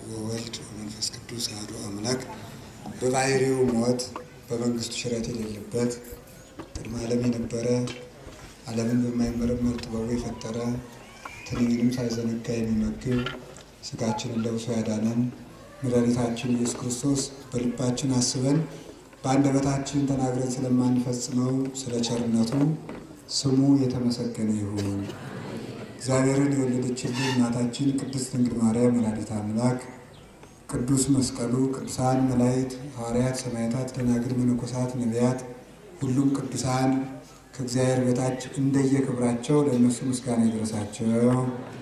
ወወልድ ወመንፈስ ቅዱስ አሐዱ አምላክ በባሕርዩ ሞት በመንግስቱ ሽረት የሌለበት ቅድመ ዓለም የነበረ ዓለምን በማይመረመር ጥበቡ የፈጠረ ትንኝንም ሳይዘነጋ የሚመግብ ሥጋችንን ለብሶ ያዳነን መድኃኒታችን ኢየሱስ ክርስቶስ በልባችን አስበን በአንደበታችን ተናግረን ስለማንፈጽመው ስለ ቸርነቱ ስሙ የተመሰገነ ይሁን። እግዚአብሔርን የወለደችልን እናታችን ቅድስት ድንግል ማርያም ወላዲተ አምላክ፣ ቅዱስ መስቀሉ፣ ቅዱሳን መላእክት፣ ሐዋርያት፣ ሰማዕታት፣ ደናግል፣ መነኮሳት፣ ነቢያት፣ ሁሉም ቅዱሳን ከእግዚአብሔር በታች እንደየክብራቸው ለእነሱ ምስጋና ይድረሳቸው።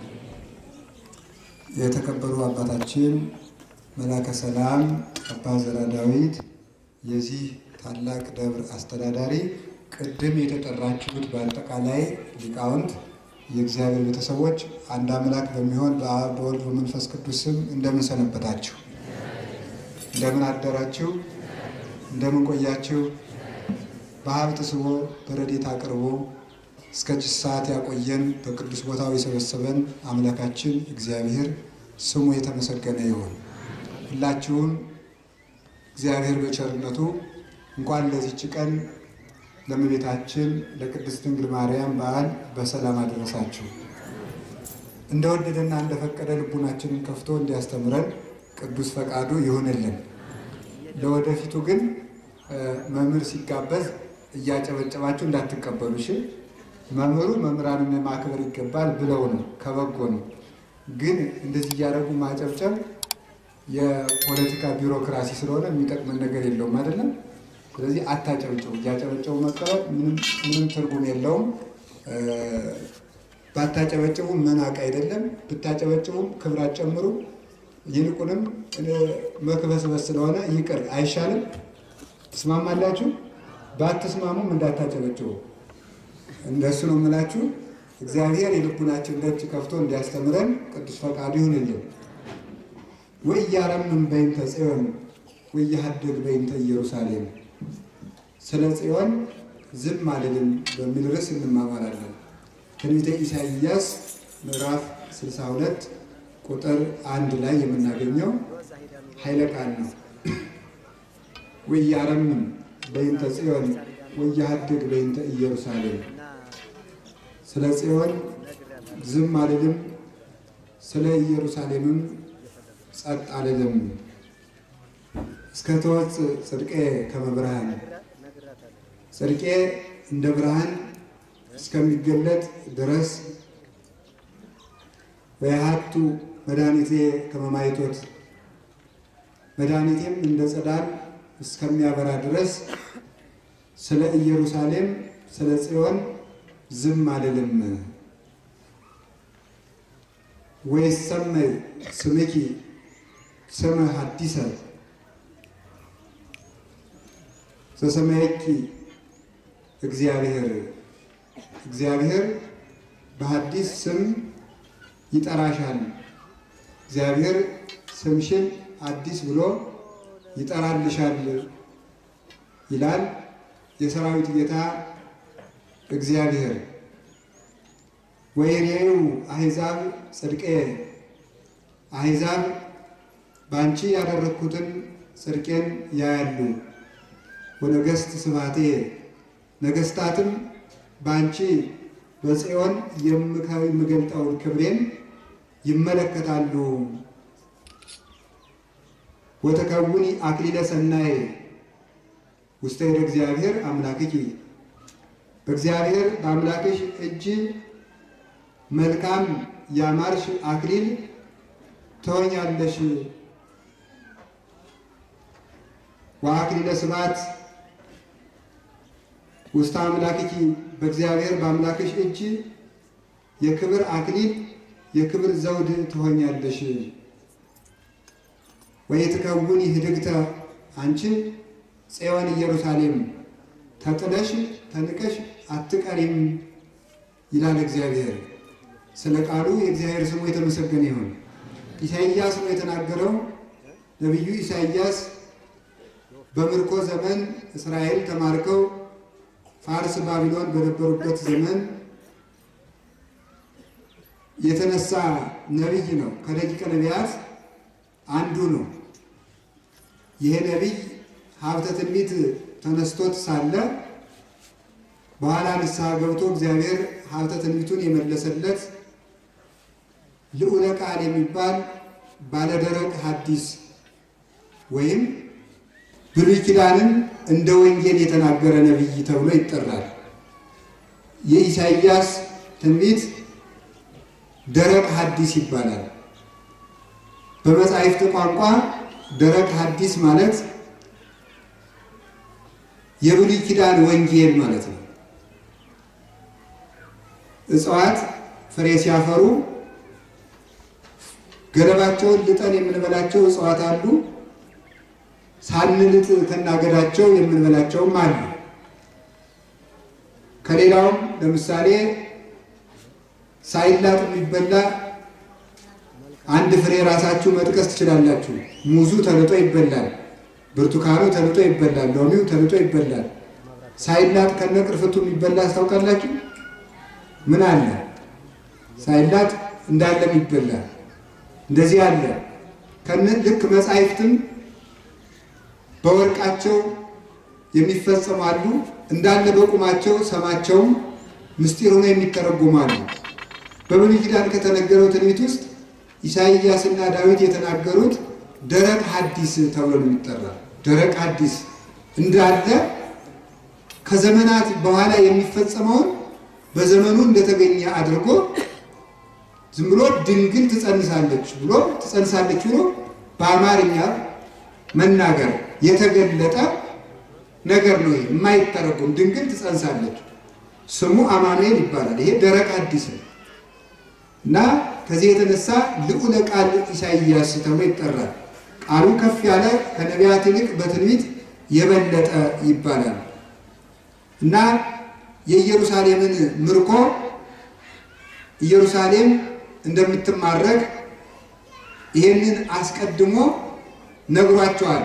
የተከበሩ አባታችን መላከ ሰላም አባ ዘራ ዳዊት የዚህ ታላቅ ደብር አስተዳዳሪ፣ ቅድም የተጠራችሁት በአጠቃላይ ሊቃውንት የእግዚአብሔር ቤተሰቦች አንድ አምላክ በሚሆን በአብ በወልድ በመንፈስ ቅዱስ ስም እንደምን ሰነበታችሁ? እንደምን አደራችሁ? እንደምን ቆያችሁ? በሀብት ስቦ በረድኤት አቅርቦ እስከ ሰዓት ያቆየን በቅዱስ ቦታው የሰበሰበን አምላካችን እግዚአብሔር ስሙ የተመሰገነ ይሁን። ሁላችሁም እግዚአብሔር በቸርነቱ እንኳን ለዚች ቀን ለእመቤታችን ለቅድስት ድንግል ማርያም በዓል በሰላም አደረሳችሁ። እንደወደደና እንደፈቀደ ልቡናችንን ከፍቶ እንዲያስተምረን ቅዱስ ፈቃዱ ይሁንልን። ለወደፊቱ ግን መምህር ሲጋበዝ እያጨበጨባችሁ እንዳትቀበሉ እሺ። መምህሩ መምህራንን ማክበር ይገባል ብለው ነው፣ ከበጎ ነው። ግን እንደዚህ እያደረጉ ማጨብጨብ የፖለቲካ ቢሮክራሲ ስለሆነ የሚጠቅመን ነገር የለውም አይደለም። ስለዚህ አታጨብጭቡ። እያጨበጨቡ መቀበል ምንም ትርጉም የለውም። ባታጨበጭቡ መናቅ አይደለም፣ ብታጨበጭቡም ክብር አትጨምሩ። ይልቁንም መክበስበስ ስለሆነ ይቅር አይሻልም? ትስማማላችሁ? ባትስማሙም እንዳታጨበጭቡ። እንደሱ ነው የምላችሁ። እግዚአብሔር የልቡናችን ደጅ ከፍቶ እንዲያስተምረን ቅዱስ ፈቃዱ ይሁንልን። ወኢያረምም በይንተ ጽዮን ወኢያሐድግ በይንተ ኢየሩሳሌም ስለ ጽዮን ዝም አልልም በሚል ርዕስ እንማማራለን። ትንቢተ ኢሳይያስ ምዕራፍ 62 ቁጥር አንድ ላይ የምናገኘው ኃይለ ቃል ነው። ወኢያረምም በይንተ ጽዮን ወኢያሐድግ በይንተ ኢየሩሳሌም ስለ ጽዮን ዝም አልልም፣ ስለ ኢየሩሳሌምም ጸጥ አልልም። እስከ ትወፅእ ጽድቄ ከመ ብርሃን ጽድቄ እንደ ብርሃን እስከሚገለጥ ድረስ ወየሀቱ መድኃኒቴ ከመ ማይቶት መድኃኒቴም እንደ ጸዳል እስከሚያበራ ድረስ ስለ ኢየሩሳሌም ስለ ጽዮን ዝም አልልም። ወይሰመይ ስምኪ ስመ ሐዲሰ ዘሰማየኪ እግዚአብሔር እግዚአብሔር በሐዲስ ስም ይጠራሻል። እግዚአብሔር ስምሽን አዲስ ብሎ ይጠራልሻል ይላል የሰራዊት ጌታ እግዚአብሔር። ወይሬዩ አሕዛብ ጽድቄ አሕዛብ በአንቺ ያደረግኩትን ጽድቄን ያያሉ። ወነገሥት ስብሐቴ ነገሥታትም በአንቺ በጽዮን የምገልጠውን ክብሬን ይመለከታሉ። ወተከውኒ አክሊለ ሰናይ ውስተ እደ እግዚአብሔር አምላክኪ በእግዚአብሔር በአምላክሽ እጅ መልካም ያማርሽ አክሊል ትሆኛለሽ። ወአክሊለ ስብሐት ውስተ አምላክኪ በእግዚአብሔር በአምላክሽ እጅ የክብር አክሊል የክብር ዘውድ ትሆኛለሽ። ወይትከውኒ ህድግተ አንቺ ጽዮን ኢየሩሳሌም ተጥለሽ ተንቀሽ አትቀሪም ይላል እግዚአብሔር። ስለ ቃሉ የእግዚአብሔር ስሙ የተመሰገነ ይሁን። ኢሳይያስ ነው የተናገረው። ነቢዩ ኢሳይያስ በምርኮ ዘመን እስራኤል ተማርከው ፋርስ ባቢሎን በነበሩበት ዘመን የተነሳ ነቢይ ነው። ከደቂቀ ነቢያት አንዱ ነው። ይሄ ነቢይ ሀብተ ትንቢት ተነስቶት ሳለ በኋላ ንስሐ ገብቶ እግዚአብሔር ሀብተ ትንቢቱን የመለሰለት ልዑለ ቃል የሚባል ባለደረቅ ሐዲስ ወይም ብሉይ ኪዳንን እንደ ወንጌል የተናገረ ነቢይ ተብሎ ይጠራል። የኢሳይያስ ትንቢት ደረቅ ሐዲስ ይባላል። በመጻሕፍት ቋንቋ ደረቅ ሐዲስ ማለት የብሉይ ኪዳን ወንጌል ማለት ነው። እጽዋት ፍሬ ሲያፈሩ ገለባቸውን ልጠን የምንበላቸው እጽዋት አሉ። ሳንልጥ ከናገዳቸው የምንበላቸውም አሉ። ከሌላውም ለምሳሌ ሳይላጥ የሚበላ አንድ ፍሬ ራሳችሁ መጥቀስ ትችላላችሁ። ሙዙ ተልጦ ይበላል። ብርቱካኑ ተልጦ ይበላል። ሎሚው ተልጦ ይበላል። ሳይላጥ ከነቅርፍቱ የሚበላ አስታውቃላችሁ? ምን አለ? ሳይላጥ እንዳለም ይበላል። እንደዚህ አለ። ከነ ልክ መጻሕፍትም በወርቃቸው የሚፈጸሙ አሉ። እንዳለ በቁማቸው ሰማቸውም ምስጢር ሆነው የሚተረጎሙ አሉ። በብሉይ ኪዳን ከተነገረው ትንቢት ውስጥ ኢሳይያስና ዳዊት የተናገሩት ደረቅ ሐዲስ ተብሎ ነው የሚጠራ። ደረቅ ሐዲስ እንዳለ ከዘመናት በኋላ የሚፈጸመውን በዘመኑ እንደተገኘ አድርጎ ዝም ብሎ ድንግል ትጸንሳለች ብሎ ትጸንሳለች ብሎ በአማርኛ መናገር የተገለጠ ነገር ነው። ይሄ የማይተረጎም ድንግል ትጸንሳለች። ስሙ አማኑኤል ይባላል። ይሄ ደረቅ ሐዲስ ነው እና ከዚህ የተነሳ ልዑለ ቃል ኢሳይያስ ተብሎ ይጠራል። ቃሉ ከፍ ያለ ከነቢያት ይልቅ በትንቢት የበለጠ ይባላል እና የኢየሩሳሌምን ምርኮ ኢየሩሳሌም እንደምትማረክ ይሄንን አስቀድሞ ነግሯቸዋል።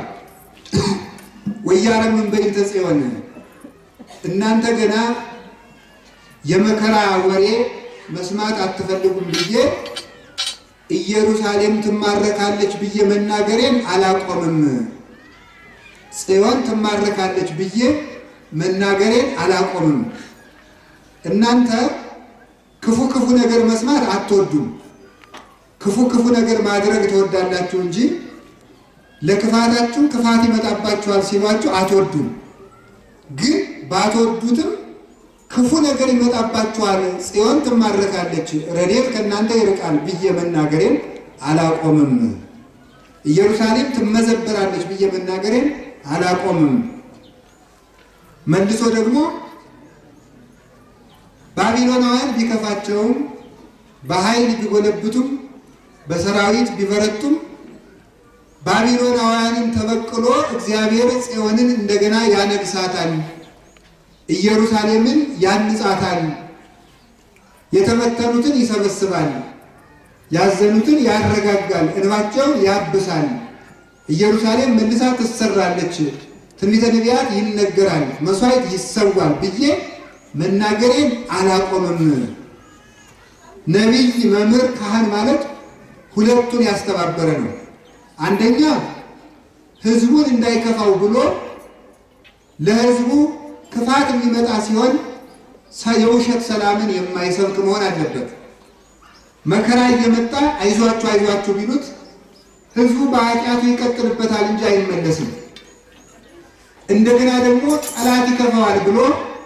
ወያረምን በእንተ ጽዮን እናንተ ገና የመከራ ወሬ መስማት አትፈልጉም ብዬ ኢየሩሳሌም ትማረካለች ብዬ መናገሬን አላቆምም። ጽዮን ትማረካለች ብዬ መናገሬን አላቆምም። እናንተ ክፉ ክፉ ነገር መስማት አትወዱም። ክፉ ክፉ ነገር ማድረግ ትወዳላችሁ እንጂ ለክፋታችሁ ክፋት ይመጣባችኋል ሲሏችሁ አትወዱም። ግን ባትወዱትም ክፉ ነገር ይመጣባችኋል፣ ጽዮን ትማረካለች፣ ረድኤት ከእናንተ ይርቃል ብዬ መናገሬን አላቆምም። ኢየሩሳሌም ትመዘበራለች ብዬ መናገሬን አላቆምም። መልሶ ደግሞ ባቢሎናውያን ቢከፋቸውም በኃይል ቢጎለብቱም በሰራዊት ቢበረቱም ባቢሎናውያንን ተበቅሎ እግዚአብሔር ጽዮንን እንደገና ያነግሳታል፣ ኢየሩሳሌምን ያንጻታል፣ የተበተኑትን ይሰበስባል፣ ያዘኑትን ያረጋጋል፣ እንባቸውን ያብሳል። ኢየሩሳሌም መልሳ ትሰራለች፣ ትንቢተ ነቢያት ይነገራል፣ መስዋዕት ይሰዋል ብዬ መናገሬን አላቆምም። ነቢይ፣ መምህር፣ ካህን ማለት ሁለቱን ያስተባበረ ነው። አንደኛ ሕዝቡን እንዳይከፋው ብሎ ለሕዝቡ ክፋት የሚመጣ ሲሆን የውሸት ሰላምን የማይሰብክ መሆን አለበት። መከራ እየመጣ አይዟችሁ አይዟችሁ ቢሉት ሕዝቡ በኃጢአቱ ይቀጥልበታል እንጂ አይመለስም። እንደገና ደግሞ ጠላት ይከፋዋል ብሎ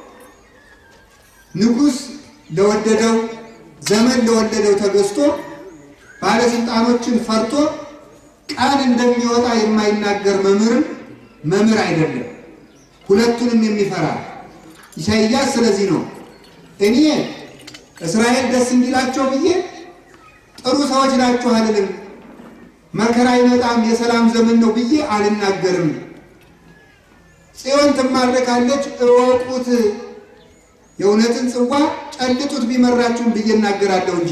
ንጉሥ ለወደደው ዘመን ለወለደው ተገዝቶ ባለስልጣኖችን ፈርቶ ቃል እንደሚወጣ የማይናገር መምህርም መምህር አይደለም። ሁለቱንም የሚፈራ ኢሳይያስ ስለዚህ ነው እኔ እስራኤል ደስ እንዲላቸው ብዬ ጥሩ ሰዎች ናችሁ አልልም፣ መከራ ይመጣም የሰላም ዘመን ነው ብዬ አልናገርም። ጽዮን ትማረካለች እወቁት፣ የእውነትን ጽዋ ጨልጡት ቢመራችሁም ብዬ እናገራለሁ እንጂ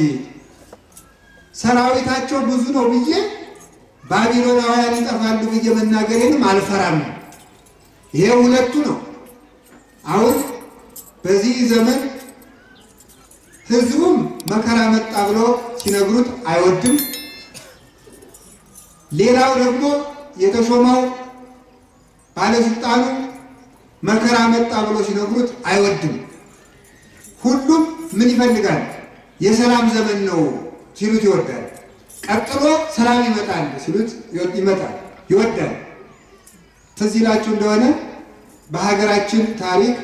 ሰራዊታቸው ብዙ ነው ብዬ ባቢሎናውያን ይጠፋሉ ብዬ መናገሬንም አልፈራም። ይሄ ሁለቱ ነው። አሁን በዚህ ዘመን ሕዝቡም መከራ መጣ ብሎ ሲነግሩት አይወድም። ሌላው ደግሞ የተሾመው ባለስልጣኑ መከራ መጣ ብሎ ሲነግሩት አይወድም። ሁሉም ምን ይፈልጋል? የሰላም ዘመን ነው ሲሉት ይወዳል። ቀጥሎ ሰላም ይመጣል ሲሉት ይመጣል ይወዳል። ትዝ ይላችሁ እንደሆነ በሀገራችን ታሪክ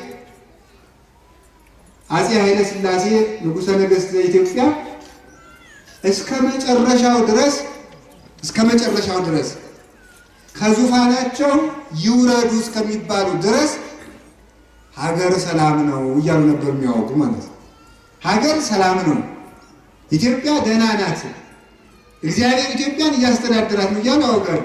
አፄ ኃይለ ሥላሴ ንጉሠ ነገሥት ዘኢትዮጵያ እስከ መጨረሻው ድረስ እስከ መጨረሻው ድረስ ከዙፋናቸው ይውረዱ እስከሚባሉ ድረስ ሀገር ሰላም ነው እያሉ ነበር የሚያወጉ ማለት ነው። ሀገር ሰላም ነው፣ ኢትዮጵያ ደህና ናት፣ እግዚአብሔር ኢትዮጵያን እያስተዳደራት ነው እያሉ ያወጋሉ።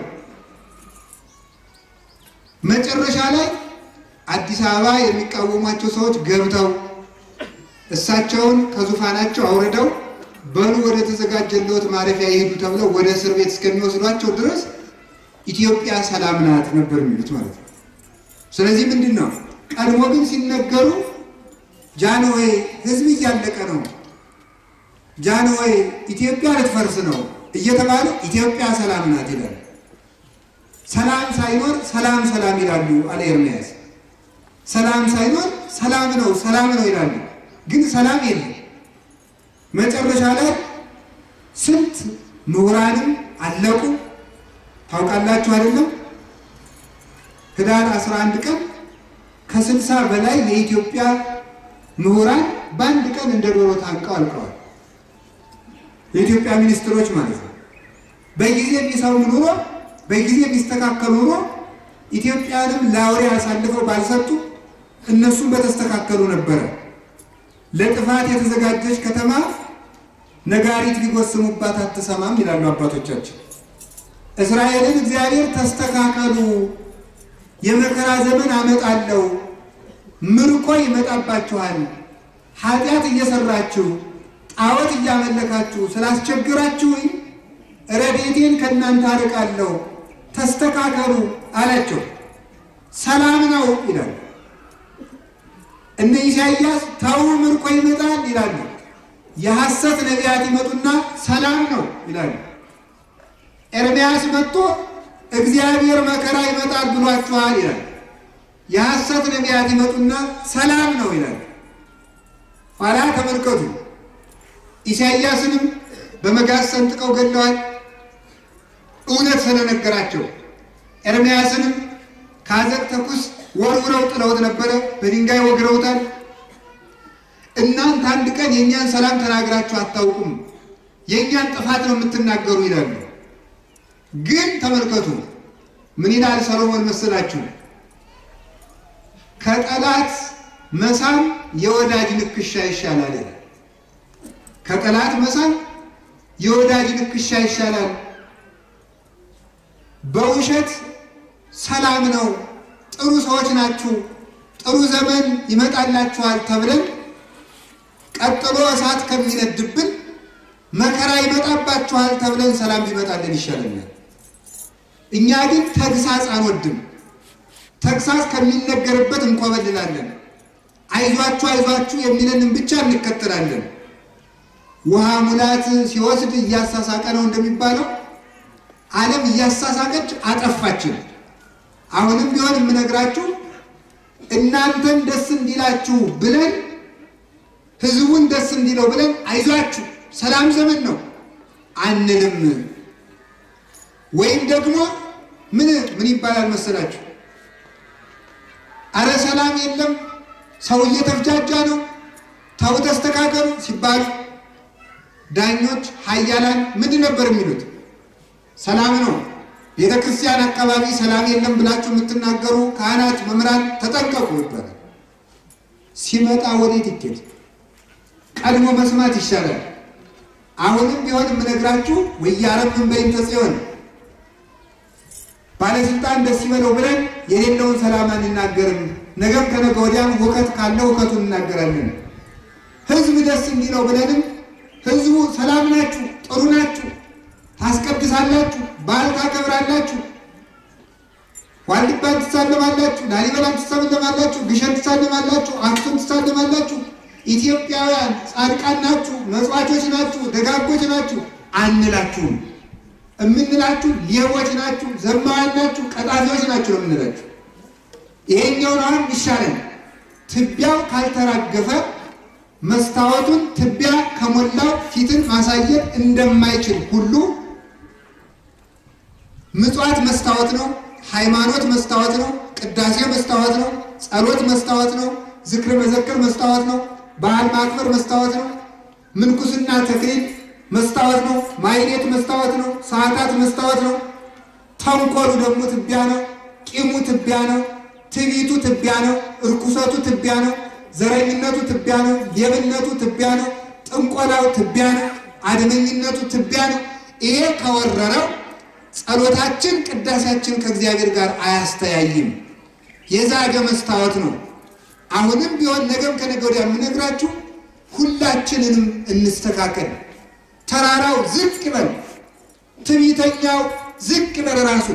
መጨረሻ ላይ አዲስ አበባ የሚቃወሟቸው ሰዎች ገብተው እሳቸውን ከዙፋናቸው አውርደው በሉ ወደ ተዘጋጀለት ማረፊያ ይሄዱ ተብለው ወደ እስር ቤት እስከሚወስዷቸው ድረስ ኢትዮጵያ ሰላም ናት ነበር የሚሉት ማለት ነው። ስለዚህ ምንድን ነው ቀድሞ ግን ሲነገሩ ጃንሆይ ሕዝብ እያለቀ ነው፣ ጃንሆይ ኢትዮጵያ ልትፈርስ ነው እየተባለ ኢትዮጵያ ሰላም ናት ይላል። ሰላም ሳይኖር ሰላም ሰላም ይላሉ አለ ኤርምያስ። ሰላም ሳይኖር ሰላም ነው ሰላም ነው ይላሉ፣ ግን ሰላም የለም። መጨረሻ ላይ ስንት ምሁራንም አለቁ። ታውቃላችሁ አይደለም? ህዳር 11 ቀን ከስልሳ በላይ የኢትዮጵያ ምሁራን በአንድ ቀን እንደ ዶሮ ታንቀው አልቀዋል። የኢትዮጵያ ሚኒስትሮች ማለት ነው። በጊዜ የሚሰሩ ኑሮ በጊዜ የሚስተካከሉ ኑሮ ኢትዮጵያንም ለአውሬ አሳልፈው ባልሰጡ እነሱም በተስተካከሉ ነበረ። ለጥፋት የተዘጋጀች ከተማ ነጋሪት ሊጎስሙባት አትሰማም ይላሉ አባቶቻችን። እስራኤልን እግዚአብሔር ተስተካከሉ፣ የመከራ ዘመን አመጣለሁ፣ ምርኮ ይመጣባችኋል፣ ኃጢአት እየሰራችሁ ጣዖት እያመለካችሁ ስላስቸግራችሁኝ ረድኤቴን ከእናንተ አርቃለሁ፣ ተስተካከሉ አላቸው። ሰላም ነው ይላል። እነ ኢሳይያስ ተው ምርኮ ይመጣል ይላሉ። የሐሰት ነቢያት ይመጡና ሰላም ነው ይላሉ። ኤርምያስ መጥቶ እግዚአብሔር መከራ ይመጣል ብሏችኋል ይላል። የሐሰት ነቢያት ይመጡና ሰላም ነው ይላል። ኋላ ተመልከቱ፣ ኢሳይያስንም በመጋዝ ሰንጥቀው ገለዋል፣ እውነት ስለነገራቸው። ኤርምያስንም ከአዘቅተ ኩስ ወርውረው ጥለውት ነበረ፣ በድንጋይ ወግረውታል። እናንተ አንድ ቀን የእኛን ሰላም ተናግራችሁ አታውቁም፣ የእኛን ጥፋት ነው የምትናገሩ ይላሉ። ግን ተመልከቱ ምን ይላል ሰሎሞን መሰላችሁ? ከጠላት መሳም የወዳጅ ንክሻ ይሻላል ይላል። ከጠላት መሳም የወዳጅ ንክሻ ይሻላል። በውሸት ሰላም ነው፣ ጥሩ ሰዎች ናችሁ፣ ጥሩ ዘመን ይመጣላችኋል ተብለን ቀጥሎ እሳት ከሚነድብን መከራ ይመጣባችኋል ተብለን ሰላም ቢመጣልን ይሻለናል። እኛ ግን ተግሳጽ አንወድም። ተግሳጽ ከሚነገርበት እንኮበልላለን። አይዟችሁ አይዟችሁ የሚለንን ብቻ እንከተላለን። ውሃ ሙላት ሲወስድ እያሳሳቀ ነው እንደሚባለው ዓለም እያሳሳቀች አጠፋችን። አሁንም ቢሆን የምነግራችሁ እናንተን ደስ እንዲላችሁ ብለን ህዝቡን ደስ እንዲለው ብለን አይዟችሁ ሰላም ዘመን ነው አንልም። ወይም ደግሞ ምን ምን ይባላል መሰላችሁ? አረ ሰላም የለም ሰው እየተፍጃጃ ነው፣ ተው ተስተካከሉ ሲባሉ ዳኞች ኃያላን ምንድን ነበር የሚሉት? ሰላም ነው። ቤተ ክርስቲያን አካባቢ ሰላም የለም ብላችሁ የምትናገሩ ካህናት፣ መምህራን ተጠንቀቁ ይባላል። ሲመጣ ወዴት ይኬድ? ቀድሞ መስማት ይሻላል። አሁንም ቢሆን የምነግራችሁ ወያረምን በይንተ ጽዮን ባለስልጣን ደስ ይበለው ብለን የሌለውን ሰላም አንናገርም። ነገም ከነገ ወዲያም ሁከት ካለ ሁከቱን እናገራለን። ህዝብ ደስ እንዲለው ብለንም ህዝቡ ሰላም ናችሁ፣ ጥሩ ናችሁ፣ ታስቀድሳላችሁ፣ በዓል ታከብራላችሁ፣ ዋልድባን ትሳለማላችሁ፣ ላሊበላን ትሳለማላችሁ፣ ግሸን ትሳለማላችሁ፣ አክሱም ትሳለማላችሁ ኢትዮጵያውያን ጻድቃን ናችሁ፣ መጽዋቾች ናችሁ፣ ደጋጎች ናችሁ አንላችሁም። የምንላችሁ ሌቦች ናችሁ፣ ዘማዋን ናችሁ፣ ቀጣፊዎች ናችሁ ነው የምንላችሁ። ይሄኛውን አሁን ይሻለን። ትቢያው ካልተራገፈ መስታወቱን ትቢያ ከሞላው ፊትን ማሳየት እንደማይችል ሁሉ ምጽዋት መስታወት ነው። ሃይማኖት መስታወት ነው። ቅዳሴ መስታወት ነው። ጸሎት መስታወት ነው። ዝክር መዘክር መስታወት ነው። በዓል ማክበር መስታወት ነው። ምንኩስና ተክሊል መስታወት ነው። ማይሌት መስታወት ነው። ሰዓታት መስታወት ነው። ተንኮሉ ደግሞ ትቢያ ነው። ቂሙ ትቢያ ነው። ትዕቢቱ ትቢያ ነው። እርኩሰቱ ትቢያ ነው። ዘረኝነቱ ትቢያ ነው። ሌብነቱ ትቢያ ነው። ጥንቆላው ትቢያ ነው። አድመኝነቱ ትቢያ ነው። ይሄ ከወረረው ጸሎታችን፣ ቅዳሴያችን ከእግዚአብሔር ጋር አያስተያይም። የዛገ መስታወት ነው። አሁንም ቢሆን ነገም ከነገ ወዲያ የምነግራችሁ ሁላችንንም እንስተካከል። ተራራው ዝቅ ይበል፣ ትዕቢተኛው ዝቅ ይበል ራሱ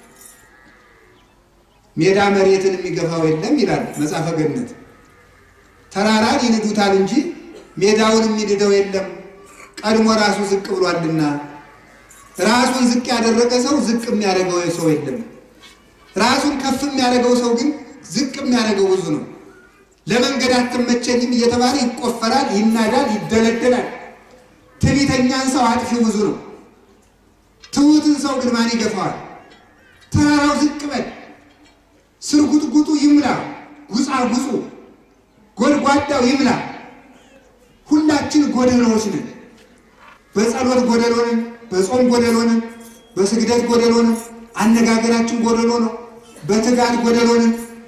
ሜዳ መሬትን የሚገፋው የለም ይላል መጽሐፈ ገነት። ተራራን ይንዱታል እንጂ ሜዳውን የሚንደው የለም፣ ቀድሞ ራሱ ዝቅ ብሏልና። ራሱን ዝቅ ያደረገ ሰው ዝቅ የሚያደርገው ሰው የለም። ራሱን ከፍ የሚያደርገው ሰው ግን ዝቅ የሚያደርገው ብዙ ነው። ለመንገድ አትመቸኝም እየተባለ ይቆፈራል፣ ይናዳል፣ ይደለደላል። ትዕቢተኛን ሰው አጥፊው ብዙ ነው። ትሑትን ሰው ግን ማን ይገፋዋል? ተራራው ዝቅ በል ስርጉጥጉጡ ይምላ፣ ጉጻጉጹ ጎድጓዳው ይምላ። ሁላችን ጎደሎዎች ነን። በጸሎት ጎደሎ ነን፣ በጾም ጎደሎ ነን፣ በስግደት ጎደሎ ነን፣ አነጋገራችን ጎደሎ ነው፣ በትጋት ጎደሎ ነን።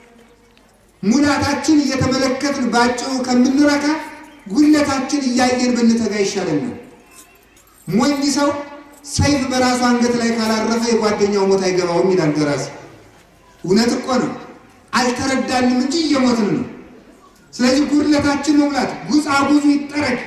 ሙላታችን እየተመለከትን ባጭሩ ከምንረካ ጉለታችን እያየን ብንተጋ ይሻለናል። ሞኝ ሰው ሰይፍ በራሱ አንገት ላይ ካላረፈ የጓደኛው ሞት አይገባውም ይላል ደራሲ። እውነት እኮ ነው። አልተረዳንም እንጂ እየሞትን ነው። ስለዚህ ጉድለታችን መሙላት፣ ጉጻጉዙ ይጠረግ።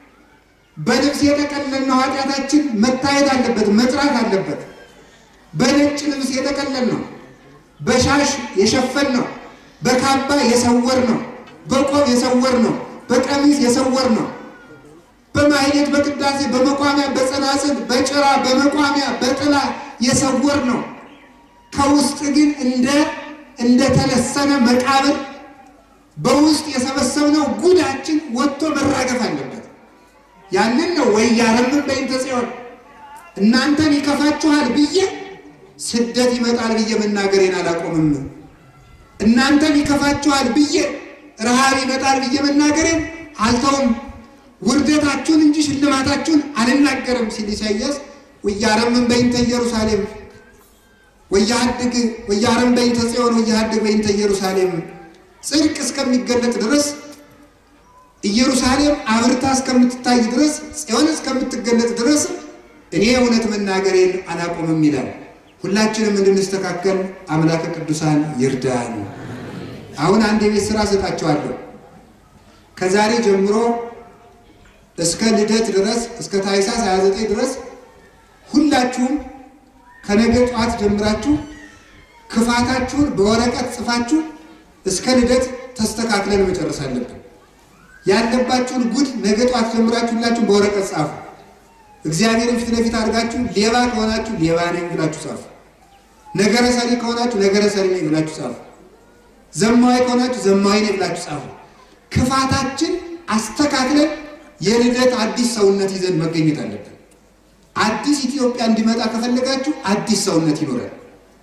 በልብስ የጠቀለልነው ኃጢአታችን መታየት አለበት፣ መጥራት አለበት። በነጭ ልብስ የጠቀለል ነው፣ በሻሽ የሸፈን ነው፣ በካባ የሰወር ነው፣ በቆብ የሰወር ነው፣ በቀሚስ የሰወር ነው፣ በማህሌት በቅዳሴ በመቋሚያ በጸናጽል በጭራ በመቋሚያ በጥላ የሰወር ነው። ከውስጥ ግን እንደ እንደተለሰነ መቃብር በውስጥ የሰበሰብነው ጉዳችን ወጥቶ መራገፍ አለበት። ያንን ነው ወያረምን በእንተ ጽዮን እናንተን ይከፋችኋል ብዬ ስደት ይመጣል ብዬ መናገሬን አላቆምም። እናንተን ይከፋችኋል ብዬ ረሃብ ይመጣል ብዬ መናገሬን አልተውም። ውርደታችሁን እንጂ ሽልማታችሁን አልናገርም ሲል ኢሳይያስ ወያረምን በእንተ ኢየሩሳሌም ወያድግ ወያረም በእንተ ጽዮን ወያድግ በእንተ ኢየሩሳሌም ጽድቅ እስከሚገለጥ ድረስ ኢየሩሳሌም አብርታ እስከምትታይ ድረስ ጽዮን እስከምትገለጥ ድረስ እኔ እውነት መናገሬን አላቆምም ይላል። ሁላችንም እንድንስተካከል አምላከ ቅዱሳን ይርዳን። አሁን አንድ የቤት ስራ ሰጣቸዋለሁ። ከዛሬ ጀምሮ እስከ ልደት ድረስ እስከ ታኅሳስ 29 ድረስ ሁላችሁም ከነገ ጠዋት ጀምራችሁ ክፋታችሁን በወረቀት ጽፋችሁ እስከ ልደት ተስተካክለን መጨረስ አለብን። ያለባችሁን ጉድ ነገ ጠዋት ጀምራችሁ ሁላችሁ በወረቀት ጻፉ። እግዚአብሔርን ፊት ለፊት አድርጋችሁ ሌባ ከሆናችሁ ሌባ ነኝ ብላችሁ ጻፉ። ነገረ ሰሪ ከሆናችሁ ነገረ ሰሪ ነኝ ብላችሁ ጻፉ። ዘማዊ ከሆናችሁ ዘማዊ ነኝ ብላችሁ ጻፉ። ክፋታችን አስተካክለን የልደት አዲስ ሰውነት ይዘን መገኘት አለብን። አዲስ ኢትዮጵያ እንዲመጣ ከፈለጋችሁ አዲስ ሰውነት ይኖራል።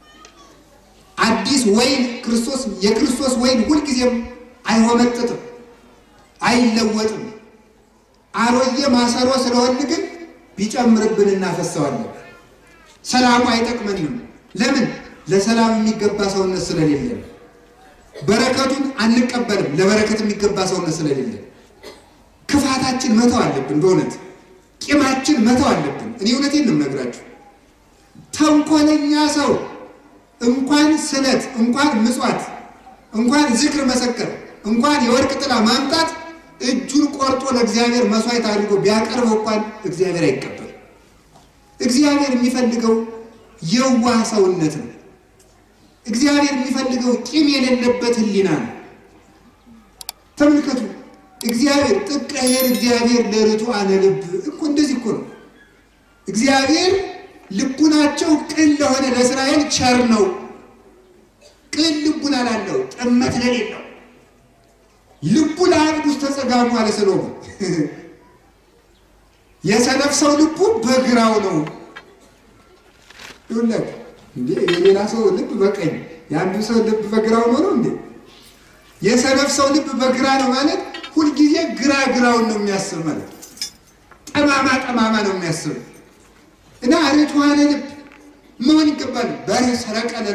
አዲስ ወይን ክርስቶስ የክርስቶስ ወይን ሁልጊዜም አይሆመጥጥም፣ አይለወጥም። አሮየ ማሰሮ ስለሆን ግን ቢጨምርብን እናፈሰዋለን። ሰላሙ አይጠቅመንም። ለምን? ለሰላም የሚገባ ሰውነት ስለሌለን። በረከቱን አንቀበልም፣ ለበረከት የሚገባ ሰውነት ስለሌለን። ክፋታችን መተው አለብን። በእውነት ቂማችን መተው አለብን። እኔ እውነቴን ነው የምነግራችሁ። ተንኮለኛ ሰው እንኳን ስለት እንኳን ምጽዋት እንኳን ዝክር መሰከር እንኳን የወርቅ ጥላ ማምጣት እጁን ቆርጦ ለእግዚአብሔር መስዋዕት አድርጎ ቢያቀርበው እንኳን እግዚአብሔር አይቀበል። እግዚአብሔር የሚፈልገው የዋህ ሰውነት ነው። እግዚአብሔር የሚፈልገው ቂም የሌለበት ሕሊና ነው። ተመልከቱ። እግዚአብሔር ጥቀሄር እግዚአብሔር ለርቱ አነ ልብ እኮ እንደዚህ እኮ ነው። እግዚአብሔር ልቡናቸው ቅን ለሆነ ለእስራኤል ቸር ነው። ቅን ልቡና ላለው ጥመት ለሌለው ልቡ ለአብድ ውስጥ ተጸጋሙ አለ ሰሎሞን። የሰነፍ ሰው ልቡ በግራው ነው። ይሁለት እንዴ የሌላ ሰው ልብ በቀኝ የአንዱ ሰው ልብ በግራው ነው ነው እንዴ? የሰነፍ ሰው ልብ በግራ ነው ማለት ሁልጊዜ ግራ ግራውን ነው የሚያስብ ማለት ጠማማ ጠማማ ነው የሚያስብ እና ርቱዓነ ልብ መሆን ይገባል። በሬ ሰረቀለ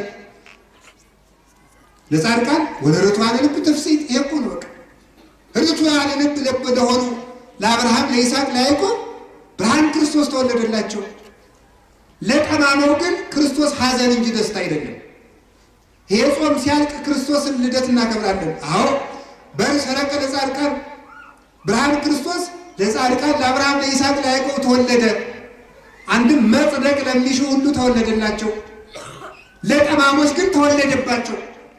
ለጻድቃን ወደ ርቱዓነ ልብ ትፍስሕት ይሄ እኮ ነው በቃ ርቱዓነ ልብ ልብ ለሆኑ ለአብርሃም ለይስሐቅ ለያዕቆብ ብርሃን ክርስቶስ ተወለደላቸው። ለጠማማው ግን ክርስቶስ ሐዘን እንጂ ደስታ አይደለም። ይሄ ጾም ሲያልቅ ክርስቶስን ልደት እናከብራለን። አዎ በር ሰረቀ ለጻድቃን ብርሃን ክርስቶስ ለጻድቃን ለአብርሃም ለይስሐቅ ለያዕቆብ ተወለደ። አንድም መጽደቅ ለሚሹ ሁሉ ተወለደላቸው፣ ለጠማሞች ግን ተወለደባቸው።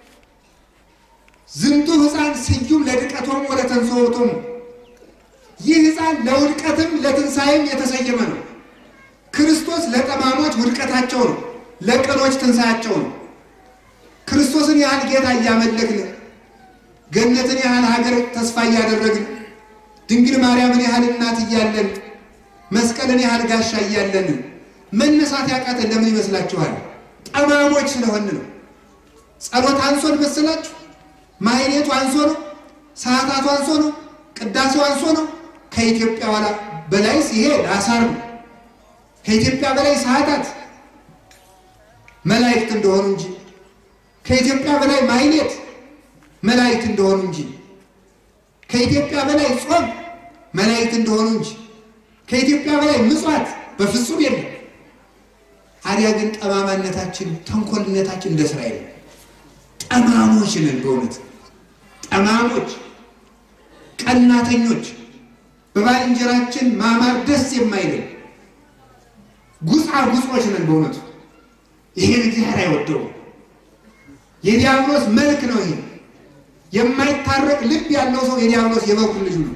ዝንቱ ሕፃን ስዩም ለድቀቶም ወደ ተንሥኦቶሙ ይህ ሕፃን ለውድቀትም ለትንሣኤም የተሰየመ ነው። ክርስቶስ ለጠማሞች ውድቀታቸው ነው፣ ለቅኖች ትንሣያቸው ነው። ክርስቶስን ያህል ጌታ እያመለክን ገነትን ያህል ሀገር ተስፋ እያደረግን ድንግል ማርያምን ያህል እናት እያለን መስቀልን ያህል ጋሻ እያለን መነሳት ያቃተን ለምን ይመስላችኋል? ጠማሞች ስለሆን ነው። ጸሎት አንሶን መሰላችሁ? ማይሌቱ አንሶ ነው? ሰዓታቱ አንሶ ነው? ቅዳሴው አንሶ ነው? ከኢትዮጵያ ኋላ በላይስ ይሄ ላሳር ነው። ከኢትዮጵያ በላይ ሰዓታት መላእክት እንደሆኑ እንጂ ከኢትዮጵያ በላይ ማይሌት መላእክት እንደሆኑ እንጂ ከኢትዮጵያ በላይ ጾም መላእክት እንደሆኑ እንጂ ከኢትዮጵያ በላይ ምጽዋት በፍጹም የለም። አዲያ ግን ጠማማነታችን፣ ተንኮልነታችን እንደ እስራኤል ጠማሞች ነን። በእውነት ጠማሞች፣ ቀናተኞች፣ በባልንጀራችን ማማር ደስ የማይለን ጉጻ ጉጾች ነን። በእውነቱ ይሄን እግዚአብሔር አይወደውም። የዲያብሎስ መልክ ነው ይሄ። የማይታረቅ ልብ ያለው ሰው የዲያብሎስ የበኩር ልጁ ነው።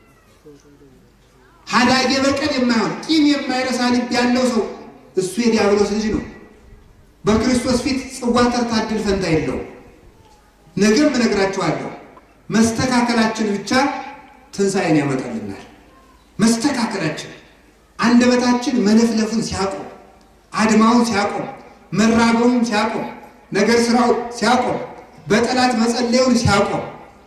ሀዳጌ በቀል የማይሆን ቂም የማይረሳ ልብ ያለው ሰው እሱ የዲያብሎስ ልጅ ነው። በክርስቶስ ፊት ጽዋ ተርታ ዕድል ፈንታ የለውም። ነገም እነግራችኋለሁ። መስተካከላችን ብቻ ትንሣኤን ያመጣልናል። መስተካከላችን አንደበታችን መለፍለፉን ሲያቆም፣ አድማውን ሲያቆም፣ መራገሙን ሲያቆም፣ ነገር ስራው ሲያቆም፣ በጠላት መጸለዩን ሲያቆም፣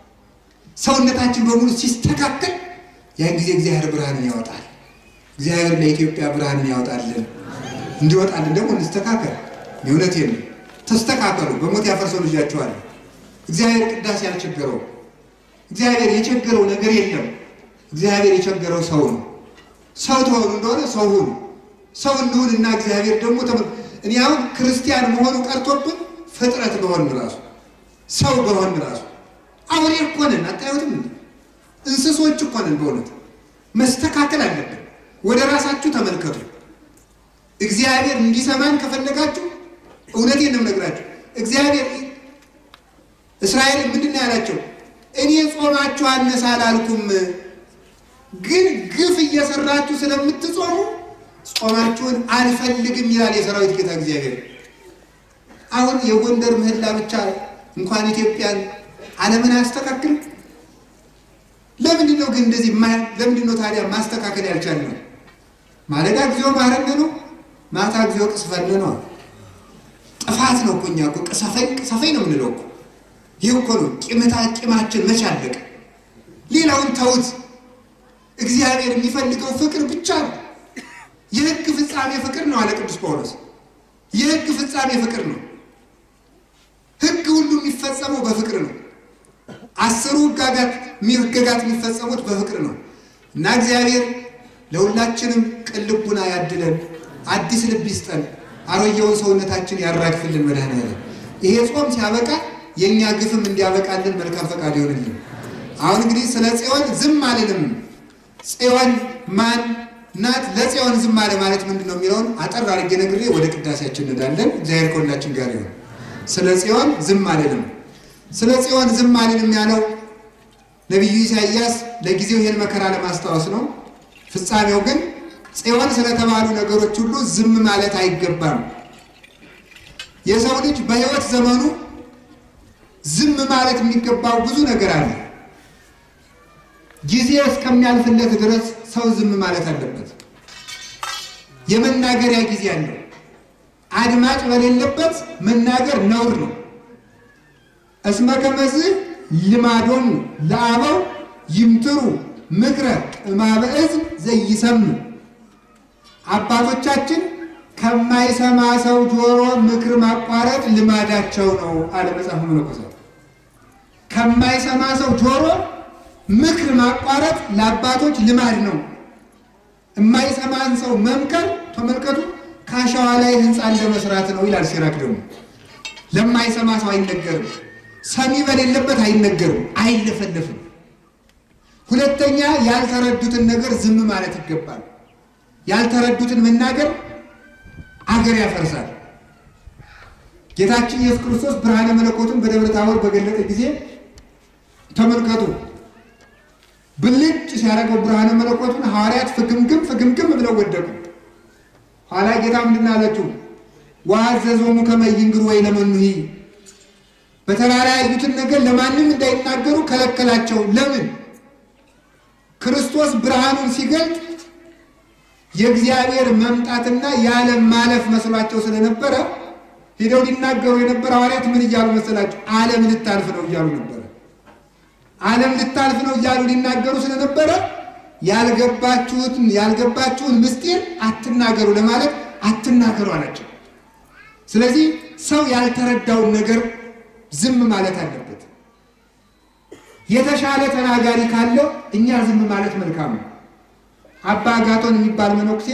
ሰውነታችን በሙሉ ሲስተካከል ያን ጊዜ እግዚአብሔር ብርሃንን ያወጣል። እግዚአብሔር ለኢትዮጵያ ብርሃንን ያወጣልን። እንዲወጣልን ደግሞ እንስተካከል። እውነቴን ነው። ተስተካከሉ። በሞት ያፈርሰው ልጃችኋል። እግዚአብሔር ቅዳሴ ያልቸገረው እግዚአብሔር የቸገረው ነገር የለም። እግዚአብሔር የቸገረው ሰው ነው። ሰው ተሆኑ እንደሆነ ሰው ሁኑ። ሰው እንሁን እና እግዚአብሔር ደግሞ እኔ አሁን ክርስቲያን መሆኑ ቀርቶብን ፍጥረት በሆን ራሱ ሰው በሆን ራሱ አውሬ እኮ ነን። አታዩትም? እንስሶች እኮ ነን። በእውነት መስተካከል አለብን። ወደ ራሳችሁ ተመልከቱ። እግዚአብሔር እንዲሰማን ከፈለጋችሁ እውነቴን ነው የምነግራችሁ። እግዚአብሔር እስራኤልን ምንድን ነው ያላቸው? እኔ ጾማችሁ አነሳ አላልኩም፣ ግን ግፍ እየሰራችሁ ስለምትጾሙ ጾማችሁን አልፈልግም ይላል የሰራዊት ጌታ እግዚአብሔር። አሁን የጎንደር ምህላ ብቻ እንኳን ኢትዮጵያን ዓለምን አያስተካክልም። ለምንድን ነው ግን እንደዚህ? ለምንድን ነው ታዲያ ማስተካከል ያልቻልነው? ማለዳ ጊዜው ማረነ ነው፣ ማታ ጊዜው ቅስፈነ ነው። ጥፋት ነው እኮ እኛ እኮ ቅሰፈኝ ቅሰፈኝ ነው የምንለው እኮ ይህ እኮ ነው ቂምታ ቂማችን መች አለቀ? ሌላውን ተውት። እግዚአብሔር የሚፈልገው ፍቅር ብቻ ነው። የሕግ ፍጻሜ ፍቅር ነው አለ ቅዱስ ጳውሎስ። የሕግ ፍጻሜ ፍቅር ነው። ሕግ ሁሉ የሚፈጸመው በፍቅር ነው። አስሩ ሕግጋት ሕግጋት የሚፈጸሙት በፍቅር ነው እና እግዚአብሔር ለሁላችንም ቅን ልቡና ያድለን፣ አዲስ ልብ ይስጠን፣ አሮጌውን ሰውነታችን ያራግፍልን መድኃኔዓለም። ይሄ ጾም ሲያበቃ የእኛ ግፍም እንዲያበቃልን መልካም ፈቃድ ይሆንልን። አሁን እንግዲህ ስለ ጽዮን ዝም አልልም። ጽዮን ማን ናት? ለጽዮን ዝም አለ ማለት ምንድን ነው የሚለውን አጠር አድርጌ ነግሬ ወደ ቅዳሴያችን እንሄዳለን። እግዚአብሔር ከሁላችን ጋር ይሁን። ስለ ጽዮን ዝም አልልም። ስለ ጽዮን ዝም አልልም ያለው ነቢዩ ኢሳይያስ ለጊዜው ይህን መከራ ለማስታወስ ነው። ፍጻሜው ግን ጽዮን ስለተባሉ ነገሮች ሁሉ ዝም ማለት አይገባም። የሰው ልጅ በሕይወት ዘመኑ ዝም ማለት የሚገባው ብዙ ነገር አለ። ጊዜ እስከሚያልፍለት ድረስ ሰው ዝም ማለት አለበት። የመናገሪያ ጊዜ አለው። አድማጭ በሌለበት መናገር ነውር ነው። እስመ ከመዝ ልማዶሙ ለአበው ይምትሩ ምክረ እማበ እዝን ዘይሰሙ አባቶቻችን ከማይሰማ ሰው ጆሮ ምክር ማቋረጥ ልማዳቸው ነው አለ መጽሐፈ መነኮሳት። ከማይሰማ ሰው ጆሮ ምክር ማቋረጥ ለአባቶች ልማድ ነው። የማይሰማን ሰው መምከር ተመልከቱ፣ ከአሸዋ ላይ ሕንፃ እንደመስራት ነው ይላል ሲራክ። ደግሞ ለማይሰማ ሰው አይነገርም፣ ሰሚ በሌለበት አይነገርም፣ አይለፈለፍም። ሁለተኛ ያልተረዱትን ነገር ዝም ማለት ይገባል። ያልተረዱትን መናገር አገር ያፈርሳል። ጌታችን ኢየሱስ ክርስቶስ ብርሃነ መለኮቱን በደብረ ታቦር በገለጠ ጊዜ ተመልከቱ፣ ብልጭ ሲያደርገው ብርሃነ መለኮቱን ሐዋርያት ፍግምግም ፍግምግም ብለው ወደቁ። ኋላ ጌታ ምንድን አላቸው? ወአዘዞሙ ከመ ይንግሩ ወይ ለመኑሂ በተራራ ያዩትን ነገር ለማንም እንዳይናገሩ ከለከላቸው። ለምን? ክርስቶስ ብርሃኑን ሲገልጥ የእግዚአብሔር መምጣትና የዓለም ማለፍ መስሏቸው ስለነበረ ሄደው ሊናገሩ የነበረ ሐዋርያት ምን እያሉ መሰላቸው? ዓለም ልታልፍ ነው እያሉ ነበረ። ዓለም ልታልፍ ነው እያሉ ሊናገሩ ስለነበረ ያልገባችሁትን ያልገባችሁን ምስጢር አትናገሩ ለማለት አትናገሩ አላቸው። ስለዚህ ሰው ያልተረዳውን ነገር ዝም ማለት አለበት። የተሻለ ተናጋሪ ካለ እኛ ዝም ማለት መልካም ነው። አባ አጋቶን የሚባል መነኩሴ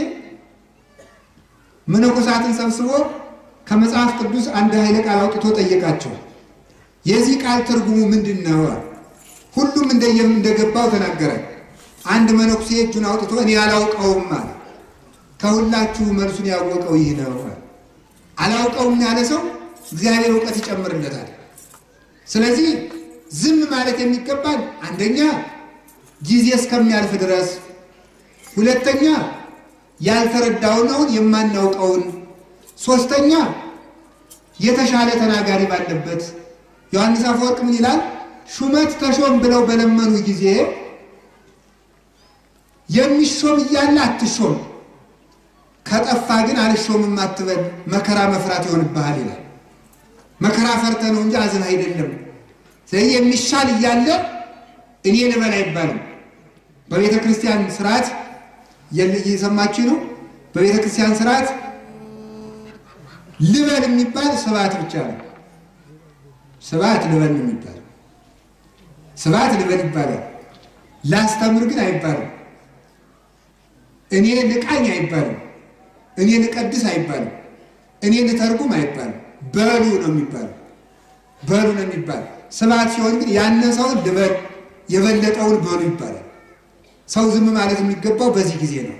መነኮሳትን ሰብስቦ ከመጽሐፍ ቅዱስ አንድ ኃይለ ቃል አውጥቶ ጠየቃቸው። የዚህ ቃል ትርጉሙ ምንድን ነው? ሁሉም እንደየም እንደገባው ተናገረ። አንድ መነኩሴ እጁን አውጥቶ እኔ አላውቀውም አለ። ከሁላችሁ መልሱን ያወቀው ይህ ነው። አላውቀውም ያለ ሰው እግዚአብሔር እውቀት ይጨምርለታል። ስለዚህ ዝም ማለት የሚገባል አንደኛ ጊዜ እስከሚያልፍ ድረስ፣ ሁለተኛ ያልተረዳውን የማናውቀውን፣ ሶስተኛ የተሻለ ተናጋሪ ባለበት። ዮሐንስ አፈወርቅ ምን ይላል? ሹመት ተሾም ብለው በለመኑ ጊዜ የሚሾም እያለ አትሾም፣ ከጠፋ ግን አልሾምም አትበል፣ መከራ መፍራት ይሆንብሃል ይላል። መከራ ፈርተ ነው እንጂ አዝን አይደለም። ስለዚህ የሚሻል እያለ እኔ ልበል አይባልም። በቤተ ክርስቲያን ስርዓት እየሰማችሁ ነው። በቤተ ክርስቲያን ስርዓት ልበል የሚባል ስብሐት ብቻ ነው። ስብሐት ልበል ነው የሚባል ስብሐት ልበል ይባላል። ላስተምር ግን አይባልም። እኔ ልቃኝ አይባልም። እኔ ልቀድስ አይባልም። እኔ ልተርጉም አይባልም። በሉ ነው የሚባለው። በሉ ነው የሚባል። ስብሐት ሲሆን ግን ያነሰውን ልበል የበለጠውን በሉ ይባላል። ሰው ዝም ማለት የሚገባው በዚህ ጊዜ ነው።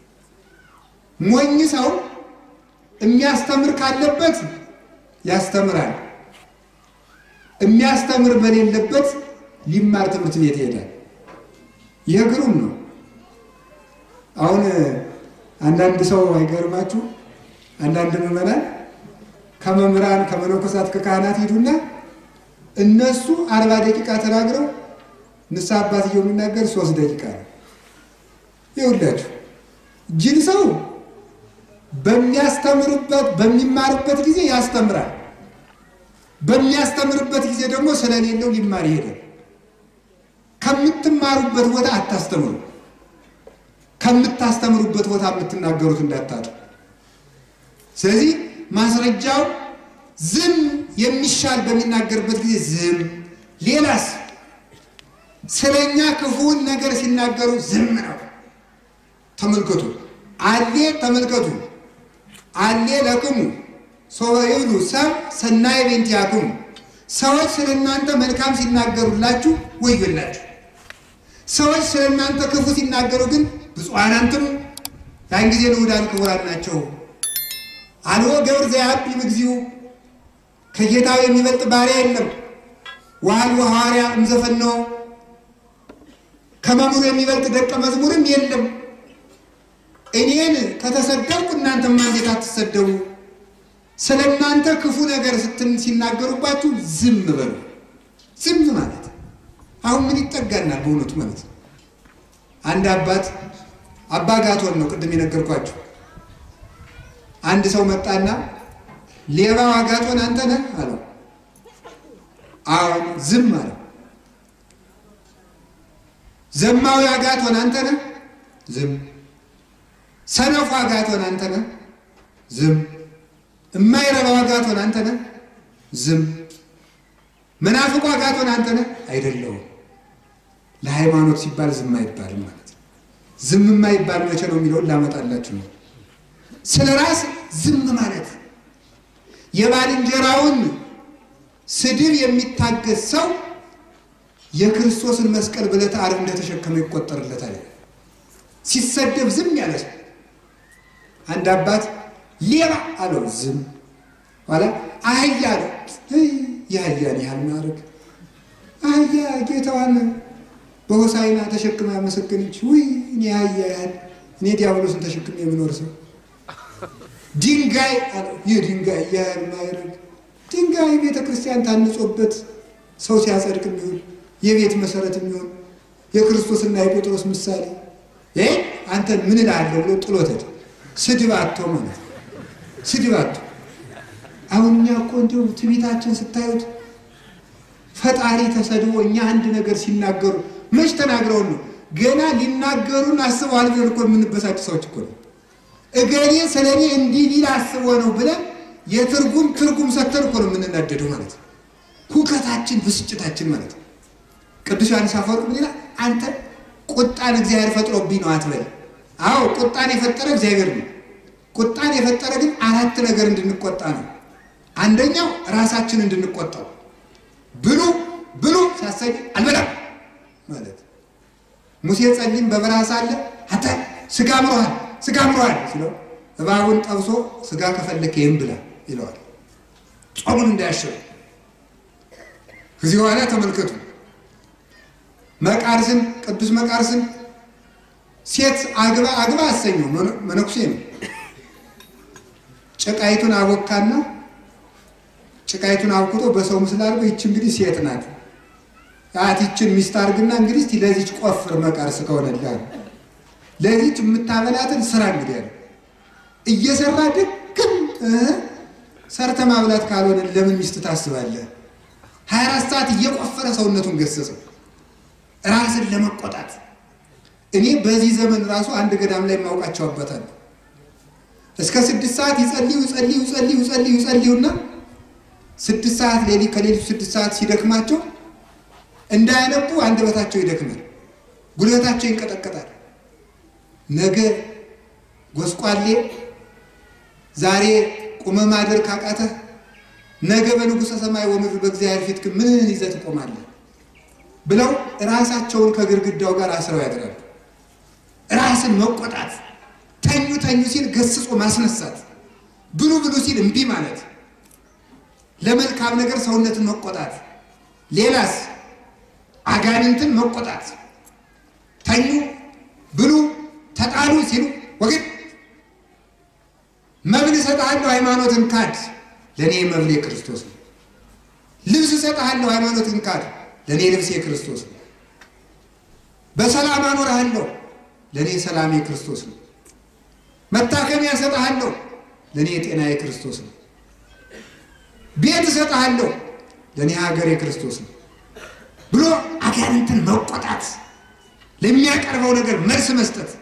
ሞኝ ሰው የሚያስተምር ካለበት ያስተምራል። የሚያስተምር በሌለበት ሊማር ትምህርት ቤት ይሄዳል። ይህ ግሩም ነው። አሁን አንዳንድ ሰው አይገርማችሁ? አንዳንድ ምዕመናን ከመምህራን ከመነኮሳት ከካህናት ሂዱና እነሱ አርባ ደቂቃ ተናግረው ንስሐ አባትየው የሚናገር ሶስት ደቂቃ ነው። ይኸውላችሁ ጅል ሰው በሚያስተምርበት በሚማርበት ጊዜ ያስተምራል። በሚያስተምርበት ጊዜ ደግሞ ስለሌለው ሊማር ይሄዳል። ከምትማሩበት ቦታ አታስተምሩ። ከምታስተምሩበት ቦታ የምትናገሩት እንዳታጡ። ስለዚህ ማስረጃው ዝም የሚሻል በሚናገርበት ጊዜ ዝም። ሌላስ ስለኛ ክፉውን ነገር ሲናገሩ ዝም ነው። ተመልከቱ አሌ ተመልከቱ አሌ ለክሙ ሶበ ይብሉ ሰብ ሰናይ ቤንቲያክሙ ሰዎች ስለ እናንተ መልካም ሲናገሩላችሁ ወዮላችሁ። ሰዎች ስለ እናንተ ክፉ ሲናገሩ ግን ብፁዓን አንትሙ ያን ጊዜ ንዑዳን ክቡራን ናቸው። አልቦ ገብር ዘያቢ እግዚኡ ከጌታው የሚበልጥ ባሪያ የለም። ወአልቦ ሐዋርያ እምዘፈነወ ከመምህሩ የሚበልጥ ደቀ መዝሙርም የለም። እኔን ከተሰደብኩ እናንተማ እንዴት አትሰደቡ? ስለ እናንተ ክፉ ነገር ስትን ሲናገሩባችሁ ዝም በሉ። ዝም ማለት አሁን ምን ይጠጋናል? በእውነቱ ማለት ነው። አንድ አባት አባ ጋቶን ነው ቅድም የነገርኳችሁ። አንድ ሰው መጣና ሌባው አጋቶን አንተ ነህ አለው። አሁን ዝም አለው። ዘማዊ አጋቶን አንተ ነህ? ዝም። ሰነፉ አጋቶን አንተ ነህ? ዝም። የማይረባው አጋቶን አንተ ነህ? ዝም። መናፍቁ አጋቶን አንተ ነህ? አይደለሁም። ለሃይማኖት ሲባል ዝም አይባልም ማለት ነው። ዝም የማይባል መቼ ነው የሚለውን ላመጣላችሁ ነው። ስለ ራስ ዝም ማለት የባልንጀራውን ስድብ የሚታገስ ሰው የክርስቶስን መስቀል በዕለተ ዓርብ እንደተሸከመ ይቆጠርለታል። ሲሰደብ ዝም ያለ ሰው አንድ አባት ሌባ አለው፣ ዝም ኋላ አህያ አለው። የአህያን ያህል ማድረግ አህያ ጌታዋን በሆሳይና ተሸክማ ያመሰገነች ውይ እኔ አህያ ያህል እኔ ዲያብሎስን ተሸክሜ የምኖር ሰው ድንጋይ አለው። ይህ ድንጋይ ያህል ማድረግ ድንጋይ ቤተ ክርስቲያን ታንጾበት ሰው ሲያጸድቅ የሚሆን የቤት መሰረት የሚሆን የክርስቶስና የጴጥሮስ ምሳሌ ይህ አንተን ምን እልሃለሁ ብሎ ጥሎተት ስድብ አቶ ማለት ነው። ስድብ አቶ አሁን እኛ እኮ እንዲሁ ትዕቢታችን ስታዩት ፈጣሪ ተሰድቦ እኛ አንድ ነገር ሲናገሩ መች ተናግረውን ነው ገና ሊናገሩን አስበዋል ብለን እኮ የምንበሳጭ ሰዎች እኮ ነው። እገሌ ስለ እኔ እንዲህ ሊል አስቦ ነው ብለን የትርጉም ትርጉም ሰተን እኮ ነው የምንናደደው ማለት ነው። ሁከታችን ብስጭታችን ማለት ነው። ቅዱስ ዮሐንስ አፈወርቅ ምን ይላል? አንተ ቁጣን እግዚአብሔር ፈጥሮብኝ ነው አትበል። አዎ ቁጣን የፈጠረ እግዚአብሔር ነው። ቁጣን የፈጠረ ግን አራት ነገር እንድንቆጣ ነው። አንደኛው ራሳችን እንድንቆጣው ብሉ ብሉ ሲያሳይ አልበላም ማለት ሙሴ ጸሊም በበረሃ ሳለ አንተ ስጋ ምሮሃል ስጋ ምሮሃል ሲለው እባቡን ጠብሶ ስጋ ከፈለከ ይህም ብላ ይለዋል። ጾሙን እንዳያሸው ከዚህ በኋላ ተመልከቱ መቃርስን ቅዱስ መቃርስን ሴት አግባ አግባ አሰኘው። መነኩሴ ነው። ጭቃይቱን አቦካና ጭቃይቱን አብኩቶ በሰው ምስል አድርጎ ይች እንግዲህ ሴት ናት አቲችን ሚስት አድርግና እንግዲህ እስቲ ለዚች ቆፍር መቃርስ ከሆነላ ለዚች የምታበላትን ስራ እንግዲህ ያለ እየሰራ ድክም ሰርተ ማብላት ካልሆነ ለምን ሚስት ታስባለህ? ሀያ አራት ሰዓት እየቆፈረ ሰውነቱን ገሰጸው ራስን ለመቆጣት። እኔ በዚህ ዘመን ራሱ አንድ ገዳም ላይ የማውቃቸው አባታል እስከ ስድስት ሰዓት ይጸልዩ ይጸልዩ ይጸልዩ ይጸልዩ ይጸልዩና ስድስት ሰዓት ሌሊት ከሌሊቱ ስድስት ሰዓት ሲደክማቸው እንዳያነቡ አንደበታቸው ይደክማል፣ ጉልበታቸው ይንቀጠቀጣል። ነገ ጎስቋሌ ዛሬ ቁመ ማደር ካቃተህ ነገ በንጉሠ ሰማይ ወምድር በእግዚአብሔር ፊት ግን ምን ይዘህ ትቆማለህ ብለው ራሳቸውን ከግድግዳው ጋር አስረው ያድራሉ። ራስን መቆጣት፣ ተኙ ተኙ ሲል ገስጾ ማስነሳት፣ ብሉ ብሉ ሲል እምቢ ማለት፣ ለመልካም ነገር ሰውነትን መቆጣት፣ ሌላስ አጋንንትን መቆጣት፣ ተኙ ብሉ ተጣሉ ሲሉ ወግድ መብል እሰጥሃለሁ ሃይማኖትን ካድ፣ ለእኔ መብል የክርስቶስ ነው። ልብስ እሰጥሃለሁ ሃይማኖትን ካድ፣ ለእኔ ልብስ የክርስቶስ ነው። በሰላም አኖርሃለሁ፣ ለእኔ ሰላም የክርስቶስ ነው። መታከሚያ እሰጥሃለሁ፣ ለእኔ የጤና የክርስቶስ ነው። ቤት እሰጥሃለሁ፣ ለእኔ ሀገር የክርስቶስ ነው ብሎ አጋንንትን መቆጣት፣ ለሚያቀርበው ነገር መልስ መስጠት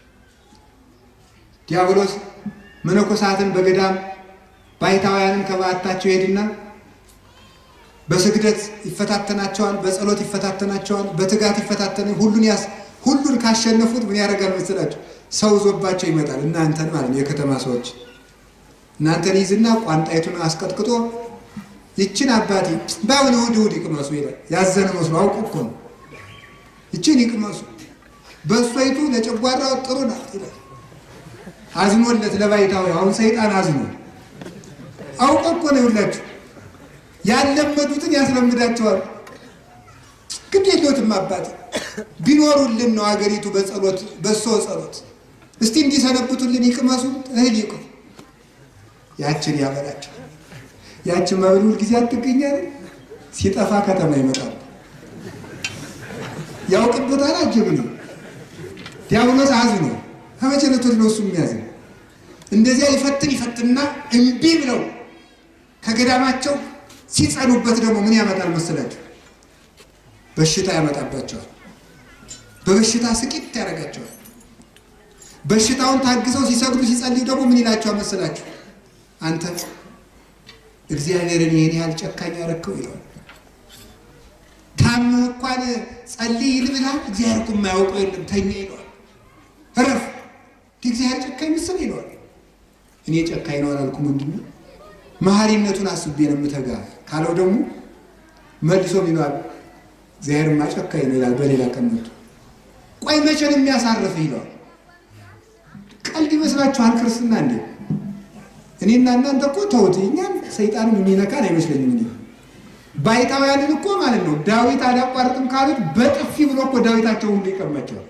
ዲያብሎስ መነኮሳትን በገዳም ባይታውያንን ከበዓታቸው ይሄድና በስግደት ይፈታተናቸዋል፣ በጸሎት ይፈታተናቸዋል፣ በትጋት ይፈታተና ሁሉን ያስ ሁሉን ካሸነፉት ምን ያደርጋል መሰላቸው? ሰው ዞባቸው ይመጣል። እናንተን ማለት ነው የከተማ ሰዎች እናንተን ይዝና ቋንጣይቱን አስቀጥቅጦ ይችን አባቴ በአሁን እሑድ እሑድ ይቅመሱ ይላል። ያዘነ መስሎ አውቁ እኮ ነው። ይችን ይቅመሱ በእሷይቱ ለጨጓራው ጥሩ ናት ይላል። አዝኖለት ለባይታዊ አሁን ሰይጣን አዝኖ አውቆ እኮ ነው ይውላችሁ ያለመዱትን ያስለምዳቸዋል። ግድ የለዎትም አባት ቢኖሩልን ነው አገሪቱ በጸሎት በሶ ጸሎት እስቲ እንዲሰነብቱልን ይቅመሱ፣ እህል ይቁ። ያችን ያበላቸው። ያችን መብል ሁል ጊዜ አትገኛል። ሲጠፋ ከተማ ይመጣል። ያውቅበታል። አጅብ ነው። ዲያብሎስ አዝ ነው። ከመቼ ዕለት ወዲህ ነው እሱ የሚያዝ እንደዚያ ይፈትን ይፈትንና እምቢ ብለው ከገዳማቸው ሲጸኑበት ደግሞ ምን ያመጣል መሰላቸው? በሽታ ያመጣባቸዋል። በበሽታ ስቂት ያደርጋቸዋል። በሽታውን ታግሰው ሲሰግዱ ሲጸልዩ ደግሞ ምን ይላቸዋል መሰላችሁ? አንተ እግዚአብሔርን ይህን ያህል ጨካኝ ያረከው ይለዋል። ታምህ እንኳን ጸልይ ልብላ እግዚአብሔር እኮ የማያውቀው የለም ተኛ ይለዋል። እረፍ እግዚአብሔር ጨካኝ ምስል ይለዋል። እኔ ጨካኝ ነው አላልኩም። ምንድን ነው መሐሪነቱን አስቤ ነው የምተጋ ካለው ደግሞ መልሶ ይለዋል እግዚአብሔርማ ጨካኝ ነው ይላል። በሌላ ቀን መጥቶ ቆይ መቼ ነው የሚያሳርፍ ይለዋል። ቀልድ ይመስላችኋል ክርስትና እንዴ? እኔና እናንተ እኮ ተውት፣ እኛን ሰይጣንም የሚነካን አይመስለኝም። እንዲ ባይታውያንን እኮ ማለት ነው ዳዊት አላቋርጥም ካሉት በጥፊ ብሎ እኮ ዳዊታቸውን ሁሉ ይቀማቸዋል።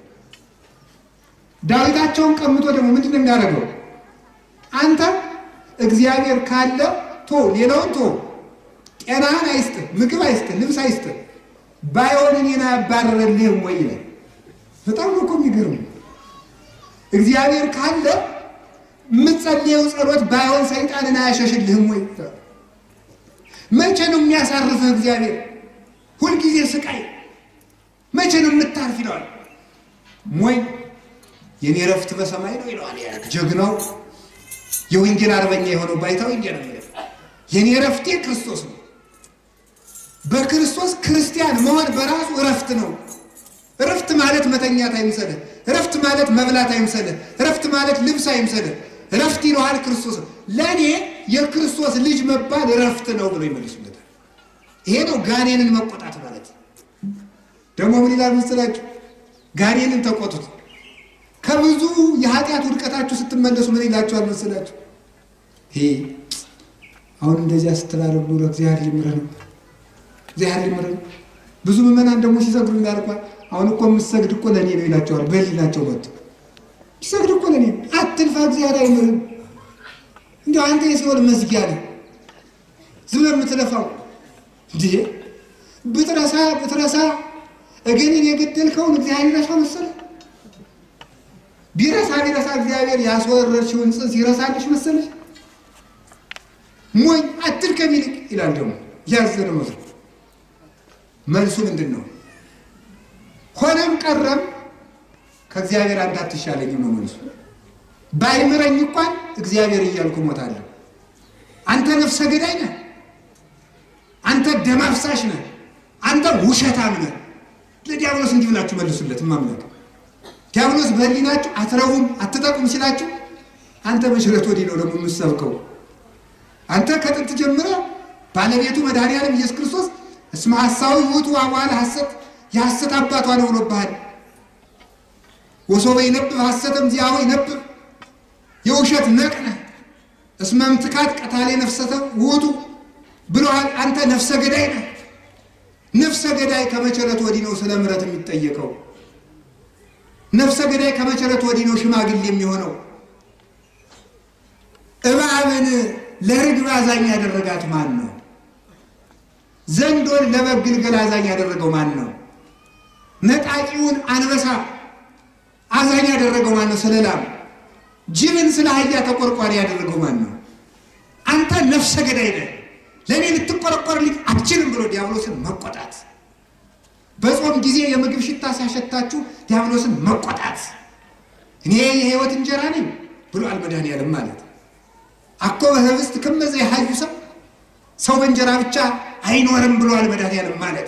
ዳዊታቸውን ቀምቶ ደግሞ ምንድን ነው የሚያደርገው? አንተ እግዚአብሔር ካለ ቶ ሌላውን ቶ ጤናህን አይስጥህ፣ ምግብ አይስጥህ፣ ልብስ አይስጥህ፣ ባይሆን እኔን አያባረረልህም ወይ ይላል። በጣም ነው እኮ የሚገርም። እግዚአብሔር ካለ የምትጸልየው ጸሎት ባይሆን ሰይጣንን አያሸሽልህም ወይ? መቼ ነው የሚያሳርፍህ እግዚአብሔር? ሁልጊዜ ስቃይ መቼ ነው የምታርፍ ይለዋል። ሞይ የኔ ረፍት በሰማይ ነው ይለዋል። ጀግናው የወንጌል አርበኛ የሆነው ባይታዊ እንዲያ ነው። የኔ ረፍቴ ክርስቶስ ነው። በክርስቶስ ክርስቲያን መሆን በራሱ እረፍት ነው። እረፍት ማለት መተኛት አይምሰልህ። እረፍት ማለት መብላት አይምሰልህ። እረፍት ማለት ልብስ አይምሰልህ። እረፍት ይለዋል ክርስቶስ። ለእኔ የክርስቶስ ልጅ መባል እረፍት ነው ብሎ ይመልሱለታል። ይሄ ነው ጋኔንን መቆጣት ማለት። ደግሞ ምን ይላል መሰላችሁ? ጋኔንን ተቆጡት። ከብዙ የኃጢአት ውድቀታችሁ ስትመለሱ ምን ይላችኋል መሰላችሁ? ይሄ አሁን እንደዚያ ስትላረግ ኖሮ እግዚአብሔር ሊምረህ ነበር፣ እግዚአብሔር ሊምረህ ነው። ብዙ ምዕመናን ደግሞ ሲሰግዱ ያልኳል። አሁን እኮ የምትሰግድ እኮ ለእኔ ነው ይላቸዋል። በህሊናቸው መጡ ሲሰግድ እኮ ለእኔ አትልፋ፣ እግዚአብሔር አይምርም። እንዲያው አንተ የሲኦል መዝጊያ ነህ፣ ዝም ብለህ የምትለፋው እንዲህ ብትረሳ ብትረሳ እገሌን የገደልከውን እግዚአብሔር ይረሳ መሰለህ? ቢረሳ ቢረሳ እግዚአብሔር ያስወረድሽውን ጽንስ ይረሳልሽ መሰለሽ? ሞኝ አትድከም ይልቅ ይላል። ደግሞ ያዘነ መስሎ መልሱ ምንድን ነው? ሆነም ቀረም ከእግዚአብሔር አንተ አትሻለኝም ነው መልሱ። ባይምረኝ እንኳን እግዚአብሔር እያልኩ እሞታለሁ። አንተ ነፍሰ ገዳይ ነህ፣ አንተ ደም አፍሳሽ ነህ፣ አንተ ውሸታም ነህ። ለዲያብሎስ እንዲህ ብላችሁ መልሱለት። ማምለክ ዲያብሎስ በህሊናችሁ አትረቡም አትጠቁም ሲላችሁ አንተ መሽረት ወዲህ ነው ደግሞ የምትሰብከው። አንተ ከጥንት ጀምረ ባለቤቱ መድኃኒዓለም ኢየሱስ ክርስቶስ እስመ ሐሳዊ ውእቱ አቡኃ ለሐሰት የሐሰት አባቷ ነው ብሎብሃል። ወሶበ ይነብብ ሐሰተም ዚአሁ ይነብብ የውሸት ነቅነ እስመ እምትካት ቀታሌ ነፍሰተ ውእቱ ብሎሃል። አንተ ነፍሰ ገዳይ ነህ። ነፍሰ ገዳይ ከመቸረት ወዲህ ነው ስለ ምሕረት የሚጠየቀው። ነፍሰ ገዳይ ከመቸረት ወዲህ ነው ሽማግሌ የሚሆነው። እባብን ለርግብ አዛኝ ያደረጋት ማን ነው? ዘንዶን ለበግ ግልገል አዛኝ ያደረገው ማን ነው? ነጣቂውን አንበሳ አዛኝ ያደረገው ማን ነው? ስለ ላም። ጅብን ስለ አህያ ተቆርቋሪ ያደረገው ማን ነው? አንተ ነፍሰ ገዳይ ነህ፣ ለእኔ ልትቆረቆርልኝ አትችልም ብሎ ዲያብሎስን መቆጣት። በጾም ጊዜ የምግብ ሽታ ሲያሸታችሁ ዲያብሎስን መቆጣት። እኔ የሕይወት እንጀራ ነኝ ብሏል መድኃኒዓለም ማለት አኮ በህብስት ክመዘ የሀዩ ሰው ሰው በእንጀራ ብቻ አይኖርም ብሏል መድኃኒዓለም ማለት።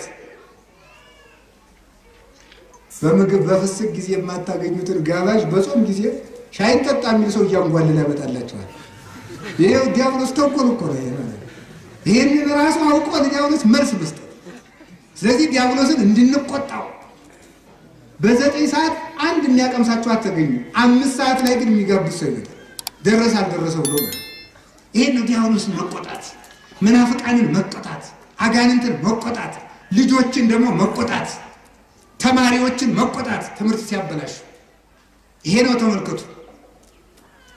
በምግብ በፍስክ ጊዜ የማታገኙትን ጋባዥ በጾም ጊዜ ሻይን ጠጣ የሚል ሰው እያንጓልል ያመጣላቸዋል። ይሄ ዲያብሎስ ተንኮል እኮ ነው። ይህንን ራሱ አውቆ ለዲያብሎስ መልስ መስጠት። ስለዚህ ዲያብሎስን እንድንቆጣው በዘጠኝ ሰዓት አንድ የሚያቀምሳቸው አተገኙ። አምስት ሰዓት ላይ ግን የሚጋብዝ ሰው ይመጣል። ደረሰ አልደረሰ ብሎ ማለት ይሄን ነው ዲያብሎስን መቆጣት፣ መናፍቃንን መቆጣት፣ አጋንንትን መቆጣት፣ ልጆችን ደግሞ መቆጣት፣ ተማሪዎችን መቆጣት፣ ትምህርት ሲያበላሹ ይሄ ነው። ተመልከቱ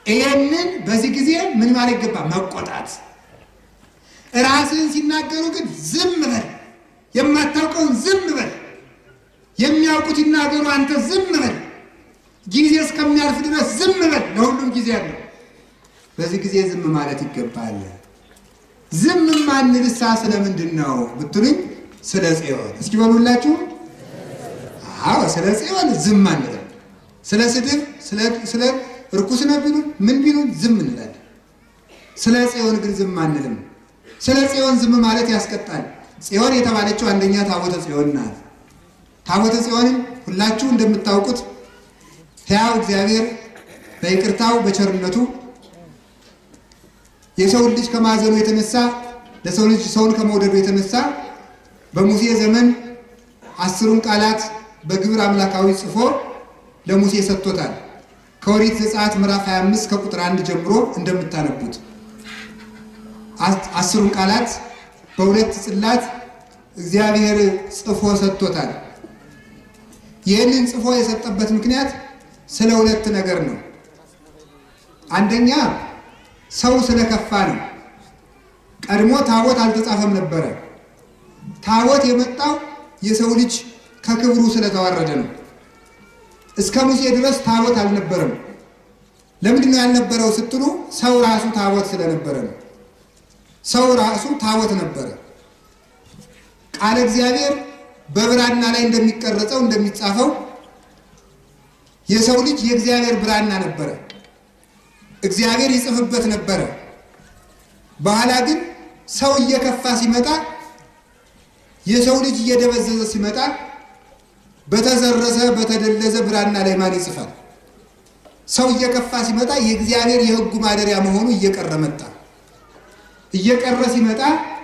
ይህንን በዚህ ጊዜ ምን ማለት ይገባ? መቆጣት። ራስህን ሲናገሩ ግን ዝም በል፣ የማታውቀውን ዝም በል፣ የሚያውቁት ይናገሩ፣ አንተ ዝም በል፣ ጊዜ እስከሚያልፍ ድረስ ዝም በል። ለሁሉም ጊዜ አለው። በዚህ ጊዜ ዝም ማለት ይገባል። ዝም ማንልሳ ስለምንድን ነው ብትሉኝ፣ ስለ ጽዮን እስኪ በሉላችሁ። አዎ ስለ ጽዮን ዝም አንልም። ስለ ስድብ፣ ስለ እርኩስ ነው ቢሉን ምን ቢሉን ዝም እንላለን። ስለ ጽዮን ግን ዝም አንልም። ስለ ጽዮን ዝም ማለት ያስቀጣል። ጽዮን የተባለችው አንደኛ ታቦተ ጽዮን ናት። ታቦተ ጽዮንም ሁላችሁ እንደምታውቁት ሕያው እግዚአብሔር በይቅርታው በቸርነቱ የሰውን ልጅ ከማዘኑ የተነሳ ለሰው ልጅ ሰውን ከመውደዱ የተነሳ በሙሴ ዘመን አስሩን ቃላት በግብር አምላካዊ ጽፎ ለሙሴ ሰጥቶታል። ከኦሪት ዘጸአት ምዕራፍ 25 ከቁጥር አንድ ጀምሮ እንደምታነቡት አስሩን ቃላት በሁለት ጽላት እግዚአብሔር ጽፎ ሰጥቶታል። ይህንን ጽፎ የሰጠበት ምክንያት ስለ ሁለት ነገር ነው። አንደኛ ሰው ስለከፋ ነው። ቀድሞ ታቦት አልተጻፈም ነበረ። ታቦት የመጣው የሰው ልጅ ከክብሩ ስለተዋረደ ነው። እስከ ሙሴ ድረስ ታቦት አልነበረም። ለምንድን ነው ያልነበረው ስትሉ ሰው ራሱ ታቦት ስለነበረ ነው። ሰው ራሱ ታቦት ነበረ። ቃለ እግዚአብሔር በብራና ላይ እንደሚቀረጸው እንደሚጻፈው የሰው ልጅ የእግዚአብሔር ብራና ነበረ። እግዚአብሔር ይጽፍበት ነበረ። በኋላ ግን ሰው እየከፋ ሲመጣ የሰው ልጅ እየደበዘዘ ሲመጣ በተዘረዘ በተደለዘ ብራና ላይ ማን ይጽፋል? ሰው እየከፋ ሲመጣ የእግዚአብሔር የሕጉ ማደሪያ መሆኑ እየቀረ መጣ። እየቀረ ሲመጣ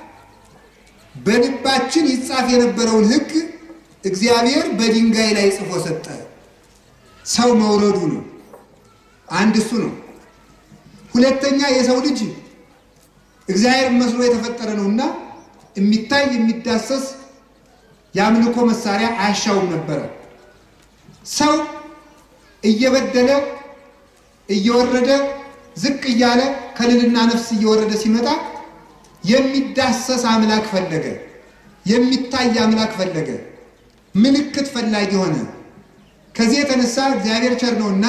በልባችን ይጻፍ የነበረውን ሕግ እግዚአብሔር በድንጋይ ላይ ጽፎ ሰጠ። ሰው መውረዱ ነው። አንድ እሱ ነው። ሁለተኛ የሰው ልጅ እግዚአብሔር መስሎ የተፈጠረ ነውና የሚታይ የሚዳሰስ የአምልኮ መሳሪያ አያሻውም ነበረ። ሰው እየበደለ እየወረደ ዝቅ እያለ ከልልና ነፍስ እየወረደ ሲመጣ የሚዳሰስ አምላክ ፈለገ፣ የሚታይ አምላክ ፈለገ፣ ምልክት ፈላጊ ሆነ። ከዚህ የተነሳ እግዚአብሔር ቸር ነውና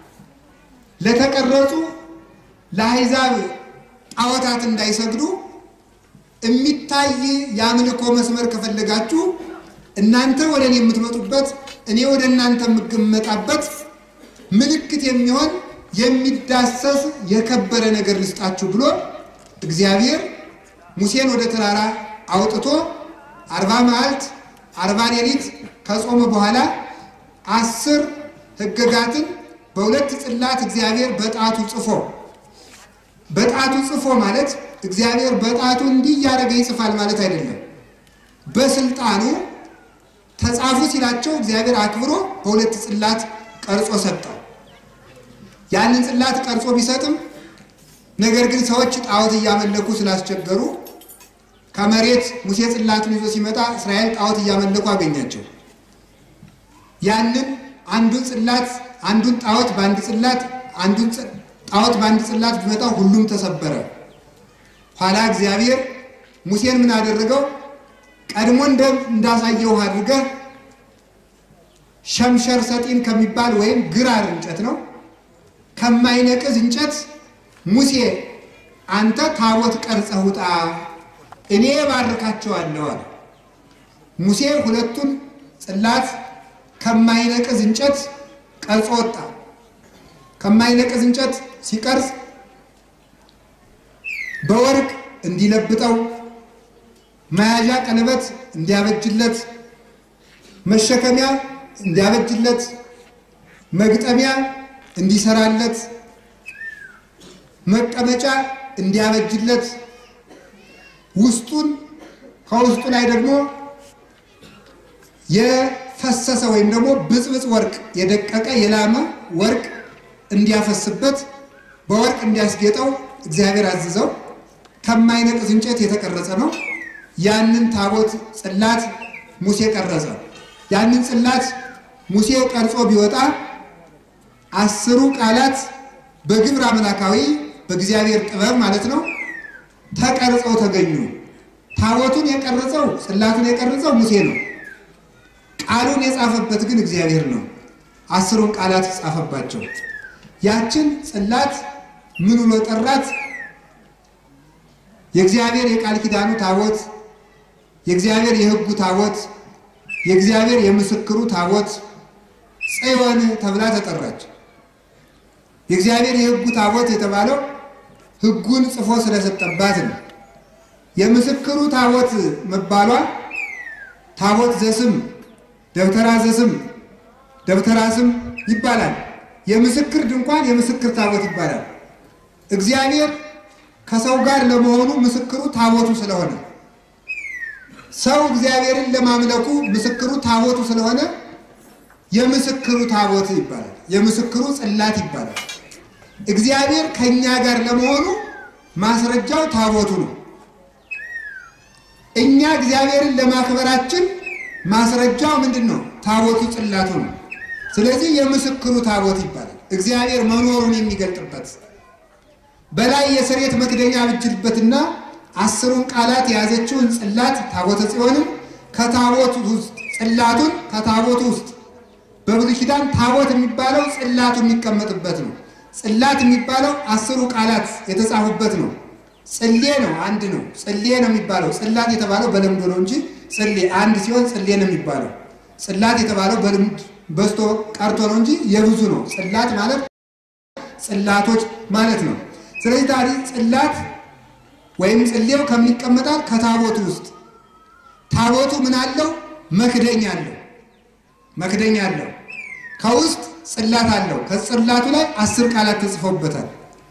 ለተቀረጹ ለአሕዛብ ጣዖታት እንዳይሰግዱ የሚታይ የአምልኮ መስመር ከፈለጋችሁ እናንተ ወደ እኔ የምትመጡበት እኔ ወደ እናንተ የምገመጣበት ምልክት የሚሆን የሚዳሰስ የከበረ ነገር ልስጣችሁ ብሎ እግዚአብሔር ሙሴን ወደ ተራራ አውጥቶ አርባ መዓልት አርባ ሌሊት ከጾመ በኋላ አስር ሕግጋትን በሁለት ጽላት እግዚአብሔር በጣቱ ጽፎ በጣቱ ጽፎ ማለት እግዚአብሔር በጣቱ እንዲህ እያደረገ ይጽፋል ማለት አይደለም። በስልጣኑ ተጻፉ ሲላቸው እግዚአብሔር አክብሮ በሁለት ጽላት ቀርጾ ሰጠው። ያንን ጽላት ቀርጾ ቢሰጥም ነገር ግን ሰዎች ጣዖት እያመለኩ ስላስቸገሩ ከመሬት ሙሴ ጽላቱን ይዞ ሲመጣ እስራኤል ጣዖት እያመለኩ አገኛቸው። ያንን አንዱን ጽላት አንዱን ጣዖት በአንድ ጽላት አንዱን ጣዖት በአንድ ጽላት ቢመጣው ሁሉም ተሰበረ። ኋላ እግዚአብሔር ሙሴን ምን አደረገው? ቀድሞ እንዳሳየው አድርገህ ሸምሸር ሰጢን ከሚባል ወይም ግራር እንጨት ነው ከማይነቅዝ እንጨት ሙሴ አንተ ታቦት ቀርጸህ ውጣ፣ እኔ ባርካቸዋለሁ አለ። ሙሴ ሁለቱን ጽላት ከማይነቅዝ እንጨት ቀርጾ ወጣ። ከማይነቅዝ እንጨት ሲቀርጽ በወርቅ እንዲለብጠው መያዣ ቀለበት እንዲያበጅለት መሸከሚያ እንዲያበጅለት መግጠሚያ እንዲሰራለት መቀመጫ እንዲያበጅለት ውስጡን ከውስጡ ላይ ደግሞ የፈሰሰ ወይም ደግሞ ብጽብጽ ወርቅ የደቀቀ የላመ ወርቅ እንዲያፈስበት በወርቅ እንዲያስጌጠው እግዚአብሔር አዝዘው ከማይነቅዝ እንጨት የተቀረጸ ነው። ያንን ታቦት ጽላት ሙሴ ቀረጸ። ያንን ጽላት ሙሴ ቀርጾ ቢወጣ አስሩ ቃላት በግብር አምላካዊ በእግዚአብሔር ጥበብ ማለት ነው ተቀርጸው ተገኙ። ታቦቱን የቀረጸው ጽላቱን የቀረጸው ሙሴ ነው። ቃሉን የጻፈበት ግን እግዚአብሔር ነው። አስሩን ቃላት ጻፈባቸው። ያችን ጽላት ምን ብሎ ጠራት? የእግዚአብሔር የቃል ኪዳኑ ታቦት፣ የእግዚአብሔር የሕጉ ታቦት፣ የእግዚአብሔር የምስክሩ ታቦት ጽዮን ተብላ ተጠራች። የእግዚአብሔር የሕጉ ታቦት የተባለው ሕጉን ጽፎ ስለሰጠባት ነው። የምስክሩ ታቦት መባሏ ታቦት ዘስም ደብተራ ዘስም ደብተራ ስም ይባላል። የምስክር ድንኳን የምስክር ታቦት ይባላል። እግዚአብሔር ከሰው ጋር ለመሆኑ ምስክሩ ታቦቱ ስለሆነ ሰው እግዚአብሔርን ለማምለኩ ምስክሩ ታቦቱ ስለሆነ የምስክሩ ታቦት ይባላል። የምስክሩ ጽላት ይባላል። እግዚአብሔር ከእኛ ጋር ለመሆኑ ማስረጃው ታቦቱ ነው። እኛ እግዚአብሔርን ለማክበራችን ማስረጃው ምንድን ነው? ታቦቱ ጽላቱ ነው። ስለዚህ የምስክሩ ታቦት ይባላል። እግዚአብሔር መኖሩን የሚገልጥበት በላይ የስርየት መክደኛ ብጅልበትና አስሩን ቃላት የያዘችውን ጽላት ታቦተ ጽዮንም ከታቦቱ ውስጥ ጽላቱን ከታቦቱ ውስጥ በብሉይ ኪዳን ታቦት የሚባለው ጽላቱ የሚቀመጥበት ነው። ጽላት የሚባለው አስሩ ቃላት የተጻፉበት ነው። ጽሌ ነው፣ አንድ ነው። ጽሌ ነው የሚባለው። ጽላት የተባለው በልምድ ነው እንጂ ጽሌ አንድ ሲሆን ጽሌ ነው የሚባለው። ጽላት የተባለው በልምድ በዝቶ ቀርቶ ነው እንጂ የብዙ ነው። ጽላት ማለት ጽላቶች ማለት ነው። ስለዚህ ታዲያ ጽላት ወይም ጽሌው ከሚቀመጣል ከታቦቱ ውስጥ ታቦቱ ምን አለው? መክደኛ አለው። መክደኛ አለው። ከውስጥ ጽላት አለው። ከጽላቱ ላይ አስር ቃላት ተጽፎበታል።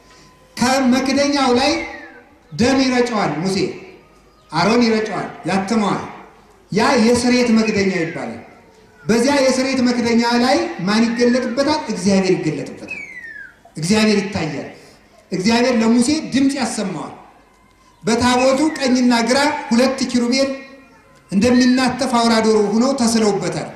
ከመክደኛው ላይ ደም ይረጨዋል ሙሴ፣ አሮን ይረጨዋል፣ ያትመዋል። ያ የስርየት መክደኛ ይባላል። በዚያ የስርየት መክደኛ ላይ ማን ይገለጥበታል? እግዚአብሔር ይገለጥበታል። እግዚአብሔር ይታያል። እግዚአብሔር ለሙሴ ድምፅ ያሰማዋል። በታቦቱ ቀኝና ግራ ሁለት ኪሩቤል እንደሚናተፍ አውራ ዶሮ ሆነው ተስለውበታል።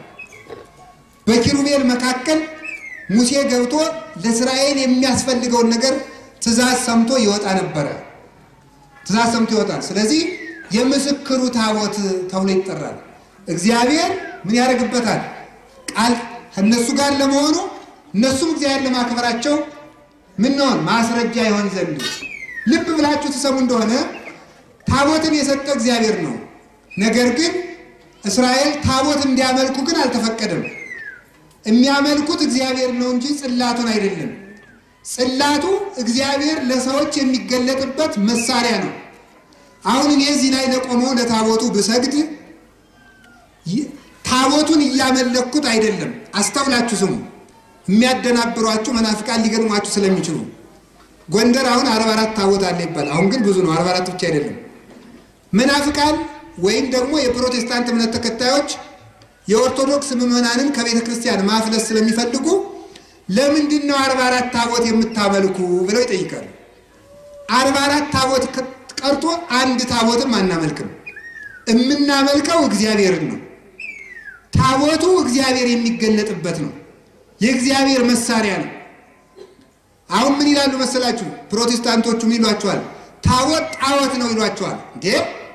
በኪሩቤል መካከል ሙሴ ገብቶ ለእስራኤል የሚያስፈልገውን ነገር ትእዛዝ ሰምቶ ይወጣ ነበረ። ትእዛዝ ሰምቶ ይወጣል። ስለዚህ የምስክሩ ታቦት ተብሎ ይጠራል። እግዚአብሔር ምን ያደርግበታል? ቃል ከእነሱ ጋር ለመሆኑ እነሱም እግዚአብሔር ለማክበራቸው ምን ነውን ማስረጃ ይሆን ዘንድ ልብ ብላችሁ ትሰሙ እንደሆነ ታቦትን የሰጠ እግዚአብሔር ነው። ነገር ግን እስራኤል ታቦት እንዲያመልኩ ግን አልተፈቀደም። የሚያመልኩት እግዚአብሔር ነው እንጂ ጽላቱን አይደለም። ጽላቱ እግዚአብሔር ለሰዎች የሚገለጥበት መሳሪያ ነው። አሁን እኔ እዚህ ላይ ለቆመው ለታቦቱ ብሰግድ ታቦቱን እያመለኩት አይደለም። አስተውላችሁ ስሙ። የሚያደናብሯችሁ መናፍቃን ሊገጥሟችሁ ስለሚችሉ ጎንደር አሁን አርባ አራት ታቦት አለ ይባላል። አሁን ግን ብዙ ነው፣ አርባ አራት ብቻ አይደለም። መናፍቃን ወይም ደግሞ የፕሮቴስታንት እምነት ተከታዮች የኦርቶዶክስ ምዕመናንን ከቤተ ክርስቲያን ማፍለስ ስለሚፈልጉ ለምንድን ነው አርባ አራት ታቦት የምታመልኩ ብለው ይጠይቃሉ። አርባ አራት ታቦት ቀርቶ አንድ ታቦትም አናመልክም። የምናመልከው እግዚአብሔርን ነው። ታቦቱ እግዚአብሔር የሚገለጥበት ነው። የእግዚአብሔር መሳሪያ ነው። አሁን ምን ይላሉ መሰላችሁ? ፕሮቴስታንቶቹ ምን ይሏቸዋል? ታቦት ጣዖት ነው ይሏቸዋል። እንዴ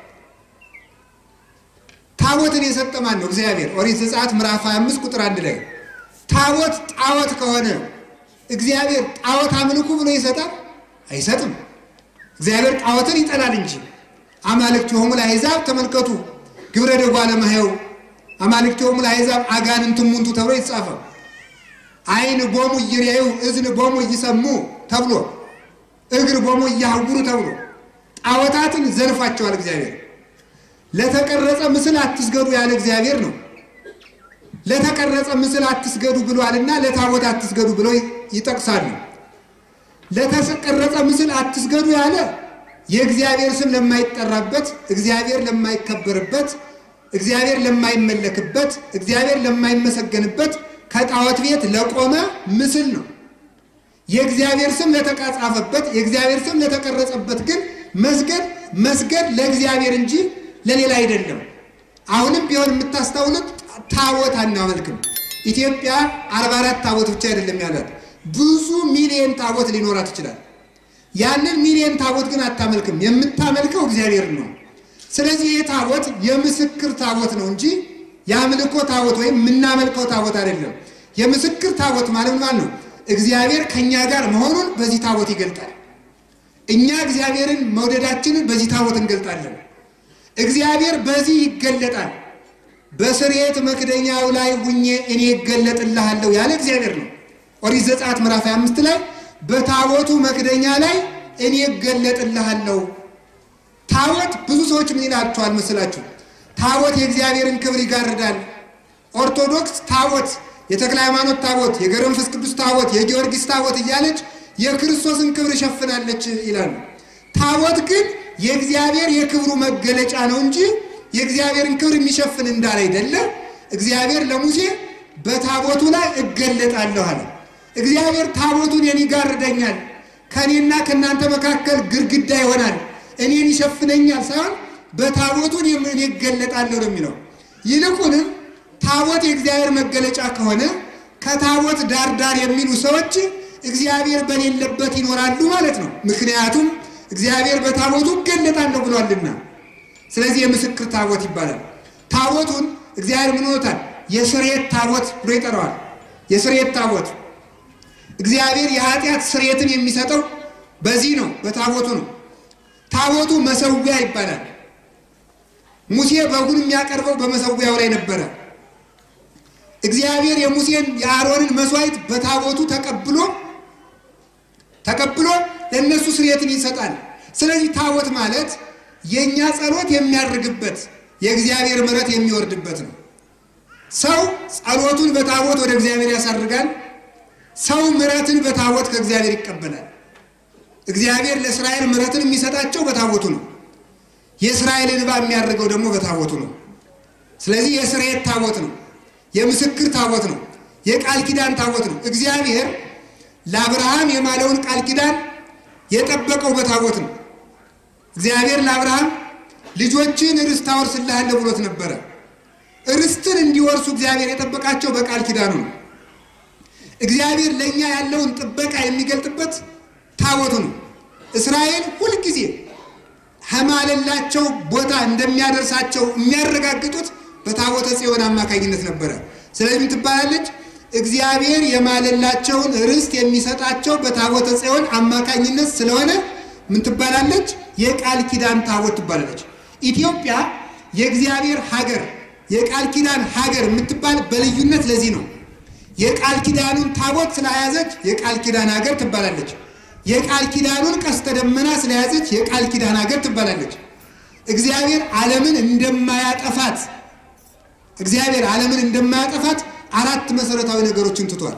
ታቦትን የሰጠ ማን ነው? እግዚአብሔር። ኦሪት ዘጸአት ምዕራፍ 25 ቁጥር አንድ ላይ ታቦት ጣዖት ከሆነ እግዚአብሔር ጣዖት አምልኩ ብሎ ይሰጣል? አይሰጥም። እግዚአብሔር ጣዖትን ይጠላል እንጂ አማልክቲሆሙ ለአሕዛብ ተመልከቱ ግብረ ደጓ ለማየው አማልክቲሆሙ ለአሕዛብ አጋንንት እሙንቱ ተብሎ የተጻፈው ዓይን ቦሙ እይሬዩ እዝን ቦሙ እይሰሙ ተብሎ እግር ቦሙ እያህጉሩ ተብሎ ጣዖታትን ዘልፏቸዋል። እግዚአብሔር ለተቀረጸ ምስል አትስገዱ ያለ እግዚአብሔር ነው። ለተቀረጸ ምስል አትስገዱ ብሏልና ለታቦት አትስገዱ ብለው ይጠቅሳሉ። ለተቀረጸ ምስል አትስገዱ ያለ የእግዚአብሔር ስም ለማይጠራበት፣ እግዚአብሔር ለማይከበርበት፣ እግዚአብሔር ለማይመለክበት፣ እግዚአብሔር ለማይመሰገንበት ከጣዖት ቤት ለቆመ ምስል ነው። የእግዚአብሔር ስም ለተጻፈበት፣ የእግዚአብሔር ስም ለተቀረጸበት ግን መስገድ መስገድ ለእግዚአብሔር እንጂ ለሌላ አይደለም። አሁንም ቢሆን የምታስተውሉት ታቦት አናመልክም። ኢትዮጵያ አርባ አራት ታቦት ብቻ አይደለም ያላት ብዙ ሚሊየን ታቦት ሊኖራት ይችላል። ያንን ሚሊየን ታቦት ግን አታመልክም። የምታመልከው እግዚአብሔር ነው። ስለዚህ ይህ ታቦት የምስክር ታቦት ነው እንጂ የአምልኮ ታቦት ወይም የምናመልከው ታቦት አይደለም። የምስክር ታቦት ማለት ማለት ነው እግዚአብሔር ከእኛ ጋር መሆኑን በዚህ ታቦት ይገልጣል። እኛ እግዚአብሔርን መውደዳችንን በዚህ ታቦት እንገልጣለን። እግዚአብሔር በዚህ ይገለጣል። በስርየት መክደኛው ላይ ሁኜ እኔ እገለጥልሃለሁ ያለ እግዚአብሔር ነው። ኦሪት ዘጸአት ምዕራፍ 25 ላይ በታቦቱ መክደኛ ላይ እኔ እገለጥልሃለሁ። ታቦት ብዙ ሰዎች ምን ይላቸዋል መስላችሁ? ታቦት የእግዚአብሔርን ክብር ይጋርዳል። ኦርቶዶክስ ታቦት፣ የተክለ ሃይማኖት ታቦት፣ የገብረ መንፈስ ቅዱስ ታቦት፣ የጊዮርጊስ ታቦት እያለች የክርስቶስን ክብር ይሸፍናለች ይላሉ። ታቦት ግን የእግዚአብሔር የክብሩ መገለጫ ነው እንጂ የእግዚአብሔርን ክብር የሚሸፍን እንዳለ አይደለ። እግዚአብሔር ለሙሴ በታቦቱ ላይ እገለጣለሁ አለ። እግዚአብሔር ታቦቱን እኔን ይጋርደኛል፣ ከእኔና ከእናንተ መካከል ግድግዳ ይሆናል፣ እኔን ይሸፍነኛል ሳይሆን በታቦቱን እኔ እገለጣለሁ ነው የሚለው። ይልቁንም ታቦት የእግዚአብሔር መገለጫ ከሆነ ከታቦት ዳር ዳር የሚሉ ሰዎች እግዚአብሔር በሌለበት ይኖራሉ ማለት ነው። ምክንያቱም እግዚአብሔር በታቦቱ እገለጣለሁ ብሏልና። ስለዚህ የምስክር ታቦት ይባላል። ታቦቱን እግዚአብሔር ምን ሆኖታል? የስርየት ታቦት ብሎ ይጠራዋል። የስርየት ታቦት እግዚአብሔር የኃጢአት ስርየትን የሚሰጠው በዚህ ነው፣ በታቦቱ ነው። ታቦቱ መሰዊያ ይባላል። ሙሴ በጉን የሚያቀርበው በመሰዊያው ላይ ነበረ። እግዚአብሔር የሙሴን የአሮንን መስዋዕት በታቦቱ ተቀብሎ ተቀብሎ ለእነሱ ስርየትን ይሰጣል። ስለዚህ ታቦት ማለት የእኛ ጸሎት የሚያርግበት የእግዚአብሔር ምሕረት የሚወርድበት ነው። ሰው ጸሎቱን በታቦት ወደ እግዚአብሔር ያሳርጋል። ሰው ምሕረትን በታቦት ከእግዚአብሔር ይቀበላል። እግዚአብሔር ለእስራኤል ምሕረትን የሚሰጣቸው በታቦቱ ነው። የእስራኤል እንባ የሚያደርገው ደግሞ በታቦቱ ነው። ስለዚህ የስርየት ታቦት ነው። የምስክር ታቦት ነው። የቃል ኪዳን ታቦት ነው። እግዚአብሔር ለአብርሃም የማለውን ቃል ኪዳን የጠበቀው በታቦት ነው። እግዚአብሔር ለአብርሃም ልጆችን ርስት አወርስልሃለሁ ብሎት ነበረ። ርስትን እንዲወርሱ እግዚአብሔር የጠበቃቸው በቃል ኪዳኑ ነው። እግዚአብሔር ለእኛ ያለውን ጥበቃ የሚገልጥበት ታቦቱ ነው። እስራኤል ሁልጊዜ ከማለላቸው ቦታ እንደሚያደርሳቸው የሚያረጋግጡት በታቦተ ጽዮን አማካኝነት ነበረ። ስለዚህ ምን ትባላለች? እግዚአብሔር የማለላቸውን ርስት የሚሰጣቸው በታቦተ ጽዮን አማካኝነት ስለሆነ ምን ትባላለች? የቃል ኪዳን ታቦት ትባላለች። ኢትዮጵያ የእግዚአብሔር ሀገር የቃል ኪዳን ሀገር የምትባል በልዩነት ለዚህ ነው። የቃል ኪዳኑን ታቦት ስለያዘች የቃል ኪዳን ሀገር ትባላለች። የቃል ኪዳኑን ቀስተ ደመና ስለያዘች የቃል ኪዳን ሀገር ትባላለች። እግዚአብሔር ዓለምን እንደማያጠፋት እግዚአብሔር ዓለምን እንደማያጠፋት አራት መሰረታዊ ነገሮችን ትቷል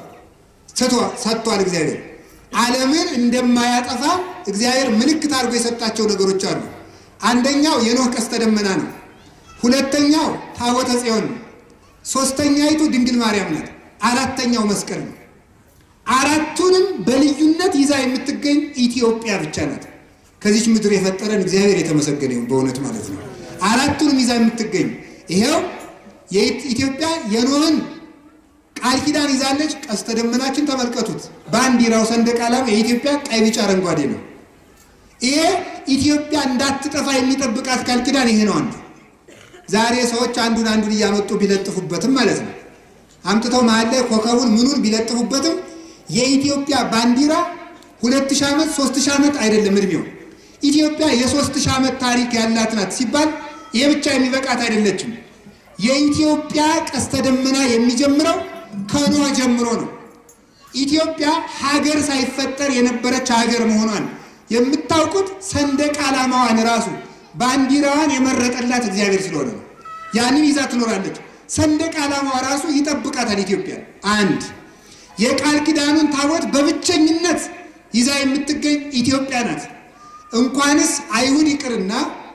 ሰጥቷል። እግዚአብሔር ዓለምን እንደማያጠፋ እግዚአብሔር ምልክት አድርጎ የሰጣቸው ነገሮች አሉ። አንደኛው የኖህ ቀስተ ደመና ነው። ሁለተኛው ታቦተ ጽዮን ነው። ሶስተኛይቱ ድንግል ማርያም ናት። አራተኛው መስቀል ነው። አራቱንም በልዩነት ይዛ የምትገኝ ኢትዮጵያ ብቻ ናት። ከዚች ምድር የፈጠረን እግዚአብሔር የተመሰገነ ይሁን በእውነት ማለት ነው። አራቱንም ይዛ የምትገኝ ይሄው የኢትዮጵያ የኖህን ቃል ኪዳን ይዛለች። ቀስተ ደመናችን ተመልከቱት። ባንዲራው ሰንደቅ ዓላማ የኢትዮጵያ ቀይ፣ ቢጫ፣ አረንጓዴ ነው። ይሄ ኢትዮጵያ እንዳትጠፋ የሚጠብቃት ቃል ኪዳን ይሄ ነው። አንዱ ዛሬ ሰዎች አንዱን አንዱን እያመጡ ቢለጥፉበትም ማለት ነው አምጥተው መሀል ላይ ኮከቡን ምኑን ቢለጥፉበትም የኢትዮጵያ ባንዲራ ሁለት ሺህ ዓመት ሶስት ሺህ ዓመት አይደለም እድሜው። ኢትዮጵያ የሶስት ሺህ ዓመት ታሪክ ያላት ናት ሲባል ይሄ ብቻ የሚበቃት አይደለችም። የኢትዮጵያ ቀስተ ደመና የሚጀምረው ከኖህ ጀምሮ ነው። ኢትዮጵያ ሀገር ሳይፈጠር የነበረች ሀገር መሆኗን የምታውቁት ሰንደቅ ዓላማዋን ራሱ ባንዲራዋን የመረጠላት እግዚአብሔር ስለሆነ ነው። ያንን ይዛ ትኖራለች። ሰንደቅ ዓላማዋ ራሱ ይጠብቃታል። ኢትዮጵያ አንድ የቃል ኪዳኑን ታቦት በብቸኝነት ይዛ የምትገኝ ኢትዮጵያ ናት። እንኳንስ አይሁድ ይቅርና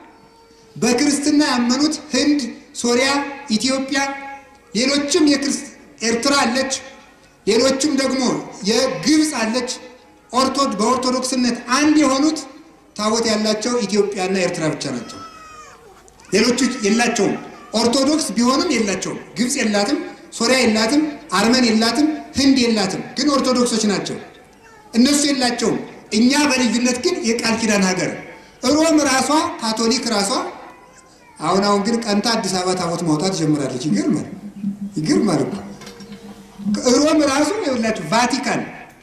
በክርስትና ያመኑት ህንድ፣ ሶሪያ፣ ኢትዮጵያ፣ ሌሎችም ኤርትራ አለች፣ ሌሎችም ደግሞ የግብፅ አለች። በኦርቶዶክስነት አንድ የሆኑት ታቦት ያላቸው ኢትዮጵያና ኤርትራ ብቻ ናቸው። ሌሎቹ የላቸውም። ኦርቶዶክስ ቢሆንም የላቸውም። ግብፅ የላትም፣ ሶሪያ የላትም፣ አርመን የላትም፣ ህንድ የላትም፣ ግን ኦርቶዶክሶች ናቸው። እነሱ የላቸውም። እኛ በልዩነት ግን የቃል ኪዳን ሀገር ሮም ራሷ ካቶሊክ ራሷ አሁን አሁን ግን ቀንታ አዲስ አበባ ታቦት ማውጣት ጀምራለች። ይገርማል፣ ይገርማል እኮ ሮም ራሱ ይኸውላችሁ ቫቲካን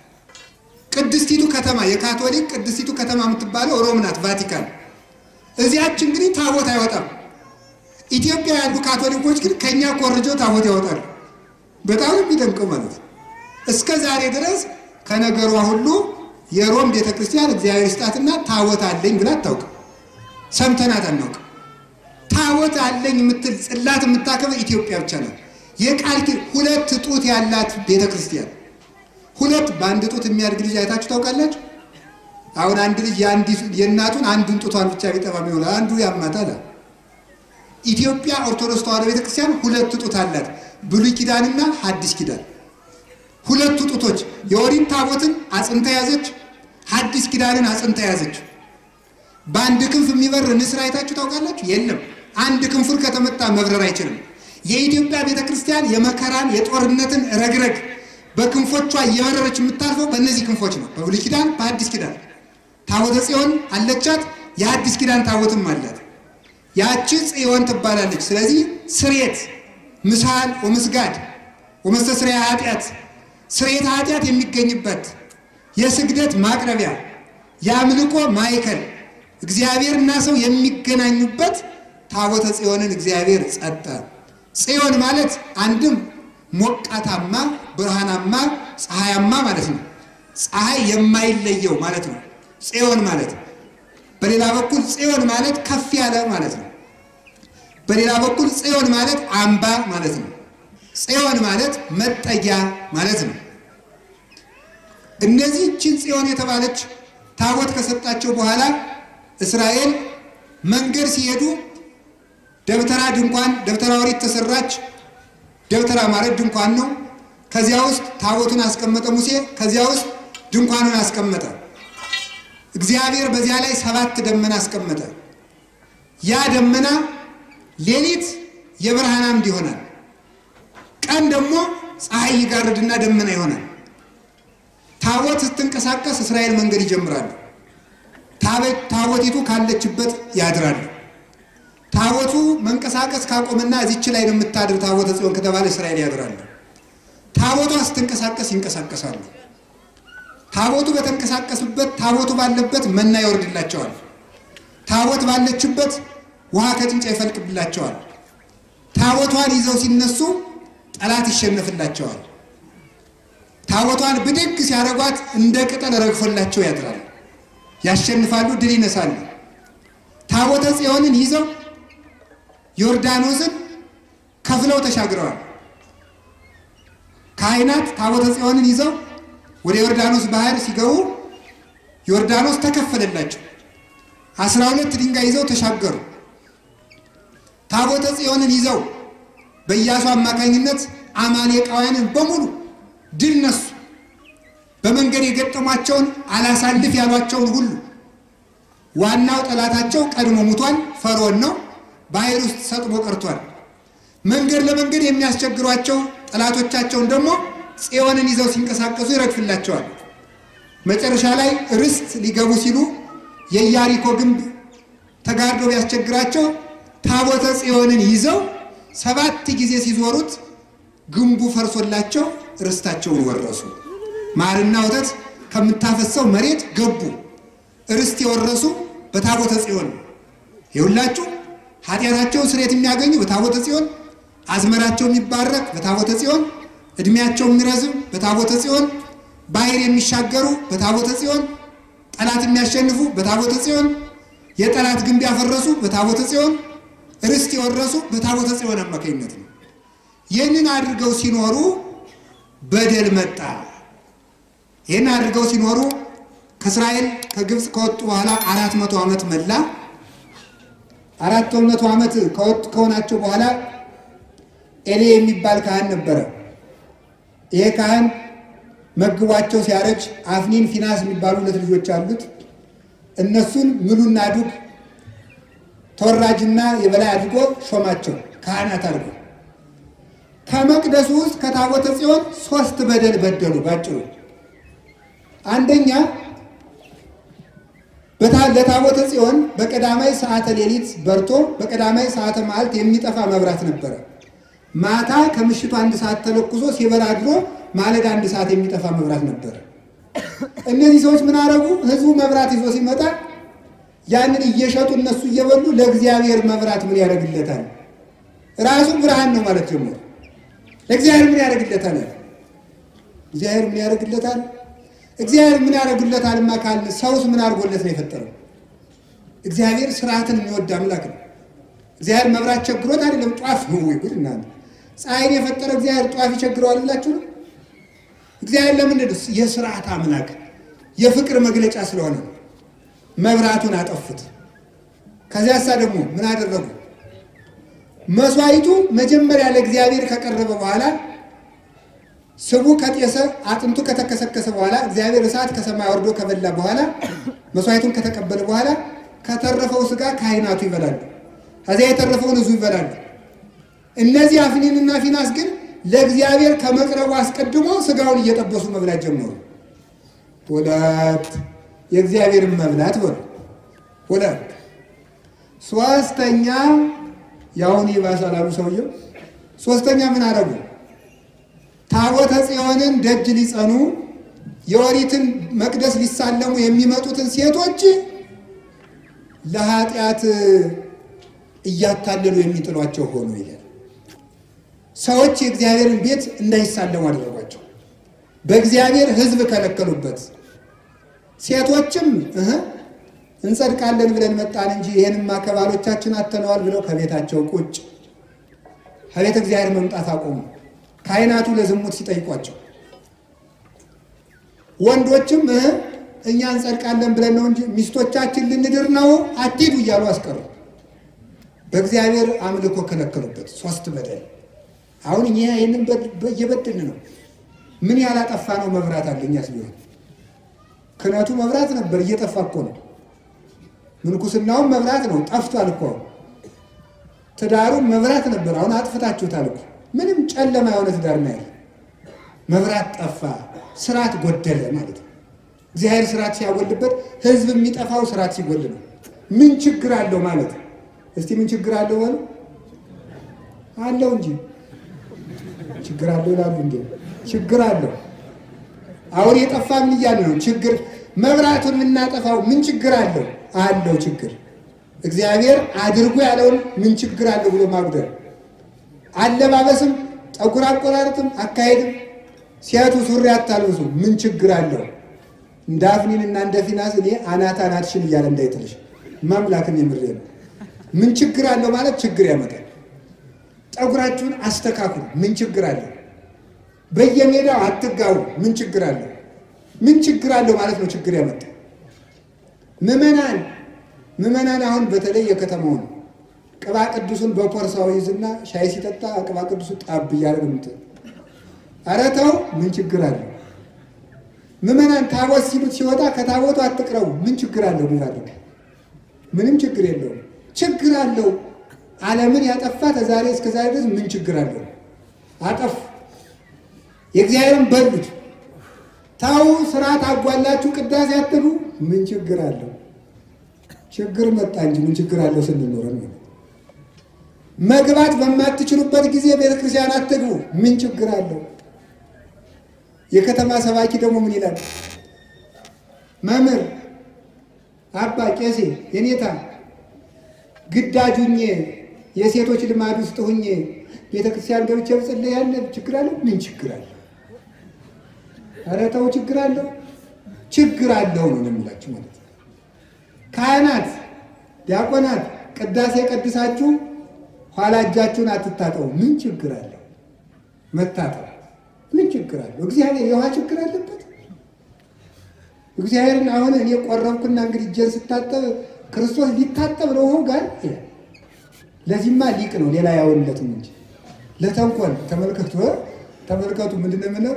ቅድስቲቱ ከተማ የካቶሊክ ቅድስቲቱ ከተማ የምትባለው ሮም ናት፣ ቫቲካን። እዚያች እንግዲህ ታቦት አይወጣም። ኢትዮጵያ ያሉ ካቶሊኮች ግን ከኛ ኮርጀው ታቦት ያወጣሉ። በጣም የሚደንቀው ማለት ነው። እስከ ዛሬ ድረስ ከነገሯ ሁሉ የሮም ቤተክርስቲያን እግዚአብሔር ስጣትና ታቦት አለኝ ብላ አታውቅም። ሰምተናት አናውቅም። ታቦት አለኝ የምትል ጽላት የምታከብር ኢትዮጵያ ብቻ ናት። የቃል ኪዳን ሁለት ጡት ያላት ቤተክርስቲያን ሁለት በአንድ ጡት የሚያድግ ልጅ አይታችሁ ታውቃላችሁ? አሁን አንድ ልጅ የእናቱን አንዱን ጡቷን ብቻ ቢጠባም ይሆናል፣ አንዱ ያማታል። ኢትዮጵያ ኦርቶዶክስ ተዋሕዶ ቤተክርስቲያን ሁለት ጡት አላት፣ ብሉይ ኪዳንና ሐዲስ ኪዳን። ሁለቱ ጡቶች የኦሪት ታቦትን አጽንታ ያዘች፣ ሐዲስ ኪዳንን አጽንታ ያዘች። በአንድ ክንፍ የሚበር ንስር አይታችሁ ታውቃላችሁ? የለም። አንድ ክንፉን ከተመታ መብረር አይችልም። የኢትዮጵያ ቤተክርስቲያን የመከራን የጦርነትን ረግረግ በክንፎቿ እየበረረች የምታልፈው በእነዚህ ክንፎች ነው። በብሉይ ኪዳን፣ በአዲስ ኪዳን ታቦተ ጽዮን አለቻት። የአዲስ ኪዳን ታቦትም አላት። ያቺ ጽዮን ትባላለች። ስለዚህ ስሬት ምሳል ወምስጋድ ወመስተስሪያ ኃጢአት ስሬት ኃጢአት የሚገኝበት የስግደት ማቅረቢያ የአምልኮ ማዕከል እግዚአብሔርና ሰው የሚገናኙበት ታቦተ ጽዮንን እግዚአብሔር ጸጠ። ጽዮን ማለት አንድም ሞቃታማ ብርሃናማ ፀሐያማ ማለት ነው። ፀሐይ የማይለየው ማለት ነው ጽዮን ማለት። በሌላ በኩል ጽዮን ማለት ከፍ ያለ ማለት ነው። በሌላ በኩል ጽዮን ማለት አምባ ማለት ነው። ጽዮን ማለት መጠጊያ ማለት ነው። እነዚህ ችን ጽዮን የተባለች ታቦት ከሰጣቸው በኋላ እስራኤል መንገድ ሲሄዱ ደብተራ ድንኳን ደብተራ ኦሪት ተሰራች። ደብተራ ማለት ድንኳን ነው። ከዚያ ውስጥ ታቦቱን አስቀመጠ ሙሴ። ከዚያ ውስጥ ድንኳኑን አስቀመጠ። እግዚአብሔር በዚያ ላይ ሰባት ደመና አስቀመጠ። ያ ደመና ሌሊት የብርሃን አምድ ይሆናል፣ ቀን ደግሞ ፀሐይ ይጋርድና ደመና ይሆናል። ታቦት ስትንቀሳቀስ እስራኤል መንገድ ይጀምራሉ። ታቦቲቱ ካለችበት ያድራሉ። ታቦቱ መንቀሳቀስ ካቆመና እዚች ላይ ነው የምታድር ታቦተ ጽዮን ከተባለ እስራኤል ያድራሉ። ታቦቷ ስትንቀሳቀስ ይንቀሳቀሳሉ። ታቦቱ በተንቀሳቀሱበት ታቦቱ ባለበት መና ይወርድላቸዋል። ታቦት ባለችበት ውሃ ከጭንጫ ይፈልቅብላቸዋል። ታቦቷን ይዘው ሲነሱ ጠላት ይሸነፍላቸዋል። ታቦቷን ብድግ ሲያደርጓት እንደ ቅጠል ረግፎላቸው ያድራል። ያሸንፋሉ፣ ድል ይነሳሉ። ታቦተ ጽዮንን ይዘው ዮርዳኖስን ከፍለው ተሻግረዋል። ካህናት ታቦተ ጽዮንን ይዘው ወደ ዮርዳኖስ ባህር ሲገቡ ዮርዳኖስ ተከፈለላቸው። አስራ ሁለት ድንጋይ ይዘው ተሻገሩ። ታቦተ ጽዮንን ይዘው በኢያሱ አማካኝነት አማሌቃውያንን በሙሉ ድል ነሱ። በመንገድ የገጠሟቸውን አላሳልፍ ያሏቸውን ሁሉ ዋናው ጠላታቸው ቀድሞ ሙቷል፣ ፈርዖን ነው። ባህር ውስጥ ሰጥሞ ቀርቷል። መንገድ ለመንገድ የሚያስቸግሯቸው ጠላቶቻቸውን ደግሞ ጽዮንን ይዘው ሲንቀሳቀሱ ይረግፍላቸዋል። መጨረሻ ላይ ርስት ሊገቡ ሲሉ የኢያሪኮ ግንብ ተጋርዶ ቢያስቸግራቸው ታቦተ ጽዮንን ይዘው ሰባት ጊዜ ሲዞሩት ግንቡ ፈርሶላቸው ርስታቸውን ወረሱ። ማርና ወተት ከምታፈሰው መሬት ገቡ። ርስት የወረሱ በታቦተ ጽዮን የሁላችሁ ኃጢአታቸውን ስርየት የሚያገኙ በታቦተ ጽዮን፣ አዝመራቸው የሚባረክ በታቦተ ጽዮን፣ እድሜያቸው የሚረዝም በታቦተ ጽዮን፣ ባህር የሚሻገሩ በታቦተ ጽዮን፣ ጠላት የሚያሸንፉ በታቦተ ጽዮን፣ የጠላት ግንብ ያፈረሱ በታቦተ ጽዮን፣ ርስት የወረሱ በታቦተ ጽዮን አማካኝነት ነው። ይህንን አድርገው ሲኖሩ በደል መጣ። ይህን አድርገው ሲኖሩ ከእስራኤል ከግብፅ ከወጡ በኋላ አራት መቶ ዓመት መላ። አራት መቶ ዓመት ከወጡ ከሆናቸው በኋላ ኤሌ የሚባል ካህን ነበረ። ይሄ ካህን መግቧቸው ሲያረጅ አፍኒን፣ ፊናስ የሚባሉ ሁለት ልጆች አሉት። እነሱን ምሉና ዱግ ተወራጅና የበላይ አድርጎ ሾማቸው ካህናት አድርጎ። ከመቅደሱ ውስጥ ከታቦተ ጽዮን ሶስት በደል በደሉ። ባጭሩ አንደኛ ለታቦተ ጽዮን በቀዳማይ ሰዓተ ሌሊት በርቶ በቀዳማይ ሰዓተ መዓልት የሚጠፋ መብራት ነበረ። ማታ ከምሽቱ አንድ ሰዓት ተለኩሶ ሲበራ አድሮ ማለዳ አንድ ሰዓት የሚጠፋ መብራት ነበረ። እነዚህ ሰዎች ምን አረጉ? ህዝቡ መብራት ይዞ ሲመጣ ያንን እየሸጡ እነሱ እየበሉ ለእግዚአብሔር መብራት ምን ያደርግለታል? ራሱ ብርሃን ነው ማለት ጀመሩ። ለእግዚአብሔር ምን ያደርግለታል? እግዚአብሔር ምን ያደርግለታል? እግዚአብሔር ምን ያደርግለታል? ካልን ሰውስ ምን አድርጎለት ነው የፈጠረው? እግዚአብሔር ስርዓትን የሚወድ አምላክ ነው። እግዚአብሔር መብራት ቸግሮት አይደለም፣ ጧፍ ነው ወይ ጉድ! እናንተ ፀሐይን የፈጠረ እግዚአብሔር ጧፍ ይቸግረዋል ብላችሁ ነው? እግዚአብሔር ለምንድን ነው? የስርዓት አምላክ የፍቅር መግለጫ ስለሆነ መብራቱን አጠፉት። ከዚያሳ ደግሞ ምን አደረጉ? መስዋዕቱ መጀመሪያ ለእግዚአብሔር ከቀረበ በኋላ ስቡ ከጤሰ አጥንቱ ከተከሰከሰ በኋላ እግዚአብሔር እሳት ከሰማይ ወርዶ ከበላ በኋላ መስዋዕቱን ከተቀበለ በኋላ ከተረፈው ስጋ ካህናቱ ይበላሉ። ከዚያ የተረፈውን ህዝቡ ይበላሉ። እነዚህ አፍኒንና ፊናስ ግን ለእግዚአብሔር ከመቅረቡ አስቀድሞ ስጋውን እየጠበሱ መብላት ጀመሩ። ሁለት የእግዚአብሔርን መብላት በሉ። ሁለት ሶስተኛ ያሁን ይባሳል አሉ ሰውየው። ሶስተኛ ምን አደረጉ? ታቦተ ጽዮንን ደጅ ሊጸኑ የኦሪትን መቅደስ ሊሳለሙ የሚመጡትን ሴቶች ለኃጢአት እያታለሉ የሚጥሏቸው ሆኑ ይላል። ሰዎች የእግዚአብሔርን ቤት እንዳይሳለሙ አደረጓቸው። በእግዚአብሔር ሕዝብ ከለከሉበት። ሴቶችም እህ እንጸድቃለን ብለን መጣን እንጂ ይህንማ ከባሎቻችን አተነዋል ብለው ከቤታቸው ቁጭ ከቤተ እግዚአብሔር መምጣት አቆሙ። ካህናቱ ለዝሙት ሲጠይቋቸው፣ ወንዶችም እህ እኛ እንጸድቃለን ብለን ነው እንጂ ሚስቶቻችን ልንድር ነው አትሂዱ እያሉ አስቀሩ። በእግዚአብሔር አምልኮ ከለከሉበት። ሶስት በደል አሁን እኛ ይህንን እየበድን ነው። ምን ያላጠፋ ነው? መብራት አለ። እኛስ ቢሆን ክህነቱ መብራት ነበር፣ እየጠፋ እኮ ነው። ምንኩስናውም መብራት ነው፣ ጠፍቷል እኮ። ትዳሩም መብራት ነበር፣ አሁን አጥፍታችሁታል እኮ። ምንም ጨለማ የሆነ ትዳር ነው ያለ። መብራት ጠፋ፣ ስርዓት ጎደለ ማለት ነው። እግዚአብሔር ስርዓት ሲያጎልበት ህዝብ የሚጠፋው ስርዓት ሲጎል ነው። ምን ችግር አለው ማለት ነው። እስቲ ምን ችግር አለው በሉ። አለው እንጂ ችግር አለው ይላሉ እንዴ? ችግር አለው። አሁን የጠፋ ምን እያለ ነው? ችግር መብራቱን የምናጠፋው ምን ችግር አለው? አለው ችግር። እግዚአብሔር አድርጎ ያለውን ምን ችግር አለው ብሎ ማጉደል። አለባበስም፣ ጠጉር አቆራረጥም፣ አካሄድም ሴቱ ሱሪ አታልብሱ ምን ችግር አለው? እንደ አፍኒን እና እንደ ፊናስ እኔ አናት አናትሽን እያለ እንዳይጥልሽ ማምላክን የምሬ ነው። ምን ችግር አለው ማለት ችግር ያመጣል። ጠጉራችሁን አስተካክሉ ምን ችግር አለው? በየሜዳው አትጋቡ ምን ችግር አለው? ምን ችግር አለው ማለት ነው ችግር ያመጣል። ምዕመናን ምዕመናን አሁን በተለይ የከተማውን ቅባ ቅዱሱን በፖርሳው ይዝና ሻይ ሲጠጣ ቅባ ቅዱሱ ጣብ እያደረግ ምት ኧረ ተው ምን ችግር አለው? ምዕመናን ታቦት ሲሉት ሲወጣ ከታቦቱ አትቅረቡ ምን ችግር አለው? ሚራድግ ምንም ችግር የለውም። ችግር አለው። ዓለምን ያጠፋ ከዛሬ እስከ ዛሬ ድረስ ምን ችግር አለው? አጠፉ። የእግዚአብሔርን በሉት። ታው ስርዓት አጓላችሁ ቅዳሴ አትሉ ምን ችግር አለው? ችግር መጣ እንጂ ምን ችግር አለው ስንኖረን ነው። መግባት በማትችሉበት ጊዜ ቤተ ክርስቲያን አትግቡ ምን ችግር አለው? የከተማ ሰባኪ ደግሞ ምን ይላል? መምህር አባ ቄሴ የኔታ ግዳጅ ሁኜ የሴቶች ልማድ ውስጥ ሁኜ ቤተ ክርስቲያን ገብቼ ብጽልይ ያለ ችግር አለው? ምን ችግር አለው? ኧረ ተው ችግር አለው። ችግር አለው ነው የምላችሁ ማለት ነው። ካህናት፣ ዲያቆናት ቅዳሴ ቀድሳችሁ ኋላ እጃችሁን አትታጠቡ ምን ችግር አለው? መታጠብ ምን ችግር አለው? እግዚአብሔር የውሃ ችግር አለበት? እግዚአብሔርን አሁን እኔ ቆረብኩና እንግዲህ እጄን ስታጠብ ክርስቶስ ሊታጠብ ነው ውሃው ጋር ይላል። ለዚህማ ሊቅ ነው ሌላ ያውንለትም እንጂ ለተንኮል ተመልከቱ ተመልከቱ ምንድን ነው የምለው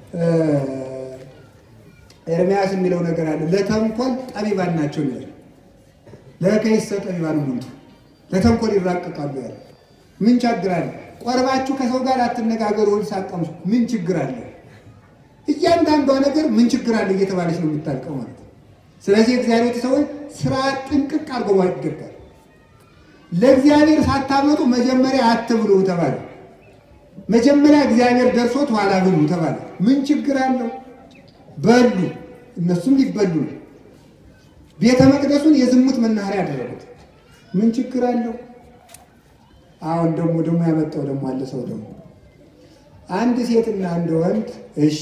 ኤርምያስ የሚለው ነገር አለ ለተንኮል ጠቢባን ናቸው ይላል ለከይሰ ጠቢባን ሙንቱ ለተንኮል ይራቀቃሉ ያለ ምን ችግር አለ ቆርባችሁ ከሰው ጋር አትነጋገሩ፣ ሆድ ሳትቀምሱ ምን ችግር አለ? እያንዳንዷ ነገር ምን ችግር አለ እየተባለች ነው የምታልቀው ማለት ነው። ስለዚህ እግዚአብሔር ሰዎች ስራ ጥንቅቅ አድርጎ ማወቅ ይገባል። ለእግዚአብሔር ሳታመጡ መጀመሪያ አትብሉ ተባለ። መጀመሪያ እግዚአብሔር ደርሶት ኋላ ብሉ ተባለ። ምን ችግር አለው? በሉ፣ እነሱም ሊበሉ ነው። ቤተ መቅደሱን የዝሙት መናኸሪያ ያደረጉት ምን ችግር አለው? አሁን ደግሞ ደግሞ ያመጣው ደግሞ አለ ሰው ደግሞ አንድ ሴትና አንድ ወንድ እሺ፣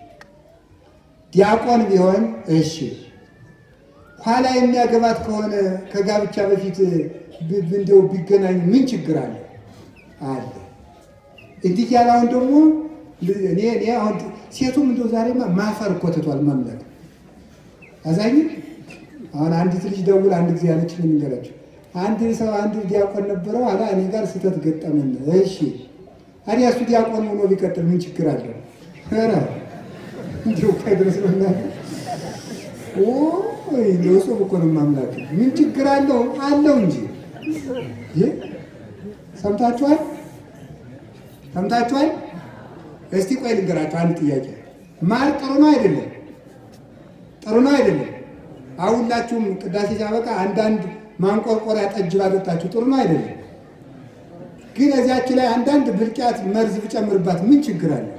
ዲያቆን ቢሆን እሺ፣ ኋላ የሚያገባት ከሆነ ከጋብቻ በፊት እንዲያው ቢገናኙ ምን ችግር አለ? አለ እንዲህ ያለ አሁን ደግሞ እኔ እኔ አሁን ሴቱም እንደው ዛሬማ ማፈር እኮ ትቷል መምለክ አዛኝ አሁን አንዲት ልጅ ደውል አንድ ጊዜ ያለች ምን ይገራቸው አንድ ሰው አንድ ዲያቆን ነበረው አላ እኔ ጋር ስህተት ገጠመን። እሺ አዲያ እሱ ዲያቆን ሆኖ ቢቀጥል ምን ችግር አለው? ኧረ እንዲሁ ድረስ ነው እንደው እሱ እኮ ነው ማምላክ ምን ችግር አለው? አለው እንጂ ሰምታችኋል? ሰምታችኋል? እስቲ ቆይ ልንገራችሁ አንድ ጥያቄ። ማር ጥሩ ነው አይደለም? ጥሩ ነው አይደለም? አሁላችሁም ቅዳሴ ሲያበቃ አንዳንድ ማንቆርቆሪያ ጠጅ ባጠጣችሁ ጥሩ ነው አይደለም? ግን እዚያችሁ ላይ አንዳንድ ብልቂያት መርዝ ብጨምርባት ምን ችግር አለ?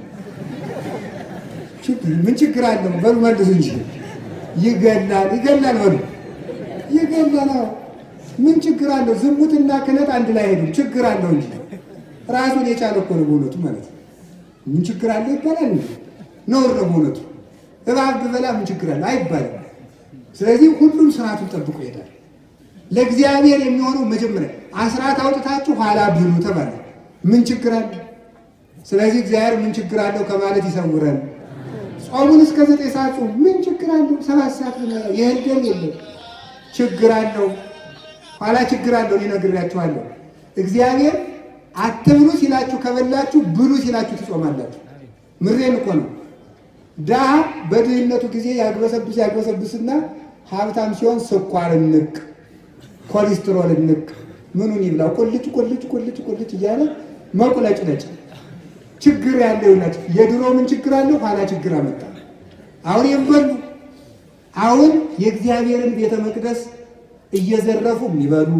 ምን ችግር አለው? በሉ መልሱ እንጂ ይገላል፣ ይገላል፣ በሉ ይገላል። ምን ችግር አለው? ዝሙትና ክህነት አንድ ላይ ሄዱ። ችግር አለው እንጂ ራሱን የቻለ እኮ ነው በእውነቱ ማለት ነው። ምን ችግር አለው ይባላል እንጂ ነውር ነው በእውነቱ። እባብ ብበላ ምን ችግር አለው አይባልም። ስለዚህ ሁሉም ስርዓቱን ጠብቆ ይሄዳል። ለእግዚአብሔር የሚሆነው መጀመሪያ አስራት አውጥታችሁ ኋላ ብሉ ተባለ። ምን ችግር አለው? ስለዚህ እግዚአብሔር ምን ችግር አለው ከማለት ይሰውረን። ጾሙን እስከ ዘጠኝ ሰዓት ጾም ምን ችግር አለው? ሰባት ሰዓት የእህል ደም የለም ችግር አለው። ኋላ ችግር አለው። እኔ ነግሬያችኋለሁ። እግዚአብሔር አትብሉ ሲላችሁ ከበላችሁ፣ ብሉ ሲላችሁ ትጾማላችሁ። ምሬን እኮ ነው። ድሀ በድህነቱ ጊዜ ያግበሰብስ ያግበሰብስና ሀብታም ሲሆን ስኳር እንቅ ኮሌስትሮል እንቅ ምኑን ይብላው ቁልጭ ቁልጭ ቁልጭ ቁልጭ እያለ መቁለጭ ነጭ ችግር ያለው ይላችሁ። የድሮ ምን ችግር አለው? ኋላ ችግር አመጣ። አሁን የሚበሉ አሁን የእግዚአብሔርን ቤተ መቅደስ እየዘረፉ የሚበሉ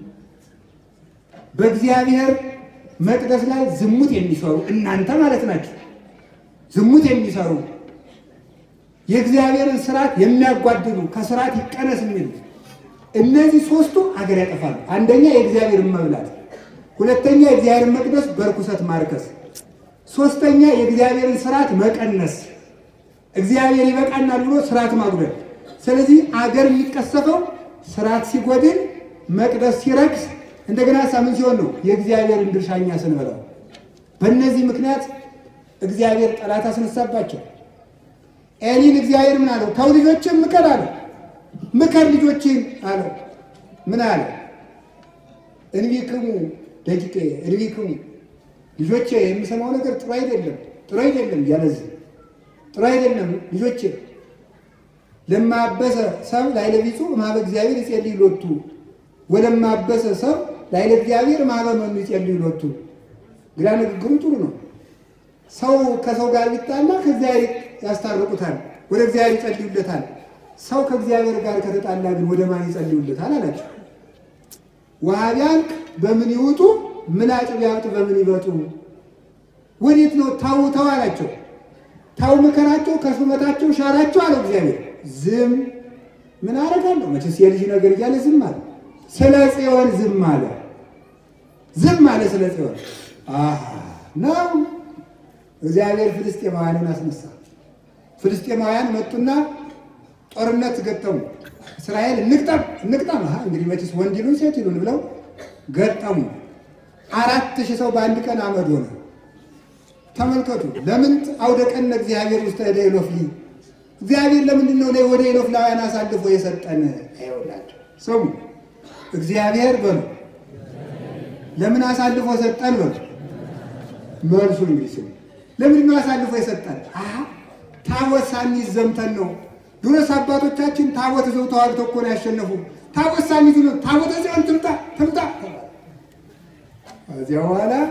በእግዚአብሔር መቅደስ ላይ ዝሙት የሚሰሩ እናንተ ማለት ናቸው። ዝሙት የሚሰሩ የእግዚአብሔርን ስርዓት የሚያጓድሉ ከስርዓት ይቀነስ የሚሉ እነዚህ ሶስቱ አገር ያጠፋሉ። አንደኛ የእግዚአብሔርን መብላት፣ ሁለተኛ የእግዚአብሔርን መቅደስ በርኩሰት ማርከስ፣ ሶስተኛ የእግዚአብሔርን ስርዓት መቀነስ። እግዚአብሔር ይበቃናል ብሎ ስርዓት ማጉደል። ስለዚህ አገር የሚቀሰፈው ስርዓት ሲጎድል፣ መቅደስ ሲረክስ፣ እንደገና ሳምን ሲሆን ነው የእግዚአብሔርን ድርሻኛ ስንበላው። በእነዚህ ምክንያት እግዚአብሔር ጠላት አስነሳባቸው። ኤሊን እግዚአብሔር ምን አለው? ተው ልጆችን ምከር አለው። ምከር ልጆችን አለው። ምን አለ? እንቢክሙ ደቂቄ እንቢክሙ ልጆቼ፣ የምሰማው ነገር ጥሩ አይደለም፣ ጥሩ አይደለም እያለዚህ ጥሩ አይደለም ልጆቼ። ለማበሰ ሰብ ላይለ ቢጹ እምኀበ እግዚአብሔር ይጼልይ ሎቱ ወለማበሰ ሰብ ላይለ እግዚአብሔር እምኀበ መኑ ይጼልይ ሎቱ። ግራ ንግግሩ ጥሩ ነው። ሰው ከሰው ጋር ቢጣላ ከእግዚአብሔር ያስታርቁታል፣ ወደ እግዚአብሔር ይጸልዩለታል። ሰው ከእግዚአብሔር ጋር ከተጣላ ግን ወደ ማን ይጸልዩለታል አላቸው። ውሃ ቢያልቅ በምን ይውጡ፣ ምላጭ ቢያብጥ በምን ይበጡ? ወዴት ነው? ታው ተው አላቸው። ታው ምከራቸው፣ ከሹመታቸው ሻራቸው አለው እግዚአብሔር። ዝም ምን አደርጋለሁ? መቼስ የልጅ ነገር እያለ ዝም አለ። ስለ ጽዮን ዝም አለ። ዝም አለ ስለ ጽዮን ነው። እግዚአብሔር ፍልስጤማውያንን አስነሳ። ፍልስጤማውያን መጡና ጦርነት ገጠሙ። እስራኤል እንቅጠም እንቅጠም፣ እንግዲህ መቼስ ወንድ ይሉን ሴት ይሉን ብለው ገጠሙ። አራት ሺህ ሰው በአንድ ቀን አመድ ሆነ። ተመልከቱ። ለምን አውደቀን እግዚአብሔር ውስጥ ወደ ኢሎፍሊ እግዚአብሔር ለምንድን ነው ወደ ኢሎፍላውያን አሳልፎ የሰጠን? አይወላቸው ስሙ። እግዚአብሔር በሉ ለምን አሳልፎ ሰጠን? በሉ መልሱ እንግዲህ ስሙ። ለምንድን ነው አሳልፎ የሰጠን? ታቦት ሳንይዝ ዘምተን ነው። ድሮስ አባቶቻችን ታቦት ይዘው ተዋግተው እኮ ነው ያሸነፉ። ታቦት ሳንይዝ ነው። ታቦት ጽዮን ትምጣ ትምጣ። ከዚያ በኋላ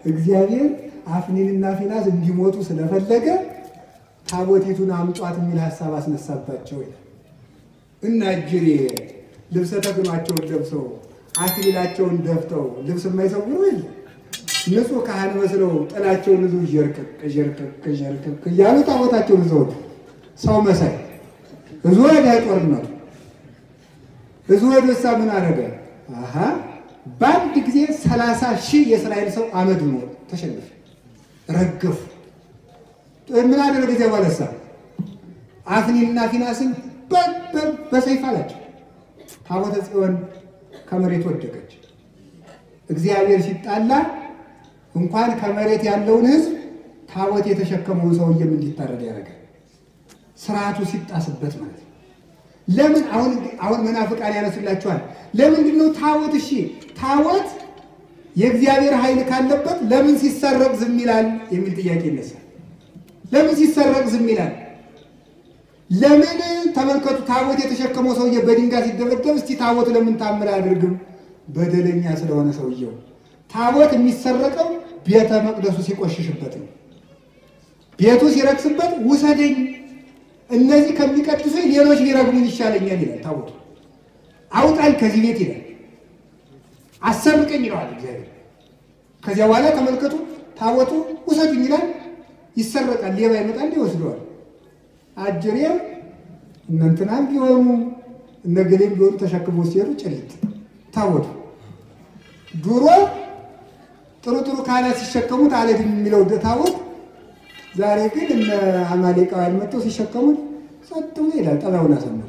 እግዚአብሔር አፍኒንና ፊናስ እንዲሞቱ ስለፈለገ ታቦቲቱን አምጧት የሚል ሀሳብ አስነሳባቸው ይላል እና እጅሬ ልብሰ ተክህኗቸውን ለብሰው አክሊላቸውን ደፍተው ልብስ የማይሰውሩ የለ ንጹሕ ካህን መስለው ጥላቸውን ይዘው ዠርቅቅ ዠርቅቅ ዠርቅቅ እያሉ ታቦታቸውን ይዘው ሰው መሳይ እዙ ወደ ጦርነቱ እዙ ወደ እሳ ምን አደረገ? አሀ በአንድ ጊዜ ሰላሳ ሺህ የእስራኤል ሰው አመድ ነው ተሸነፈ፣ ረገፉ። ምን አደረገ? ጊዜ ባለሳ አፍኒንና ፊናስን በሰይፍ አላቸው። ታቦተ ጽዮን ከመሬት ወደቀች። እግዚአብሔር ሲጣላ እንኳን ከመሬት ያለውን ሕዝብ ታቦት የተሸከመውን ሰውዬም እንዲታረድ ያደርጋል። ስርዓቱ ሲጣስበት ማለት ነው። ለምን አሁን አሁን መናፍቃን ያነሱላችኋል። ለምንድን ነው ታቦት? እሺ ታቦት የእግዚአብሔር ኃይል ካለበት ለምን ሲሰረቅ ዝም ይላል የሚል ጥያቄ ይነሳል። ለምን ሲሰረቅ ዝም ይላል? ለምን ተመልከቱ፣ ታቦት የተሸከመው ሰውዬ በድንጋይ ሲደበደብ፣ እስቲ ታቦት ለምን ታምር አያደርግም? በደለኛ ስለሆነ ሰውየው። ታቦት የሚሰረቀው ቤተ መቅደሱ ሲቆሽሽበት ነው። ቤቱ ሲረክስበት ውሰደኝ፣ እነዚህ ከሚቀድሱ ሌሎች ሊረግሙኝ ይሻለኛል ይላል ታቦቱ። አውጣኝ ከዚህ ቤት ይላል፣ አሰርቀኝ ይለዋል እግዚአብሔር። ከዚያ በኋላ ተመልከቱ፣ ታቦቱ ውሰዱኝ ይላል፣ ይሰረቃል። ሌባ ይመጣል፣ ይወስደዋል። አጀሬም እነንትናም ቢሆኑ እነገሌም ቢሆኑ ተሸክሞ ሲሄዱ ጭልጥ ታቦቱ ድሮ ጥሩ ጥሩ ካህናት ሲሸከሙት አልሄድም የሚለው ታቦት ዛሬ ግን እነ አማሌቃውያን መጥተው ሲሸከሙት ጸጥ ብሎ ይላል። ጠባዩን አሰምሮ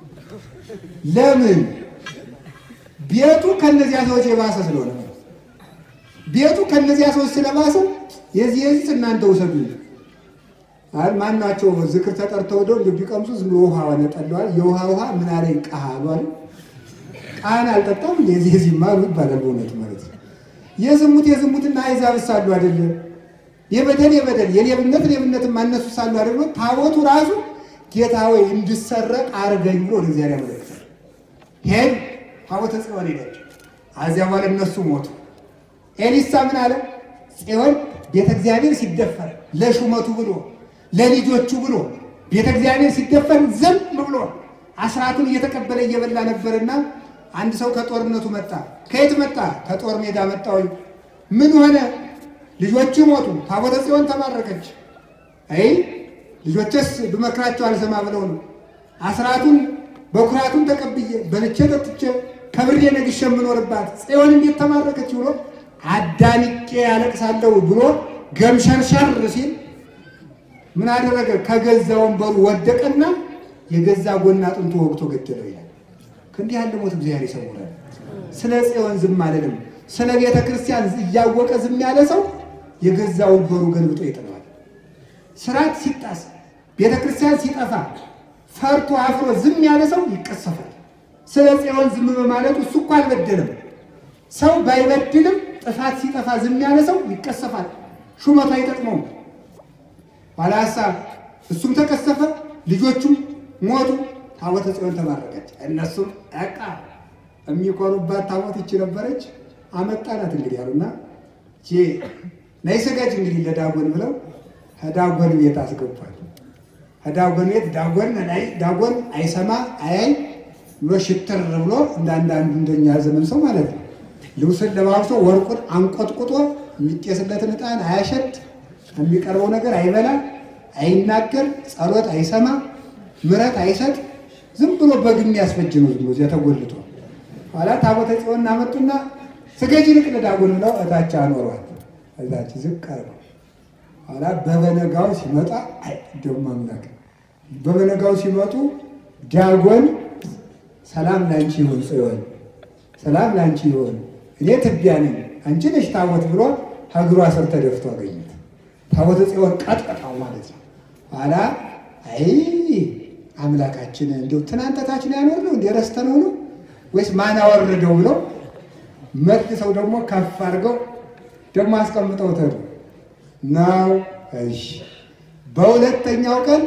ለምን? ቤቱ ከነዚያ ሰዎች የባሰ ስለሆነ ቤቱ ከነዚያ ሰዎች ስለባሰ የዚህ የዚህ እናንተ ውሰዱ ማናቸው ዝክር ተጠርተው ደው እንደ ቢቀምሱ ዝም ብሎ ውሃ ነጠለዋል። የውሃ ውሃ ምን አለኝ ቃሃ አሏል። ቃህን አልጠጣም የዚህ የዚህ ማሉ ይባላል። በእውነት ማለት ነው። የዝሙት የዝሙትና አይዛብ ሳሉ አይደለ የበደል የበደል የሌብነት ሌብነት ማነሱ ሳሉ አይደለ ታቦቱ ራሱ ጌታ ወይ እንድሰረቅ አርገኝ ብሎ ወደ እግዚአብሔር ያመለክታል። ሄድ ታቦተ ጽዮን ሄዳቸው። አዚያ በኋላ እነሱ ሞቱ። ኤሊሳ ምን አለ? ጽዮን ቤተ እግዚአብሔር ሲደፈር ለሹመቱ ብሎ ለልጆቹ ብሎ ቤተ እግዚአብሔር ሲደፈር ዝም ብሎ አስራቱን እየተቀበለ እየበላ ነበርና አንድ ሰው ከጦርነቱ መጣ። ከየት መጣ? ከጦር ሜዳ መጣ። ወይ ምን ሆነ? ልጆቹ ሞቱ፣ ታቦተ ጽዮን ተማረከች። አይ ልጆችስ ብመክራቸው አልሰማ ብለው ነው። አስራቱን በኩራቱን ተቀብዬ በልቼ ጠጥቼ ከብሬ ነግሼ የምኖርባት ጽዮን እንዴት ተማረከች ብሎ አዳንቄ ያለቅሳለሁ ብሎ ገምሸርሸር ሲል ምን አደረገ? ከገዛ ወንበሩ ወደቀና የገዛ ጎና አጥንቱ ወግቶ ገደለው ይላል። ከእንዲህ ያለ ሞት እግዚአብሔር ይሰውራል። ስለ ጽዮን ዝም አልልም። ስለ ቤተ ክርስቲያን እያወቀ ዝም ያለ ሰው የገዛ ወንበሩ ገልብጦ ይጥለዋል። ስርዓት ሲጣስ፣ ቤተ ክርስቲያን ሲጠፋ ፈርቶ አፍሮ ዝም ያለ ሰው ይቀሰፋል። ስለ ጽዮን ዝም በማለቱ እሱ እኮ አልበደለም። ሰው ባይበድልም ጥፋት ሲጠፋ ዝም ያለ ሰው ይቀሰፋል። ሹመቱ አይጠቅመውም። ኋላ ሀሳብ እሱም ተቀሰፈ፣ ልጆቹም ሞቱ። ታቦተ ጽዮን ተማረከች። እነሱም ዕቃ የሚኮሩባት ታቦት ይቺ ነበረች። አመጣናት እንግዲህ አሉና ነይ ስገጅ እንግዲህ ለዳጎን ብለው ከዳጎን ቤት አስገቧል። ከዳጎን ቤት ዳጎን ላይ ዳጎን አይሰማ አያይ ብሎ ሽትር ብሎ እንደ አንዳንዱ እንደኛ ዘመን ሰው ማለት ነው። ልብስን ለባብሶ ወርቁን አንቆጥቁጦ የሚጤስለትን ዕጣን አያሸት፣ የሚቀርበው ነገር አይበላ፣ አይናገር፣ ጸሎት አይሰማ፣ ምረት አይሰጥ፣ ዝም ብሎ በግ የሚያስፈጅ ነው። ዝም ብሎ እዚያ ተጎልቶ ኋላ ታቦተ ጽዮን እናመጡና ስገጂ ልቅ ለዳጎን ብለው እታች አኖሯል። እዛች ዝቅ አርገው ኋላ በበነጋው ሲመጣ አይ ደግሞ አምላክ በበነጋው ሲመጡ ዳጎን ሰላም ላንቺ ይሁን ጽዮን፣ ሰላም ላንቺ ይሁን፣ እኔ ትቢያ ነኝ፣ አንቺ ነሽ ታቦት ብሎ እግሯ ስር ተደፍቶ አገኘት። ታቦተ ጽዮን ቀጥቀጣው ማለት ነው። ኋላ አይ አምላካችን እንዲሁ ትናንት ታችን ያኖር ነው እንዲ ረስተነው ነው ወይስ ማን አወረደው ብለው መልሰው ደግሞ ከፍ አድርገው ደግሞ አስቀምጠው ተዱ ነው። እሺ በሁለተኛው ቀን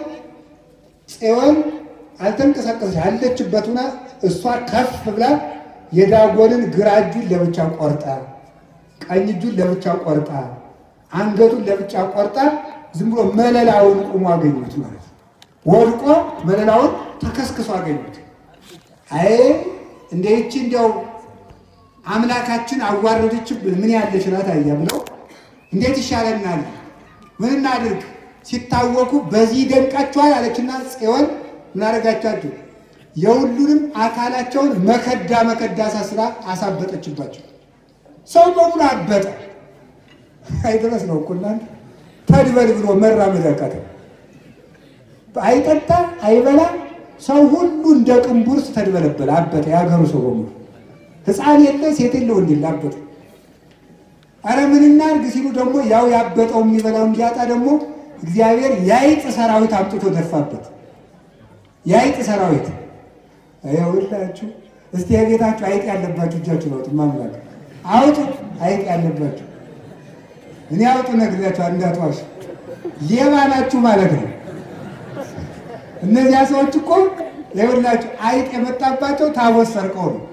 ጽዮን አልተንቀሳቀሰች አለችበት ሁና እሷ ከፍ ብላ የዳጎንን ግራ እጁን ለብቻ ቆርጣ ቀኝ እጁን ለብቻ ቆርጣ አንገቱን ለብቻ ቆርጣ ዝም ብሎ መለላውን ቁሞ አገኙት ማለት ነው። ወድቆ መለላውን ተከስክሶ አገኙት። አይ እንደ ይቺ እንዲያው አምላካችን አዋረደችብን ምን ያለች ናት አያ ብለው እንዴት ይሻለናል? ምን እናድርግ? ሲታወቁ በዚህ ይደንቃቸዋል አለችና ጽዮን ምን አደረጋቻችሁ? የሁሉንም አካላቸውን መከዳ መከዳ ሳስራ አሳበጠችባቸው። ሰው በሙሉ አበጠ። አይድረስ ነው እኮ እናንተ ተድበል ብሎ መራመድ አቃተው። አይጠጣ አይበላ ሰው ሁሉ እንደ ቅንቡርስ ተድበለበለ፣ አበጠ። የሀገሩ ሰው በሙሉ ሕፃን የለ ሴት የለ ወንድ የለ አበጠ። አረ ምን እናድርግ ሲሉ ደግሞ ያው ያበጠው የሚበላው እንዲያጣ ደግሞ እግዚአብሔር የአይጥ ሰራዊት አምጥቶ ደፋበት። የአይጥ ሰራዊት ይኸውላችሁ። እስቲ የቤታችሁ አይጥ ያለባችሁ እጃችሁ አውጡ። ማምላክ አውጡ፣ አይጥ ያለባችሁ እኔ አውጡ ነግሬያችሁ እንዳትዋሽ። ሌባ ናችሁ ማለት ነው። እነዚያ ሰዎች እኮ ይኸውላችሁ አይጥ የመጣባቸው ታቦት ሰርቀው ነው።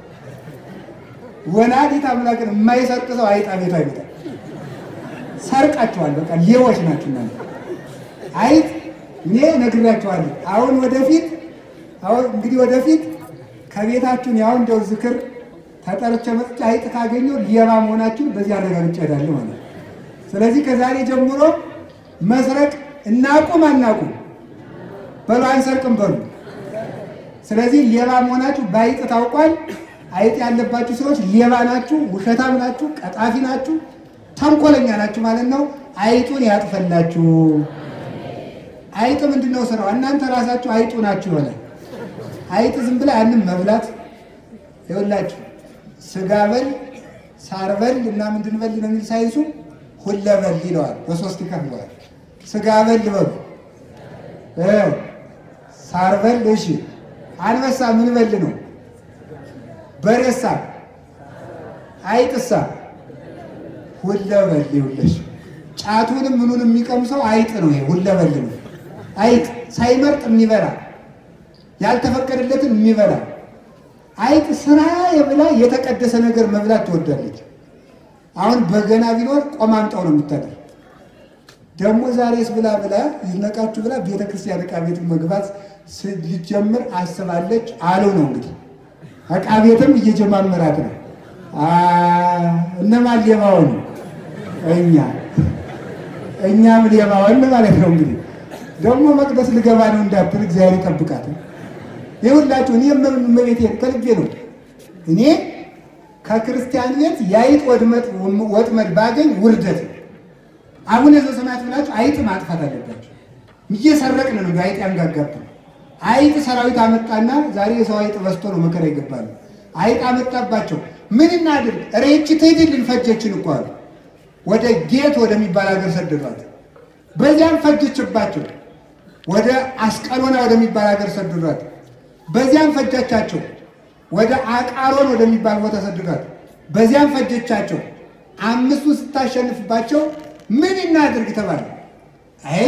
ወላዲተ አምላክን የማይሰርቅ ሰው አይጣ ቤቱ አይመጣም። ሰርቃችኋል። በቃ ሌቦች ናችሁ እናንተ። አይጥ እኔ ነግሬያችኋለሁ። አሁን ወደፊት አሁን እንግዲህ ወደፊት ከቤታችሁን ያው እንደው ዝክር ተጠርቼ መጥቼ አይጥ ካገኘሁ ሌባ መሆናችሁን በዚህ አረጋግጬ እሄዳለሁ ማለት ነው። ስለዚህ ከዛሬ ጀምሮ መስረቅ እናቁም አናቁም በሉ አንሰርቅም በሉ። ስለዚህ ሌባ መሆናችሁ በአይጥ ታውቋል። አይጥ ያለባችሁ ሰዎች ሌባ ናችሁ፣ ውሸታም ናችሁ፣ ቀጣፊ ናችሁ፣ ተንኮለኛ ናችሁ ማለት ነው። አይጡን ያጥፈላችሁ። አይጥ ምንድን ነው ስራው? እናንተ ራሳችሁ አይጡ ናችሁ ይሆናል። አይጥ ዝም ብላ ያንን መብላት ይኸውላችሁ፣ ስጋ በል ሳር በል እና ምንድን በል ነው የሚል ሳይንሱ ሁለ በል ይለዋል። በሶስት ይከፍለዋል። ስጋ በል በሉ ሳር በል እሺ። አንበሳ ምን በል ነው? በሬሳ አይጥሳ ሁለበል ይውለሽ ጫቱንም ምኑን የሚቀምሰው አይጥ ነው። ይሄ ሁለበል ነው። አይጥ ሳይመርጥ የሚበላ ያልተፈቀደለትን የሚበላ አይጥ ስራ የብላ የተቀደሰ ነገር መብላት ትወዳለች። አሁን በገና ቢኖር ቆማምጠው ነው የምታደር። ደግሞ ዛሬስ ብላ ብላ ይነቃችሁ ብላ ቤተክርስቲያን ዕቃ ቤት መግባት ልጀምር አስባለች አሉ ነው እንግዲህ ዕቃ ቤትም እየጀማመራት ነው። እነማን ሌባውን? እኛ እኛም ሌባውን ማለት ነው። እንግዲህ ደግሞ መቅደስ ልገባ ነው እንዳትል እግዚአብሔር ይጠብቃት። ይሁላችሁ እኔ መቤት ከልቤ ነው። እኔ ከክርስቲያን ቤት የአይጥ ወጥመድ ባገኝ ውርደት አቡነ ዘበሰማያት ብላችሁ አይጥ ማጥፋት አለባችሁ። እየሰረቅን ነው አይጥ ያንጋጋብን። አይጥ ሰራዊት አመጣና ዛሬ የሰው አይጥ በዝቶ ነው መከራ ይገባሉ። አይጥ አመጣባቸው። ምን እናድርግ? ሬቺ ትሄድልን ፈጀችን እኮ አሉ። ወደ ጌት ወደሚባል ሀገር ሰደዷት። በዚያም ፈጀችባቸው። ወደ አስቀሎና ወደሚባል ሀገር ሰደዷት። በዚያም ፈጀቻቸው። ወደ አቃሮን ወደሚባል ቦታ ሰደዷት። በዚያም ፈጀቻቸው። አምስቱ ስታሸንፍባቸው ምን እናድርግ ተባለ። አይ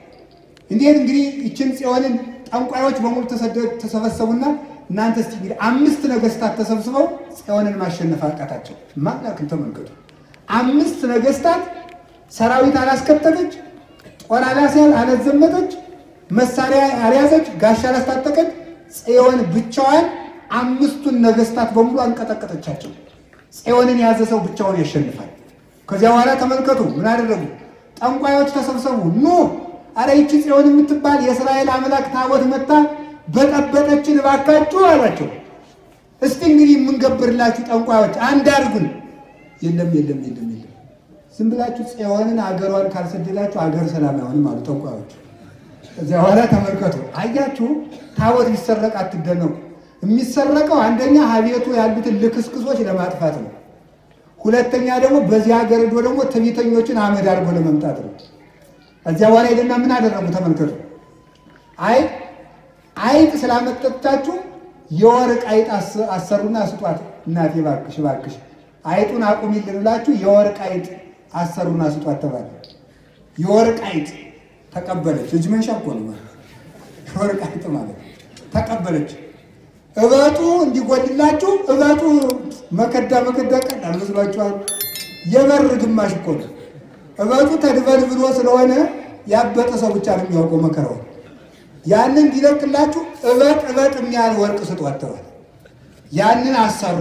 እንዴት እንግዲህ ይችን ጽዮንን ጠንቋዮች በሙሉ ተሰበሰቡና እናንተ እስቲ እንግዲህ አምስት ነገስታት ተሰብስበው ጽዮንን ማሸነፍ አቃታቸው። ማላክን ተመልከቱ። አምስት ነገስታት ሰራዊት አላስከተለች፣ ጦር አላዘመተች፣ መሳሪያ አልያዘች፣ ጋሻ አላስታጠቀች። ጽዮን ብቻዋን አምስቱን ነገስታት በሙሉ አንቀጠቀጠቻቸው። ጽዮንን የያዘ ሰው ብቻውን ያሸንፋል። ከዚያ በኋላ ተመልከቱ ምን አደረጉ? ጠንቋዮች ተሰብሰቡ። ኑ አረ ይቺ ጽዮን የምትባል የእስራኤል አምላክ ታቦት መታ በጠበጠችን እባካችሁ አሏቸው። እስቲ እንግዲህ የምንገብርላችሁ ጠንቋዮች አንድ አድርጉን። የለም የለም የለም የለም፣ ዝም ብላችሁ ጽዮንን አገሯን ካልሰደዳችሁ አገር ሰላም አይሆንም አሉ ጠንቋዮች። እዚያ በኋላ ተመልከቱ፣ አያችሁ ታቦት ሊሰረቅ አትደነቁ። የሚሰረቀው አንደኛ ሀቤቱ ያሉትን ልክስክሶች ለማጥፋት ነው። ሁለተኛ ደግሞ በዚህ ሀገር ዶ ደግሞ ትዕቢተኞችን አመድ አድርጎ ለመምጣት ነው። እዚያ በኋላ ሄደና ምን አደረጉ? ተመልከቱ። አይ አይጥ ስላመጠቻችሁ የወርቅ አይጥ አሰሩና ስጧት። እናቴ እባክሽ እባክሽ አይጡን አቁሚልን ብላችሁ የወርቅ አይጥ አሰሩና ስጧት ተባለ። የወርቅ አይጥ ተቀበለች። እጅ መንሻ እኮ ነው ማለት የወርቅ አይጥ ማለት ተቀበለች። እበጡ እንዲጎድላችሁ እበጡ መከዳ መከዳ ቀላል መስሏችኋል? የበር ግማሽ እኮ ነው። እበጡ ተድበልብሎ ስለሆነ ያበጠ ሰው ብቻ ነው የሚያውቀው መከራውን። ያንን እንዲለቅላችሁ እበጥ እበጥ የሚያህል ወርቅ ስጧቸዋል። ያንን አሰሩ።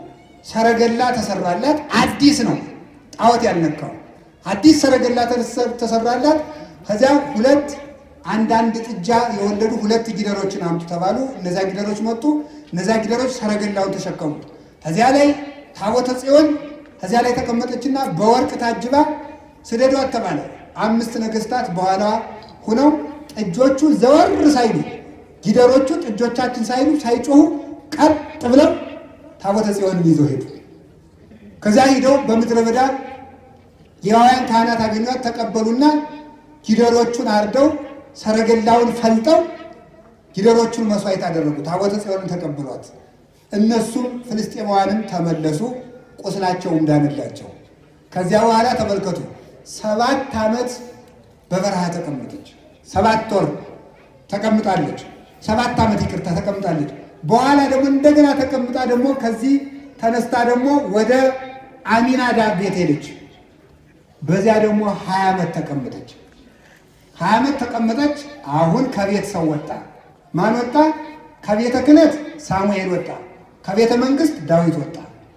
ሰረገላ ተሰራላት። አዲስ ነው፣ ጣዖት ያልነካው አዲስ ሰረገላ ተሰራላት። ከዚያ ሁለት አንዳንድ ጥጃ የወለዱ ሁለት ጊደሮችን አምጡ ተባሉ። እነዚያ ጊደሮች መጡ። እነዚያ ጊደሮች ሰረገላውን ተሸከሙ። ከዚያ ላይ ታቦተ ጽዮን ከዚያ ላይ ተቀመጠችና በወርቅ ታጅባ ስደዷት ተባለ። አምስት ነገስታት በኋላ ሁነው ጥጆቹ ዘወር ሳይሉ ጊደሮቹ ጥጆቻችን ሳይሉ ሳይጮሁ ቀጥ ብለው ታቦተ ጽዮንን ይዘው ሄዱ። ከዚያ ሂደው በምድረ በዳ የዋውያን ካህናት አገኟት፣ ተቀበሉና ጊደሮቹን አርደው ሰረገላውን ፈልጠው ጊደሮቹን መስዋዕት አደረጉ። ታቦተ ጽዮንን ተቀበሏት። እነሱም ፍልስጤማውያንም ተመለሱ፣ ቁስላቸውም ዳነላቸው። ከዚያ በኋላ ተመልከቱ፣ ሰባት ዓመት በበረሃ ተቀመጠች። ሰባት ወር ተቀምጣለች። ሰባት ዓመት ይቅርታ ተቀምጣለች። በኋላ ደግሞ እንደገና ተቀምጣ ደግሞ ከዚህ ተነስታ ደግሞ ወደ አሚናዳብ ቤት ሄደች። በዚያ ደግሞ ሀያ ዓመት ተቀመጠች። ሀያ ዓመት ተቀመጠች። አሁን ከቤት ሰው ወጣ። ማን ወጣ? ከቤተ ክህነት ሳሙኤል ወጣ። ከቤተ መንግስት ዳዊት ወጣ።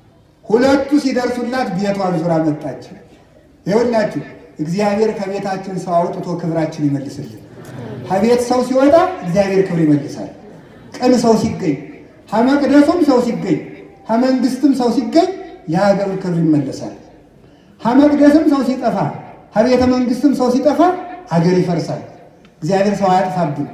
ሁለቱ ሲደርሱላት ቤቷን ዙራ መጣች። ይኸውላችሁ እግዚአብሔር ከቤታችን ሰው አውጥቶ ክብራችን ይመልስልን። ከቤት ሰው ሲወጣ እግዚአብሔር ክብር ይመልሳል። ቅን ሰው ሲገኝ፣ ከመቅደሱም ሰው ሲገኝ፣ ከመንግስትም ሰው ሲገኝ የሀገር ክብር ይመለሳል። ከመቅደስም ሰው ሲጠፋ፣ ከቤተ መንግስትም ሰው ሲጠፋ አገር ይፈርሳል። እግዚአብሔር ሰው አያጥፋብን።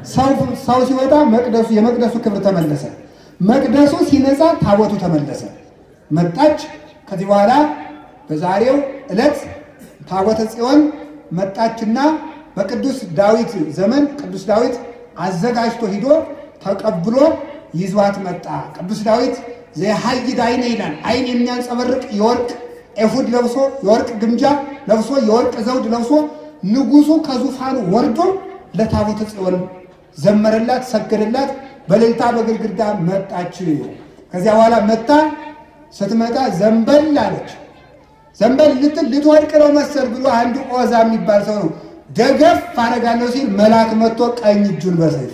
ሰው ሲወጣ መቅደሱ የመቅደሱ ክብር ተመለሰ። መቅደሱ ሲነጻ ታቦቱ ተመለሰ። መጣች። ከዚህ በኋላ በዛሬው ዕለት ታቦተ ጽዮን መጣችና በቅዱስ ዳዊት ዘመን ቅዱስ ዳዊት አዘጋጅቶ ሂዶ ተቀብሎ ይዟት መጣ። ቅዱስ ዳዊት ዘሐይድ አይነ ይላል። አይን የሚያንጸበርቅ የወርቅ ኤፉድ ለብሶ የወርቅ ግምጃ ለብሶ የወርቅ ዘውድ ለብሶ ንጉሱ ከዙፋኑ ወርዶ ለታቦተ ጽዮን ዘመረላት፣ ሰገደላት። በእልልታ በግድግዳ መጣች። ከዚያ በኋላ መጣ። ስትመጣ ዘንበል አለች። ዘንበል ልትል ልትወድቅ ነው መሰል ብሎ አንድ ኦዛ የሚባል ሰው ነው ደገፍ አደርጋለሁ ሲል መልአክ መጥቶ ቀኝ እጁን በሰይፍ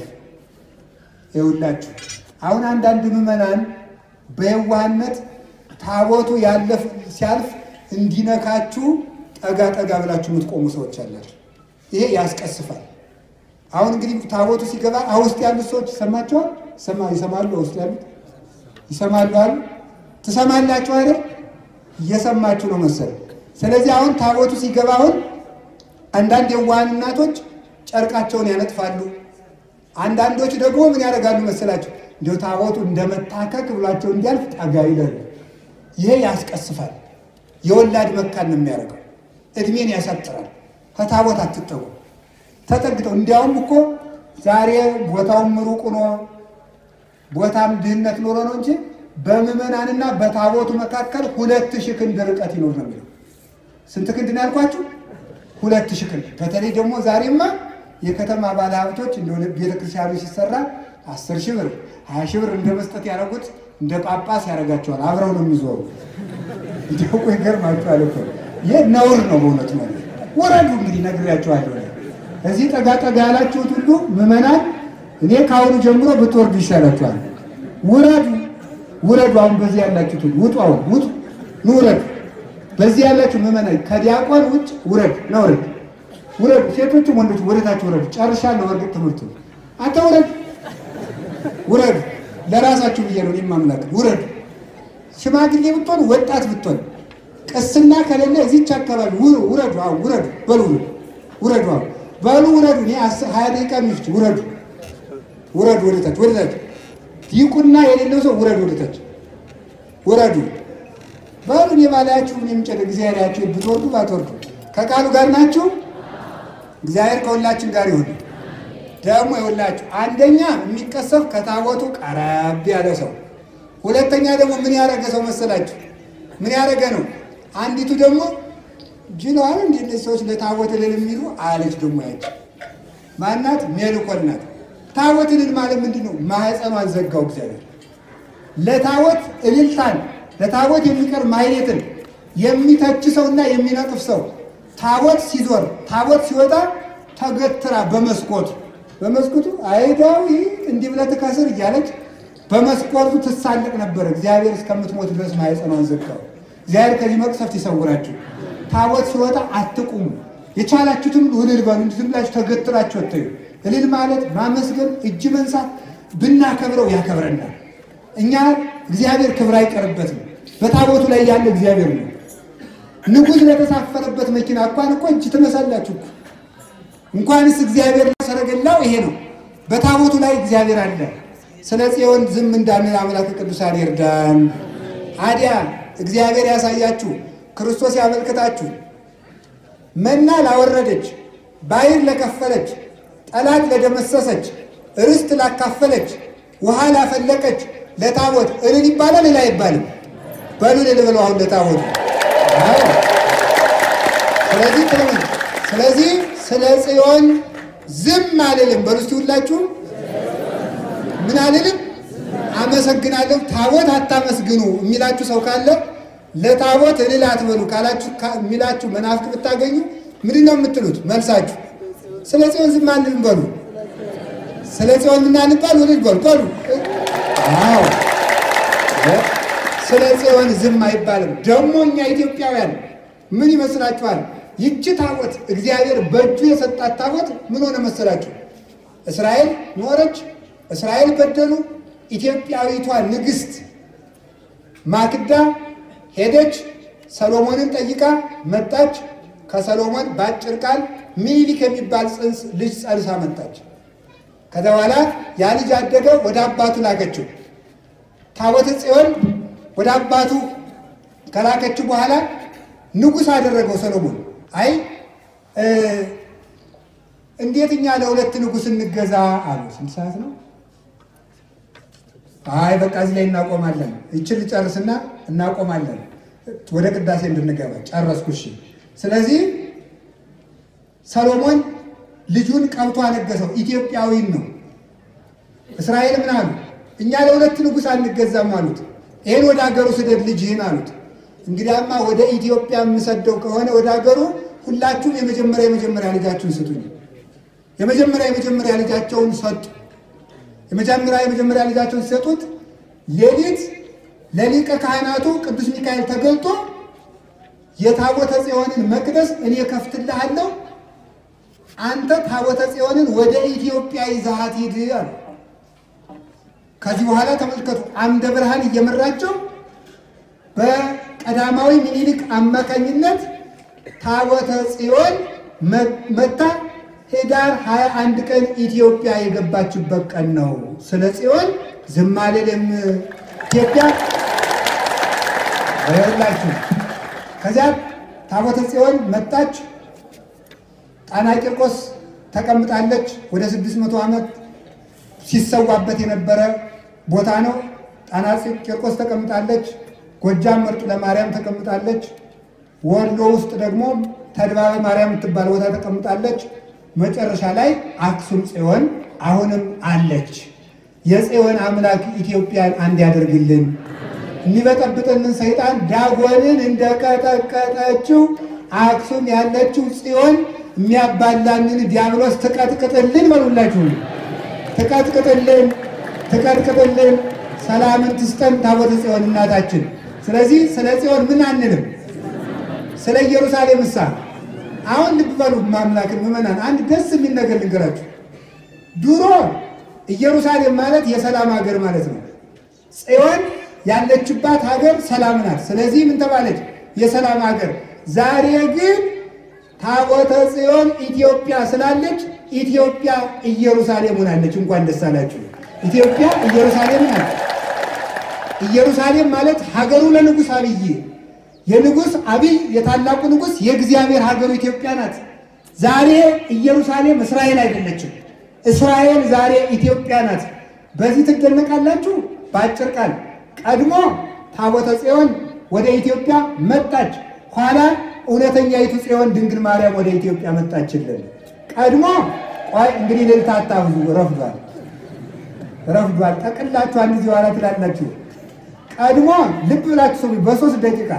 ይውላችሁ። አሁን አንዳንድ ምዕመናን በየዋህነት ታቦቱ ያለፍ ሲያልፍ እንዲነካችሁ ጠጋ ጠጋ ብላችሁ የምትቆሙ ሰዎች አላችሁ። ይሄ ያስቀስፋል። አሁን እንግዲህ ታቦቱ ሲገባ ውስጥ ያሉት ሰዎች ይሰማቸዋል። ይሰማሉ። ውስጥ ያሉት ይሰማሉ አሉ። ትሰማላችሁ አይደል? እየሰማችሁ ነው መሰል። ስለዚህ አሁን ታቦቱ ሲገባ አሁን አንዳንድ የዋሃን እናቶች ጨርቃቸውን ያነጥፋሉ። አንዳንዶች ደግሞ ምን ያደርጋሉ መሰላቸው? እንዲሁ ታቦቱ እንደመታከክ ብሏቸው እንዲያልፍ ጠጋ ይላሉ። ይሄ ያስቀስፋል። የወላድ መካን ነው የሚያደርገው። እድሜን ያሳጥራል። ከታቦት አትጠጉ። ተጠግተው እንዲያውም እኮ ዛሬ ቦታውም ሩቅ ነው፣ ቦታም ድህነት ኖሮ ነው እንጂ በምዕመናንና በታቦቱ መካከል ሁለት ሺህ ክንድ ርቀት ይኖር ነው የሚለው። ስንት ክንድ ነው ያልኳችሁ? ሁለት ሺህ ክንድ። በተለይ ደግሞ ዛሬማ የከተማ ባለሀብቶች እንደ ቤተክርስቲያኑ ሲሰራ አስር ሺህ ብር ሀያ ሺህ ብር እንደ መስጠት ያደረጉት እንደ ጳጳስ ያደርጋቸዋል። አብረው ነው የሚዞሩ። እንዲያውቁ ይገርማችኋል እኮ ይህ ነውር ነው በእውነት ነው። ወረዱ እንግዲህ ነግሬያቸዋለሁ። እዚህ ጠጋ ጠጋ ያላችሁት ሁሉ ምዕመናን፣ እኔ ከአሁኑ ጀምሮ ብትወርዱ ይሻላችኋል። ውረዱ ውረዱ። አሁን በዚህ ያላችሁት ሁሉ ውጡ። አሁን ውጡ፣ ኑ ውረዱ። በዚህ ያላችሁ ምዕመናን ከዲያቆን ውጭ ውረድ ነው ውረድ ውረዱ። ሴቶችም ወንዶች ወደታችሁ ውረዱ። ጨርሻለሁ። በእርግጥ ትምህርቱ አንተ ውረድ ውረዱ። ለራሳችሁ ብዬ ነው የማምላክ ውረዱ። ሽማግሌ ብትሆን ወጣት ብትሆን ቅስና ከሌለ እዚች አካባቢ ውረዱ። አሁን ውረዱ በሉ ውረዱ። አሁን በሉ ውረዱ። እኔ ሀያ ደቂቃ ሚፍች ውረዱ ውረዱ። ወደታች ወደታች ዲቁና የሌለው ሰው ውረዱ ወደታች ውረዱ በሉ። እኔ ባላያችሁ ምን የሚጨደ እግዚአብሔር ያችሁ ብትወርዱ ባትወርዱ ከቃሉ ጋር ናችሁ። እግዚአብሔር ከሁላችን ጋር ይሁን። ደግሞ ይሁላችሁ አንደኛ የሚቀሰፍ ከታቦቱ ቀረብ ያለ ሰው፣ ሁለተኛ ደግሞ ምን ያደረገ ሰው መሰላችሁ? ምን ያደረገ ነው? አንዲቱ ደግሞ ጅለዋል እንዲ እነዚህ ሰዎች ለታቦት እልል የሚሉ አለች። ደግሞ ያች ማናት? ሜልኮል ናት። ታቦት እልል ማለት ምንድን ነው? ማህፀኗን ዘጋው እግዚአብሔር። ለታቦት እልልታን ለታቦት የሚቀር ማይሌትን የሚተች ሰውና የሚነቅፍ ሰው ታቦት ሲዞር ታቦት ሲወጣ ተገትራ በመስኮቱ በመስኮቱ አይዳዊ እንዲህ ብለህ ትከስር እያለች በመስኮቱ ትሳለቅ ነበር። እግዚአብሔር እስከምትሞት ድረስ ማኅፀኗን ዘጋው። እግዚአብሔር ከዚህ መቅሰፍት ይሰውራችሁ። ታቦት ሲወጣ አትቁሙ። የቻላችሁትም እልል በሉ። እንዲህ ዝም ብላችሁ ተገትራችሁ አትዩ። እልል ማለት ማመስገን፣ እጅ መንሳት ብናከብረው ያከብረናል። እኛ እግዚአብሔር ክብር አይቀርበትም። በታቦቱ ላይ ያለ እግዚአብሔር ነው። ንጉሥ ለተሳፈረበት መኪና እንኳን እኮ እጅ ትነሳላችሁ እኮ እንኳንስ እግዚአብሔር ሰረገላው ይሄ ነው። በታቦቱ ላይ እግዚአብሔር አለ። ስለ ጽዮን ዝም እንዳንል አምላክ ቅዱሳን ይርዳን። አዲያ እግዚአብሔር ያሳያችሁ፣ ክርስቶስ ያመልክታችሁ። መና ላወረደች፣ ባሕር ለከፈለች፣ ጠላት ለደመሰሰች፣ ርስት ላካፈለች፣ ውሃ ላፈለቀች ለታቦት እልል ይባላል እልል አይባልም? በሉ እልል ብለው አሁን ለታቦት አዎ። ስለዚህ ጥሩ ስለዚህ ስለ ጽዮን ዝም አልልም። በሉ እስቲ ሁላችሁም ምን አልልም? አመሰግናለሁ። ታቦት አታመስግኑ የሚላችሁ ሰው ካለ ለታቦት እልል አትበሉ ካላችሁ የሚላችሁ መናፍቅ ብታገኙ ምንድን ነው የምትሉት? መልሳችሁ ስለ ጽዮን ዝም አንልም በሉ። ስለ ጽዮን ምናንባል እልል በሉ በሉ። አዎ ስለ ጽዮን ዝም አይባልም። ደግሞ እኛ ኢትዮጵያውያን ምን ይመስላችኋል? ይቺ ታቦት እግዚአብሔር በእጁ የሰጣት ታቦት ምን ሆነ መሰላችሁ? እስራኤል ኖረች፣ እስራኤል በደሉ። ኢትዮጵያዊቷ ንግሥት ማክዳ ሄደች፣ ሰሎሞንን ጠይቃ መጣች። ከሰሎሞን በአጭር ቃል ሚኒሊክ የሚባል ጽንስ ልጅ ጸንሳ መጣች። ከዛ በኋላ ያ ልጅ አደገ፣ ወደ አባቱ ላከችው። ታቦተ ጽዮን ወደ አባቱ ከላከችው በኋላ ንጉሥ አደረገው ሰሎሞን። አይ እንዴት እኛ ለሁለት ንጉሥ እንገዛ አሉ። ስንት ሰዓት ነው? አይ በቃ እዚህ ላይ እናቆማለን። ይችን ልጨርስና እናቆማለን፣ ወደ ቅዳሴ እንድንገባ ጨረስኩ። እሺ። ስለዚህ ሰሎሞን ልጁን ቀብቶ አነገሰው። ኢትዮጵያዊን ነው። እስራኤል ምን አሉ? እኛ ለሁለት ንጉሥ አንገዛም አሉት። ይህን ወደ ሀገሩ ስደድ ልጅህን አሉት። እንግዲያማ ወደ ኢትዮጵያ የምሰደው ከሆነ ወደ ሀገሩ ሁላችሁም የመጀመሪያ የመጀመሪያ ልጃችሁን ስጡኝ። የመጀመሪያ የመጀመሪያ ልጃቸውን ሰጡ። የመጀመሪያ የመጀመሪያ ልጃቸውን ሲሰጡት ሌሊት ለሊቀ ካህናቱ ቅዱስ ሚካኤል ተገልጦ የታቦተ ጽዮንን መቅደስ እኔ ከፍትልሃለሁ፣ አንተ ታቦተ ጽዮንን ወደ ኢትዮጵያ ይዘሃት ሂድ አሉ። ከዚህ በኋላ ተመልከቱ፣ አምደ ብርሃን እየመራቸው በቀዳማዊ ምኒልክ አማካኝነት ታቦተ ጽዮን መታ ኅዳር 21 ቀን ኢትዮጵያ የገባችበት ቀን ነው። ስለ ጽዮን ዝም አልልም። ኢትዮጵያ ይላችሁ። ከዚያ ታቦተ ጽዮን መጣች። ጣና ቂርቆስ ተቀምጣለች። ወደ 600 ዓመት ሲሰዋበት የነበረ ቦታ ነው። ጣና ቂርቆስ ተቀምጣለች። ጎጃም መርጡ ለማርያም ተቀምጣለች። ወሎ ውስጥ ደግሞ ተድባበ ማርያም የምትባል ቦታ ተቀምጣለች። መጨረሻ ላይ አክሱም ጽዮን አሁንም አለች። የጽዮን አምላክ ኢትዮጵያን አንድ ያደርግልን። የሚበጠብጥንን ሰይጣን ዳጎንን እንደቀጠቀጠችው አክሱም ያለችው ጽዮን የሚያባላንን ዲያብሎስ ትቀጥቅጥልን። በሉላችሁ ትቀጥቅጥልን፣ ትቀጥቅጥልን። ሰላምን ትስጠን ታቦተ ጽዮን እናታችን። ስለዚህ ስለ ጽዮን ምን አንልም። ስለ ኢየሩሳሌም እሳ አሁን ልብ በሉ ማምላክን ምዕመናን፣ አንድ ደስ የሚል ነገር ልንገራችሁ። ድሮ ኢየሩሳሌም ማለት የሰላም ሀገር ማለት ነው። ጽዮን ያለችባት ሀገር ሰላም ናት። ስለዚህ ምን ተባለች? የሰላም ሀገር። ዛሬ ግን ታቦተ ጽዮን ኢትዮጵያ ስላለች ኢትዮጵያ ኢየሩሳሌም ሆናለች። እንኳን ደስ አላችሁ። ኢትዮጵያ ኢየሩሳሌም ናት። ኢየሩሳሌም ማለት ሀገሩ ለንጉሥ አብይ የንጉሥ አብይ የታላቁ ንጉሥ የእግዚአብሔር ሀገሩ ኢትዮጵያ ናት። ዛሬ ኢየሩሳሌም እስራኤል አይደለችም። እስራኤል ዛሬ ኢትዮጵያ ናት። በዚህ ትደነቃላችሁ። በአጭር ቃል ቀድሞ ታቦተ ጽዮን ወደ ኢትዮጵያ መጣች። ኋላ እውነተኛይቱ ጽዮን ድንግል ማርያም ወደ ኢትዮጵያ መጣችልን። ቀድሞ ቆይ እንግዲህ ልልታ አታብዙ፣ ረፍዷል፣ ረፍዷል። ጠቅላችሁ አንድ ጊዜ ኋላ ትላላችሁ። ቀድሞ ልብ ብላችሁ ሰው በሶስት ደቂቃ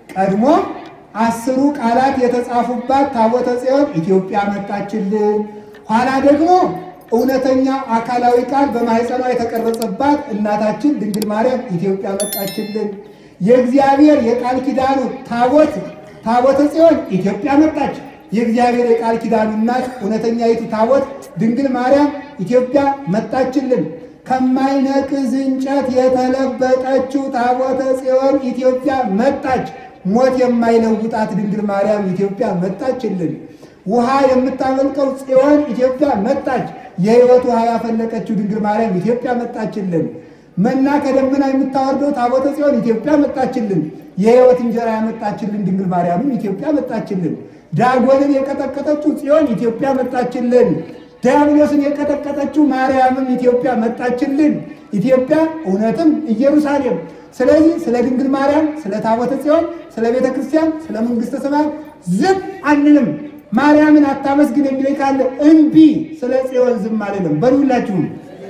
ቀድሞ አስሩ ቃላት የተጻፉባት ታቦተ ጽዮን ኢትዮጵያ መጣችልን። ኋላ ደግሞ እውነተኛው አካላዊ ቃል በማኅፀኗ የተቀረጸባት እናታችን ድንግል ማርያም ኢትዮጵያ መጣችልን። የእግዚአብሔር የቃል ኪዳኑ ታቦት ታቦተ ጽዮን ኢትዮጵያ መጣች። የእግዚአብሔር የቃል ኪዳኑ እናት እውነተኛይቱ ታቦት ድንግል ማርያም ኢትዮጵያ መጣችልን። ከማይነቅዝ እንጨት የተለበጠችው ታቦተ ጽዮን ኢትዮጵያ መጣች። ሞት የማይለውጣት ድንግል ማርያም ኢትዮጵያ መጣችልን። ውሃ የምታመልቀው ጽዮን ኢትዮጵያ መጣች። የሕይወት ውሃ ያፈለቀችው ድንግል ማርያም ኢትዮጵያ መጣችልን። መና ከደመና የምታወርደው ታቦተ ጽዮን ኢትዮጵያ መጣችልን። የሕይወት እንጀራ ያመጣችልን ድንግል ማርያምም ኢትዮጵያ መጣችልን። ዳጎንን የቀጠቀጠችው ጽዮን ኢትዮጵያ መጣችልን። ዲያብሎስን የቀጠቀጠችው ማርያምም ኢትዮጵያ መጣችልን። ኢትዮጵያ እውነትም ኢየሩሳሌም። ስለዚህ ስለ ድንግል ማርያም፣ ስለ ታቦተ ጽዮን፣ ስለ ቤተ ክርስቲያን፣ ስለ መንግሥተ ሰማያት ዝም አንልም። ማርያምን አታመስግን የሚለኝ ካለ እምቢ። ስለ ጽዮን ዝም አልልም። በሉላችሁም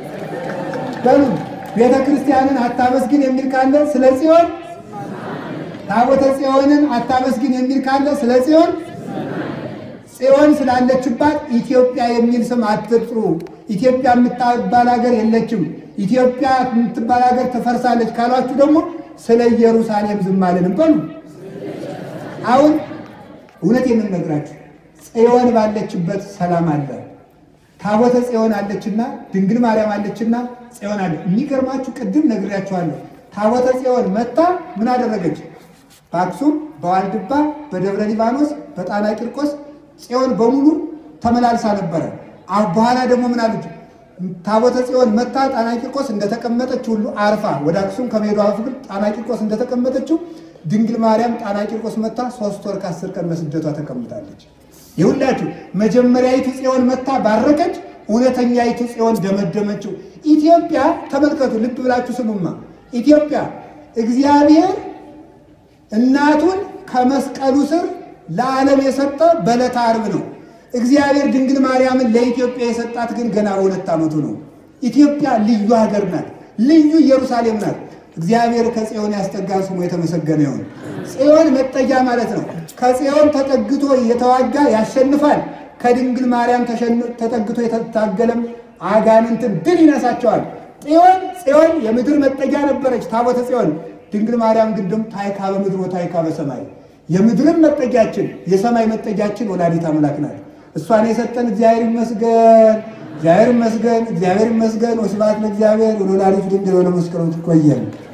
በሉ። ቤተ ክርስቲያንን አታመስግን የሚል ካለ ስለ ጽዮን፣ ታቦተ ጽዮንን አታመስግን የሚል ካለ ስለ ጽዮን ጽዮን ስላለችባት ኢትዮጵያ የሚል ስም አትጥሩ። ኢትዮጵያ የምትባል ሀገር የለችም። ኢትዮጵያ የምትባል ሀገር ትፈርሳለች ካሏችሁ ደግሞ ስለ ኢየሩሳሌም ዝም አልልም በሉ። አሁን እውነት የምንነግራችሁ ጽዮን ባለችበት ሰላም አለ። ታቦተ ጽዮን አለችና ድንግል ማርያም አለችና ጽዮን አለ። የሚገርማችሁ ቅድም ነግሬያችኋለሁ። ታቦተ ጽዮን መታ ምን አደረገች? በአክሱም፣ በዋልድባ፣ በደብረ ሊባኖስ፣ በጣና ቂርቆስ ጽዮን በሙሉ ተመላልሳ ነበረ። በኋላ ደግሞ ምን አለች? ታቦተ ጽዮን መታ ጣና ቂርቆስ እንደተቀመጠች ሁሉ አርፋ ወደ አክሱም ከመሄዷ በፊት ጣና ቂርቆስ እንደተቀመጠችው ድንግል ማርያም ጣና ቂርቆስ መታ ሶስት ወር ከአስር ቀን በስደቷ ተቀምጣለች። ይሁላችሁ መጀመሪያዊቱ ጽዮን መታ ባረከች፣ እውነተኛይቱ ጽዮን ደመደመችው። ኢትዮጵያ ተመልከቱ፣ ልብ ብላችሁ ስሙማ። ኢትዮጵያ እግዚአብሔር እናቱን ከመስቀሉ ስር ለዓለም የሰጠ በዕለተ ዓርብ ነው። እግዚአብሔር ድንግል ማርያምን ለኢትዮጵያ የሰጣት ግን ገና በሁለት ዓመቱ ነው። ኢትዮጵያ ልዩ ሀገር ናት፣ ልዩ ኢየሩሳሌም ናት። እግዚአብሔር ከጽዮን ያስጠጋን ስሙ የተመሰገነ ይሁን። ጽዮን መጠጊያ ማለት ነው። ከጽዮን ተጠግቶ የተዋጋ ያሸንፋል። ከድንግል ማርያም ተጠግቶ የተታገለም አጋንንትን ድል ይነሳቸዋል። ጽዮን ጽዮን የምድር መጠጊያ ነበረች፣ ታቦተ ጽዮን። ድንግል ማርያም ግን ደግሞ ታይካ በምድር ወታይካ በሰማይ የምድርም መጠጊያችን የሰማይ መጠጊያችን ወላዲት አምላክ ናት። እሷን የሰጠን እግዚአብሔር ይመስገን፣ እግዚአብሔር ይመስገን፣ እግዚአብሔር ይመስገን። ወስብሐት ለእግዚአብሔር ወለወላዲቱ ድንግል ወለመስቀሉ ይቆየን።